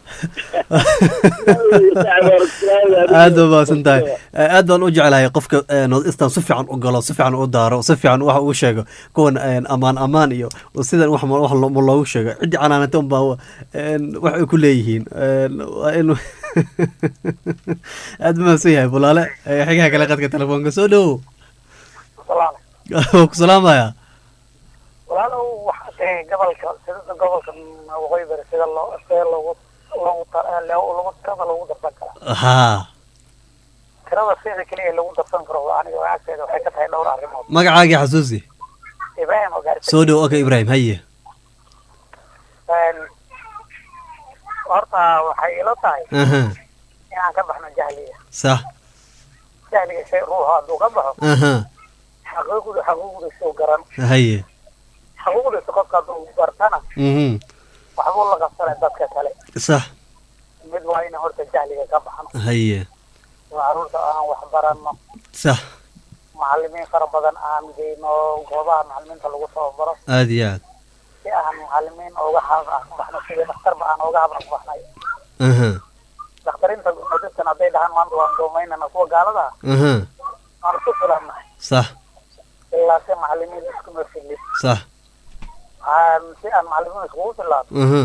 aad baa mahadsan tahay aad baan u jeclahay qofka north eastern si fiican u galo si fiican u daaro si fiican wax uu sheego kuwan amaan amaan iyo sidan wax wax loogu sheego ciddii canaanata unbaa wax ay ku leeyihiin waa in aad buu mahadsan yahay bulaale xigaha kale qadka telefoonka soo dhowow waa ku salaamaya walaalow waxaa tahay gobolka sida gobolka waqooyi bari sida loo sida loogu loogu loogu tirada loogu darsan karaa haa tirada sida keliya lagu darsan karo aniga agteeda waxay ka tahay dhowr arrimood magacaagii xasuusi ibraahim oo gaarisa soo dhow okay ibrahim haye horta waxay ila tahay aha inaan ka baxno jahliga sax jahliga shay ruuxa hadduu ka baxo aha xaquuqdu xaquuqdiisu garan haye xaquuqdiisa qofka hadduu bartana mhm waxbuu la qabsanay dadka kale sax mid waa ina horta jahliga ka baxno haye oo carruurta aan wax baranno sax macalimiin fara badan aan geyno goobaha macalimiinta lagu tababaro aad iyo aad si aan macalimiin ooga haab aan ku baxno sida dhakhtarba aan ooga haab aan ku baxnay aha dhakhtarinta nodistan hadday dhahaan maanta waan doomaynana kuwa gaalada ah aha waan ku filannahay sax ilaa si macalimiin iskuma filin sax aan si aan macalimiin iskugu filaano aha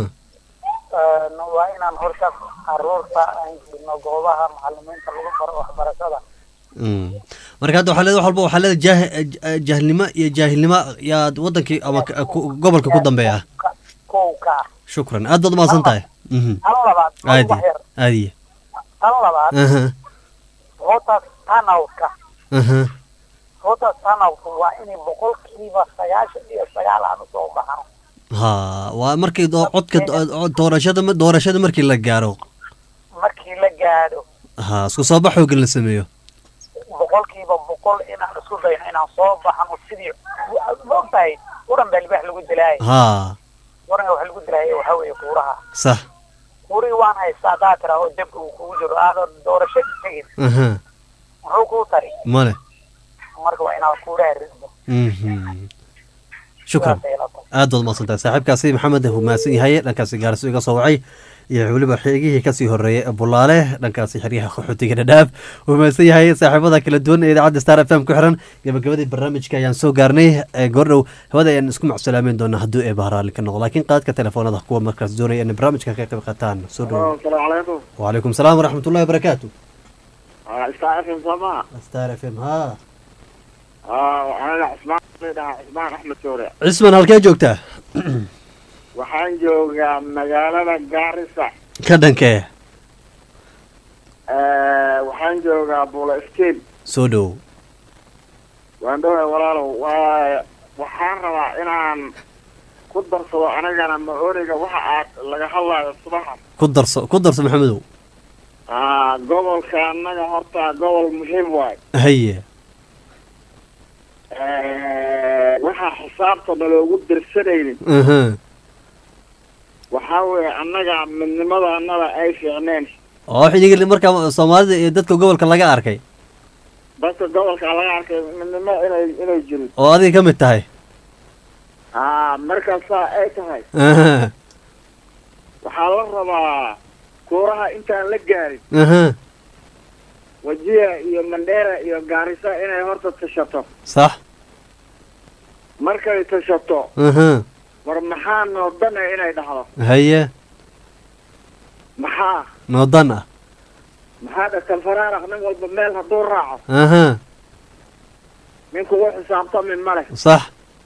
waa inaan horta carruurta aan geyno goobaha macalimiinta lagu baro waxbarashada Mm. marka hadda waxaa leeda wax walba waxaa leeda jah jahlnimo iyo jaahilnimo yaad wadankii ama ka- ku- gobolka ku dambeeya Ka- kow ka ah shukran aad baad umahadsan tahay mhm tan labaad aadi wax yar aadi tan labaad aha voters turnout-ka aha voters turnout waa inay boqolkiiba sagaashan iyo sagaal aan usoo baxno ha waa markii doo- codka do- doorashada doorashada markii la gaaro markii la gaadho ha isku soo bax xooggan la sameeyo boqolkiiba boqol inaan isku dayno inaan soo baxno sidii maogtahay waran baa libaax lagu dilaayay ha waranka waxa lagu dilaayay waxaa weeye kuuraha sax kuurihii waan haystaa haddaa tiraa oo dabka uu kugu jiro aadan doorashadii tegin aha muxuu kuu tari male marka waa inaad kuuraha riddo mhm shukran sidaasay ila tahay aad baad umahadsan tahay saaxiibkaasi maxamed uu mahadsan yahay dhankaasi gaarso iga soo wacay iyo weliba xigihii kasii horeeyay ee bulaale dhankaasi xeryaha qaxootiga dhadhaaf uu mahadsan yahay saaxiibada kala duwan ee idaacadda star f m ku xiran gabagabadii barnaamijka ayaan soo gaarnay ee goordhow hawada ayaan isku macsalaameyn doonaa hadduu ee bahraali ka noqdo laakiin qaadka telefoonada kuwa markaas doonaya inay barnaamijka ka qayb qaataan soo dhowo asalaamu calaykum wacalaykum salaam waraxmatullahi wabarakaatu istaa fm soomaa star f m ha waxaan cusmaan dhahaa cusmaan axmed soore cisman halkee joogtaa waxaan joogaa magaalada gaarisa ka dhankee waxaan joogaa bulo state soo dhowo waan dhoway walaalow waa waxaan rabaa inaan ku darsado anigana ma-ooniga waxa aad laga hadlaayo subaxa ku darso ku darso maxamedow aa gobolka annaga horta gobol muhiim waay haye waxaa xisaabta naloogu dirsanaynin aha waxaa weeye annaga midnimada annada ay fiicneen oo xilligii markaa soomaalida iyo dadka gobolka laga arkay dadka gobolka laga arkay midnimo inay inay jirin oo adiga ka mid tahay aa markaasaa ay tahay aha waxaa la rabaa kuuraha intaan la gaarin aha wajiya iyo mandheera iyo gaarisa inay horta tashato sax markay tashato aha war maxaa noodana inay dhahdo haye maxaa noodan ah maxaa dhakal faraaraq nin walba meel hadduu raaco aha nin kugu xisaabtami ma leh sax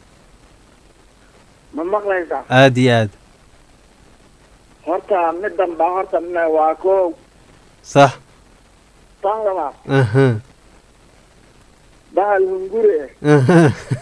ma maqlaysaa aad iyo aad horta midan baa horta m- waa koow sax tan labaad aha bahal hunguri eh aha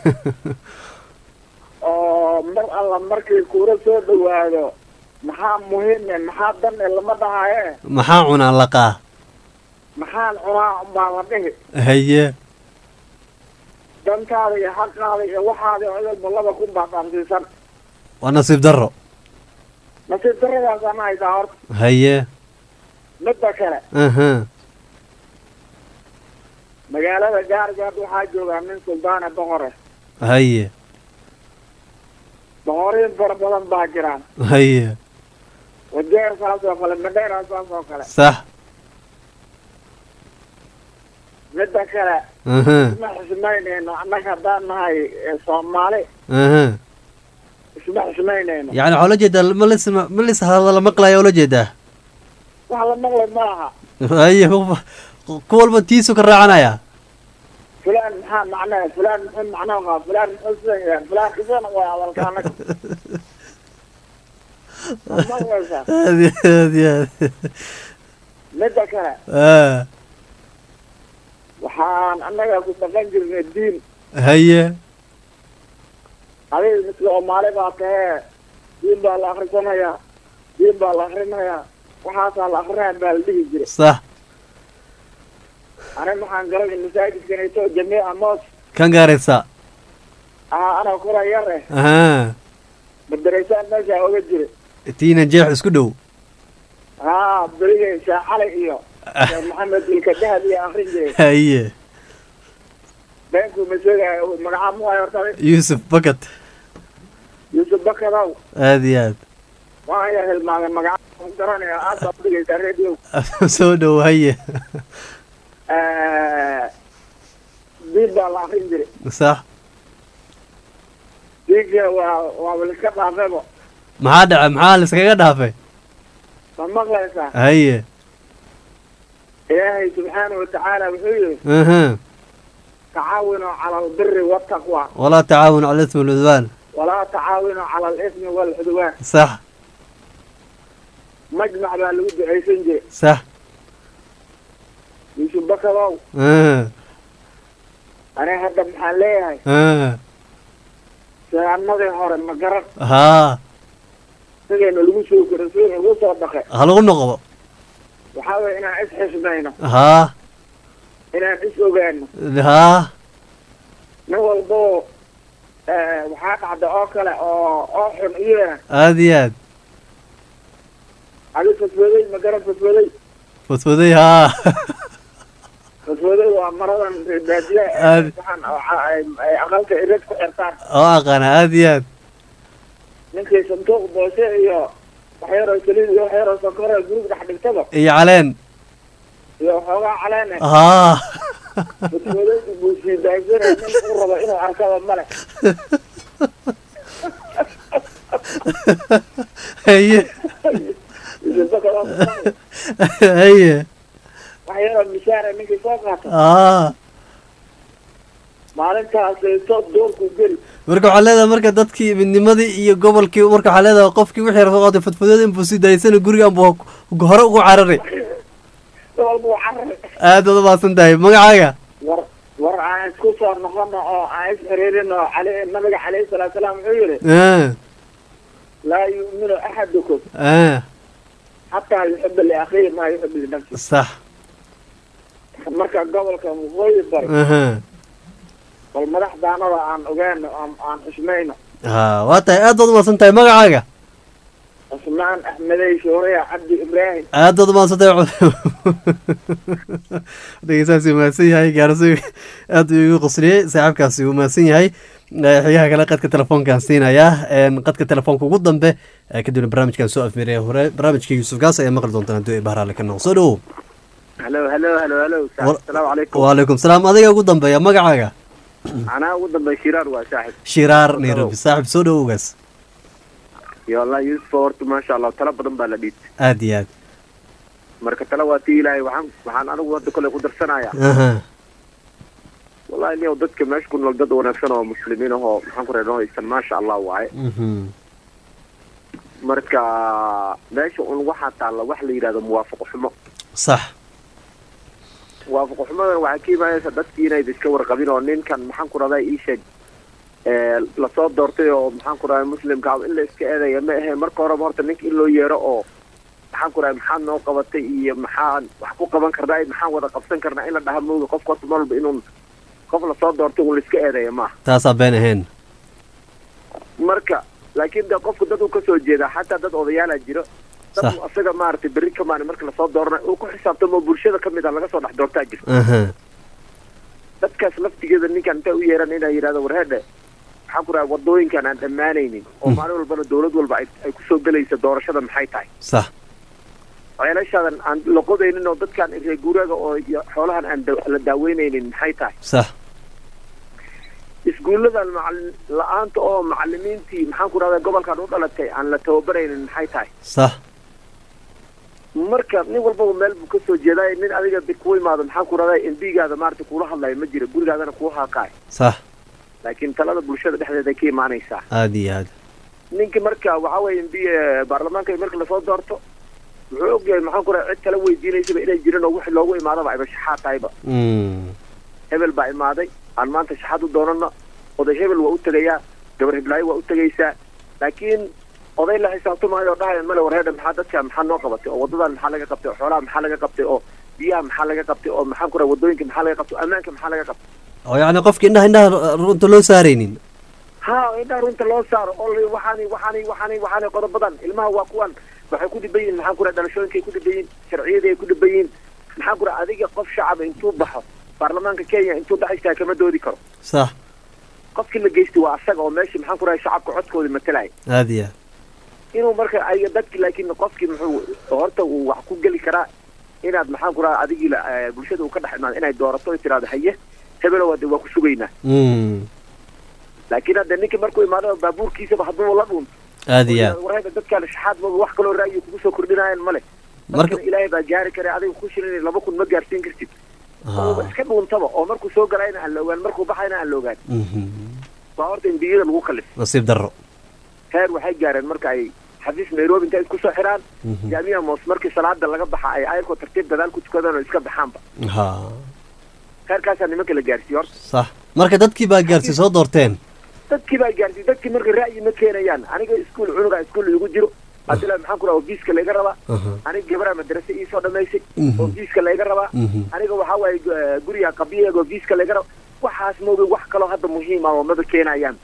oo mar alla markii kuura soo dhawaado maxaa muhiime maxaa dane lama dhahaye maxaa cunaa laqaa maxaan cunaa umbaa la dhihi haye dantaada iyo xaqaada iyo waxaada odalba laba kun baa dhaansiisan waa nasiib darro nasiib daradaasana haysaa horta haye midda kale aha magaalada gaargaad waxaa joogaa nin suldaane boqore haye boqoriin fara badan baa jiraan haye wajeer saas oo kale madheera saas oo kale sax midda kale aha isma xismaynayno annaga haddaan nahay ee soomaali aha isma xismaynayno yani waxaa ula jeedaa ma lis ma lis hadala maqlaya ula jeedaa wax la maqlay ma laha haye ku walba tiisu ka raacanaya fulaan maxaa macnaa fulaan muxuu macnaa qaa fulaan muxuu sidan yahay fulaan isana waa hadalka annaga ma maqlaysaa aad iyo aad iyo aad midda kale ah waxaan annaga ku dhaqan jirnay diin haye adiga mid soomaali baa tahee diin baa la akrisanayaa diin baa la akrinayaa waxaasaa la akrinaya baa la dhihi jiray sax ani maxaan galay masaajidkanayto jamiica moos kan gaaraysa aha ana kura yar eh aha madaraysaan meeshaa oga jiray tiina jeex isku dhow haa berigay sheekh cali iyo sheekh maxamed ilka dahab iyo akrin jiray haye beenkuu masoogayo magacaa mu horta yuusuf bakat yuusuf bakadow aad iyo aad waan ya hilmaamay magaca garanaya aad baa udhigaysaa radio soo dhow haye diin baa la akrin jiray sax diinka waa waa waliska dhaafebo maxaa dhaca maxaa liskaga dhaafay ma maqlaysaa haye ilaahay subxaana watacaala wuxuu yihi aha tacaawinuu cala albiri waltaqwa walaa tacaawun cala ismi walcudwaan walaa tacaawinuu cala alismi waalcudwaan sax majmac baa lagu ducaysan jiray sax yuusuf bakadow aha aniga hadda maxaan leeyahay aha sidaanadii hore ma garan haa sidayna lagu soo koro sidayna lagu soo dhaqay ha lagu noqdo waxaa weeye inaan is xismayno haa inaan is ogaano haa nin walboo waxaa dhacda oo kale oo oo xun iyana aad iyo aad adi faswaday ma garan faswaday fodfoday haa faswaday waa maradan baadiya Aad- waxaan oo ca- ay- ay aqalka irad ku xirtaan oo aqaana aad iyo aad ninkii sanduuq boose iyo waxyaroo saliid iyo waxyaroo sonkora gurug dhex dhigtaba iyo caleen iyo waxoogaa caleene haa faswadaydu buu sii daagsanaya nin uu rabo inuu arkaba male haye isbakada haye waxyaroo mishaara ninkii soo qaata haa maalintaasayto doorku geli marka waxaa leedahay marka dadkii midnimadii iyo gobolkii marka waxaa leedahay qofkii wixii rafo qaatay fadfadada inbuu sii daysana gurigan buu hore ugu cararay walba waa carari aad baad umahadsan tahay magacaaga war war aan isku soo noqono oo aan is xiriirino cali nabiga calayhi salaatu salaam wuxuu yidhi ah laa yu'minu axadukum ah xataa yuxiba liakhiihi maa yuxibu linafsi sax marka gobolka waqooyi bari aha bal madaxdaanada aan ogaano aan aan xishmayno ha waa tahay aad baad umahadsan tahay magacaaga cusmaan axmedey shooraya cabdi ibraahim aad baad umahadsan tahay dhegeystahaasi umahadsan yahay gaarso aad buu igu qosliyey saaxiibkaasi uu mahadsan yahay Eh, xigaha kale qadka telefoonkaan siinaya En, qadka telefoonka ugu dambe eh, kadibna barnaamijkan soo afmeeraya hore barnaamijka yuusuf gaas ayaa maqli doontaan haddii ay bahraale ka noqo soo dhowow halo halo halo halo Wa- asalaamu calaykum waalaykum salaam adiga ugu dambeeya magacaaga anaa ugu dambay shiraar waa saaxib shiraar nairobi saaxib soo dhowowgaas iyo wallahi yuusuf horta maasha allah talo badan baa la dhiibtay aad iyo aad marka talo waa tii ilaahay waxaan waxaan anigu hadda kole ku darsanaya aha wallahi niyow dadka meesha ku nool dad wanaagsan oo muslimiin ahoo maxaan ku reernoo haysan maasha allah waaye Mhm. marka meesha un waxaa taalla wax la yidhahdo muwaafaqo xumo sax muwaafaqo xumadan waxaa ka imaanaysa dadkii inayd iska warqabin oo ninkan maxaan ku rahdaa ii sheeg ee, lasoo doortay oo maxaan ku rahdaa muslimka ah in la iska eedaya ma ahe marka horeba horta ninka in loo yeero oo maxaan ku rahdaa maxaad noo qabatay iyo maxaan wax ku qaban karnaa iyo maxaan wada qabsan karnaa in la dhaha mooga qofka horta mar walba inuun qof lasoo doortay un la iska eedaya maaha taasaa been ahayn marka laakiin de qofku dad uu kasoo jeeda xataa dad odayaala jiro dad Sax. uu asaga maaragtay berri kamaani marka lasoo dooranayo uu ku xisaabtamo bulshada ka mid a laga soo dhex doortaa jiro aha dadkaas laftigeeda ninkan intay u yeeran inay yidhahdo warheedhe maxaan ku raha wadooyinkan aan dhammaanaynin oo Mm. maalin walbana dawlad walba ay ay kusoo gelaysa doorashada maxay tahay sax ceelashaadan aan la qodaynin oo dadkan reer guuraaga oo iyo xoolahan aan da- la daaweynaynin maxay tahay sax iskuulladan macalin la-aanta oo macalimiintii maxaan ku rahdaa gobolkan u dhalatay aan la tababaraynin maxay tahay sax marka nin walbaba meel buu kasoo jeedaay nin adiga de kuwa imaado maxaan ku rahdaa embigaada maarata kuula hadlayo ma jira gurigaadana kuu haaqaay sax laakiin talada bulshada dhexdeeda ka imaanaysaa aad iyo aad ninki marka waxa weeye mb baarlamaanka marka lasoo doorto wuxuu ogyahay maxaan ku raha cid kala weydiinaysaba inay jirin oo wixii loogu imaadaba ayba shaxaad tahayba Mm. hebel baa imaaday aan maanta shaxaad u doonano oday hebel waa u tegayaa gabar heblaayo waa u tegaysaa laakiin oday la xisaabtamaayo oo dhahaya male warheedha maxaa dadka maxaa noo qabatay oo wadadan maxaa laga qabtay oo xoolaha maxaa laga qabtay oo biyaha maxaa laga qabtay oo maxaan ku raha wadooyinka maxaa laga qabtay oo ammaanka maxaa laga qabtay oo yacni qofka indhaha indhaha runta loo saaraynin ha indhaha runta loo saaro oo la- waxaani waxaani waxaani waxaani qodobadan ilmaha waa kuwan waxay ku dhiban yihin maxaan ku raha dhalashooyinkay ku dhiban yihin sharciyadii ay ku dhiban yihin maxaan ku raha adiga qof shacaba intuu baxo baarlamaanka kenya intuu dhex istaaga kama doodi karo sax qofkii la geystay waa asaga oo meesha maxaan ku rahay shacabka codkooda matalaya aad iyo aad inuu marka ay dadki laakiin qofkii muxuu horta uu wax ku geli karaa inaad maxaan ku raha adigii la- eh, bulshada uu ka dhex imaado inay doorato ay tiraahdo haye hebelo waa de waa ku sugaynaa Mm. laakiin hadda ninkii markuu imaado baabuurkiisaba hadduu la dhuunto aad iyo aad warhayda dadkaan shaxaad ma wax kaloo ra'yi kugu soo kordhinayaan male marka marka ilaahay baa gaari kara adiga ku shirin laba kun ma gaarsiin kartid oo Ah. iska dhuuntaba oo markuu soo galayna aan la ogaan markuu baxayna aan la ogaan Mhm. waa horta imbiyada lagu kalif nasiib darro heer waxay gaareen marka ay xafiis nairobi intay isku soo xiraan Mhm. jaamiya moos markii salaada laga baxa ay ayarkoo tartiib gadaal ku tukadaan oo iska baxaanba ha heerkaasaa nimanka la gaarsiiye horta sax marka dadkii baa gaarsi soo doorteen dadkii baa gaarsiiye dadkii marka ra'yi ma keenayaan aniga iskuul cunuga iskuul igu jiro adila maxaan ku raha ofiiska layga rabaa Aha. aniga gabaraa madrase iisoo dhamaysay Mhm. ofiiska layga rabaa Mhm. aniga waxaa waaye gu- guriga qabiyaga ofiiska layga raba waxaas mooga wax kaloo hadda muhiim ah oo maba keenayaan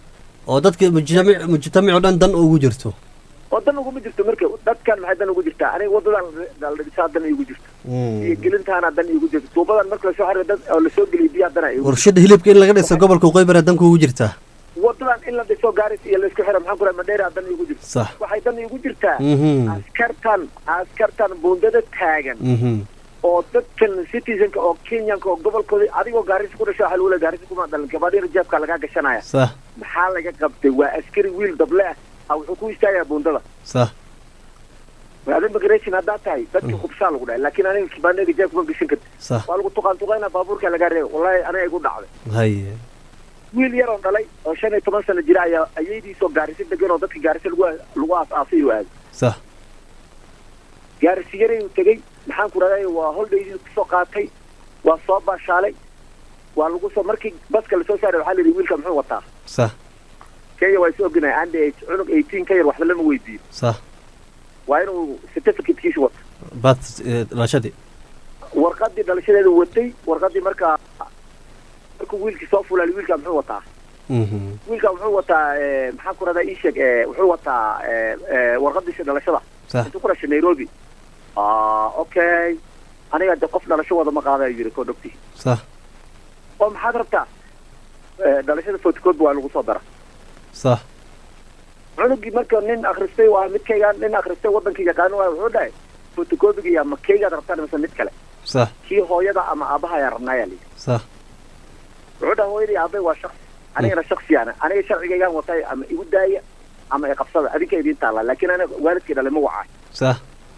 oo dadka mujtamic mujtamic oo dhan dan ugu jirto oo dan uguma jirto marka dadkan maxay dan ugu jirtaa aniga wadadan daldhisaa dan igu jirto iyo gelintaana dan igu jirto tuubadan marka lasoo xariyo dad oo lasoo geliyo biyaa dana igu jirto warshada hilibka in laga dhiso gobolka qoybara danka ugu jirtaa wadadan in la dhiso gaaris iyo laisku xiro maxaan ku raha madheera dan igu jirto sax waxay dan igu jirtaa Mhm. askartan askartan buundada taagan Mhm. oo dadkan citizenka oo kenyanka oo gobolkooda adigoo gaarisa ku dhasho waxaa lagu leeyahay gaarisa kuma dhalan gabadhina jeebka lagaa gashanaya sax maxaa laga qabtay waa askari wiil dable ah ah wuxuu ku istaagayaa buundada sax ada immigration haddaa tahay dadka kubsaa lagu dhahay laakiin aniga kibaanega jeebka ma gashan karti sax waa lagu tuqaan tuqayna baabuurka lagaa reeba wallahi aniga igu dhacday haye wiil yar oo dhalay oo shan iyo toban sano jira ayaa ayaydiisoo gaarisa degan oo dadka gaarisa lagu lagu aas-aasay oo aaday sax gaarisi yaray uu tegey maxaan ku rahday waa holdaydii kusoo qaatay waa soo baashaalay waa lagu soo markii baska lasoo saaray waxaa la yidhi wiilka muxuu wataa sax kenya waa is ognahay ande cunug eighteen ka yar waxba lama weydiiyo sax waa inuu certificatekiisa wato bath dhalashadii warqadii dhalashadeeda watay warqadii markaa markuu wiilkii soo fulaalay wiilka muxuu wataa Mhm. wiilka wuxuu wataa eh, maxaan ku radaa ii sheeg eh, wuxuu wataa eh, eh, warqadiisa dhalashada sax intuu ku dhashay nairobi ah okay aniga de qof dhalasho wada ma qaadayo yiri koo dhogti sax oo maxaad rabtaa Eh, dhalashada photocopy waa lagu soo dara sax cunugii marka nin akhristay waa midkayga nin akhristay wadankii yaqaano waa wuxuu dhahay photocopyga iyo ma kaygaad rabtaan mise mid kale sax kii hooyada ama aabaha ayaa rabnaayaa layidhi sax wuxuu dhaha hooyadii aabay waa shaksi anigana shaksiyaana aniga sharcigaygaan watay ama igu daaya ama iqabsada adinka idiin taallaa laakiin aniga waalidkii dhalay ma wacay sax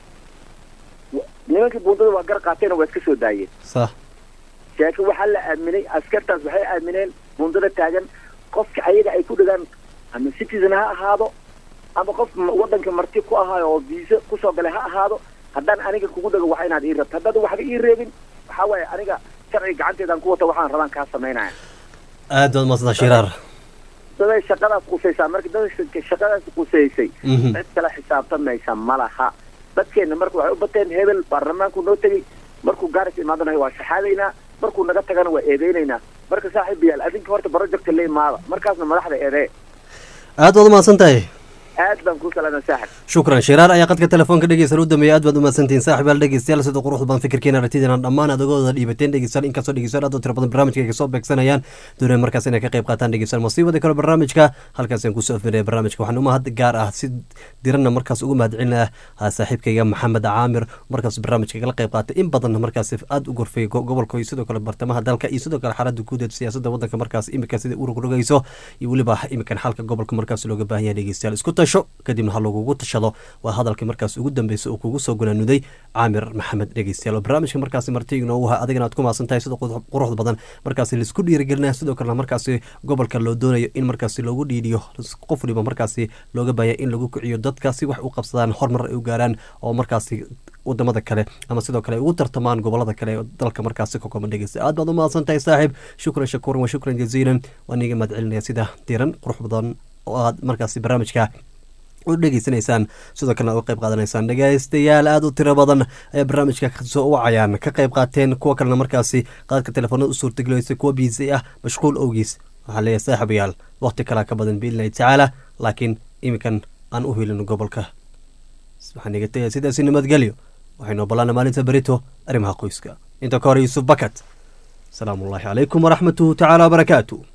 nimankii buundada waa gar qaateena waa iska soo daayeen sax laakiin waxaa la aaminay askartaas waxay aamineen buundada taagan qofka ayaga ay ku dhigaan ama citizen ha ahaado ama qof m- wadanka marti ku ahaayo oo viisa kusoo galay ha ahaado haddaan aniga kugu dhago waxa inaad ii rabto haddaad waxba ii reebin waxaa waaye aniga sharciga gacanteedaan ku wata waxaan rabaan kaa samaynaya aad baad maadsantaa shiraar daday shaqadaas qusaysaa marka dada shaqadaas qusaysay Mhm. cid kale xisaabtamaysa ma laha dadkeena marka waxay u bateen hebel baarlamaanku noo tegey markuu gaaris imaadanayo waa shaxaadaynaa markuu naga tagana waa eedeynaynaa marka saaxiibayaal adinka horta projecta la imaada markaasna madaxda eedee aad baad umahadsan tahay aad baan kuu salaamay saaxib shukran shiraar ayaa qadka telefoonka dhegeysan u dameeyay aad baad umahadsantihiin saaxiibayaal dhegeystayaal sida quruxda badan fikirkeena aragtideena dhammaan adagooda dhiibateen dhegeystayaal inkastoo dhegeystayaal aad u tiro badan barnaamijka ay kasoo beegsanayaan doonaya markaas inay ka qayb qaataan dhegeystayaal masiibada kale barnaamijka halkaas aan kusoo afmiraya barnaamijka waxaan umahad gaar ah si diranna markaas ugu mahadcelinaya saaxiibkayga maxamed caamir markaas barnaamijka kala qayb qaatay in badan markaas aad u gorfay go- gobolka iyo sidoo kale bartamaha dalka iyo sidoo kale xaalada guud ee siyaasadda wadanka markaas imika sida u rogrogayso iyo weliba imikan xalka gobolka markaas looga baahan yahay dhegeystayaal isku tasho kadibna ha lagugu tashado waa hadalkii markaas ugu dambeysay oo kugu soo gunaanuday caamir maxamed dhegeystayaal oo barnaamijka markaasi marti inoogu ha adigana aad ku maasan tahay sida qurux- quruxda badan markaasi laisku dhiirigelinaya sidoo kalena markaasi gobolka loo doonayo in markaasi loogu dhiidhiyo qof waliba markaasi looga baahaya in lagu kiciyo dadka si wax u qabsadaan horumar ay u gaaraan oo markaasi wadamada kale ama sidoo kale ay ugu tartamaan gobolada kale ee dalka markaasi ka kooban dhegeysta aad baad u mahadsan tahay saaxiib shukran shakuuran wa shukran jaziilan waan iga mahad celinaya sida diran qurux badan oo aad markaasi barnaamijka u dhegeysanaysaan sidoo kalena uga qayb qaadanaysaan dhegeystayaal aada u tiro badan ayaa barnaamijka kasoo wacayaan ka qayb qaateen kuwa kalena markaasi qaadka telefoonada u suurtagelaysa kuwa biisi ah mashquul owgiis waxaa leeyahay saaxiibayaal waqti kalaa ka badan biidnillahi tacaala laakiin iminkan aan u helin gobolka waxaan iga tegaya sidaasi nabadgelyo waxaynu obolana maalinta berito arrimaha qoyska inta ka hore yuusuf bakat asalaamu ullaahi calaykum waraxmatuhu tacaala wabarakaatu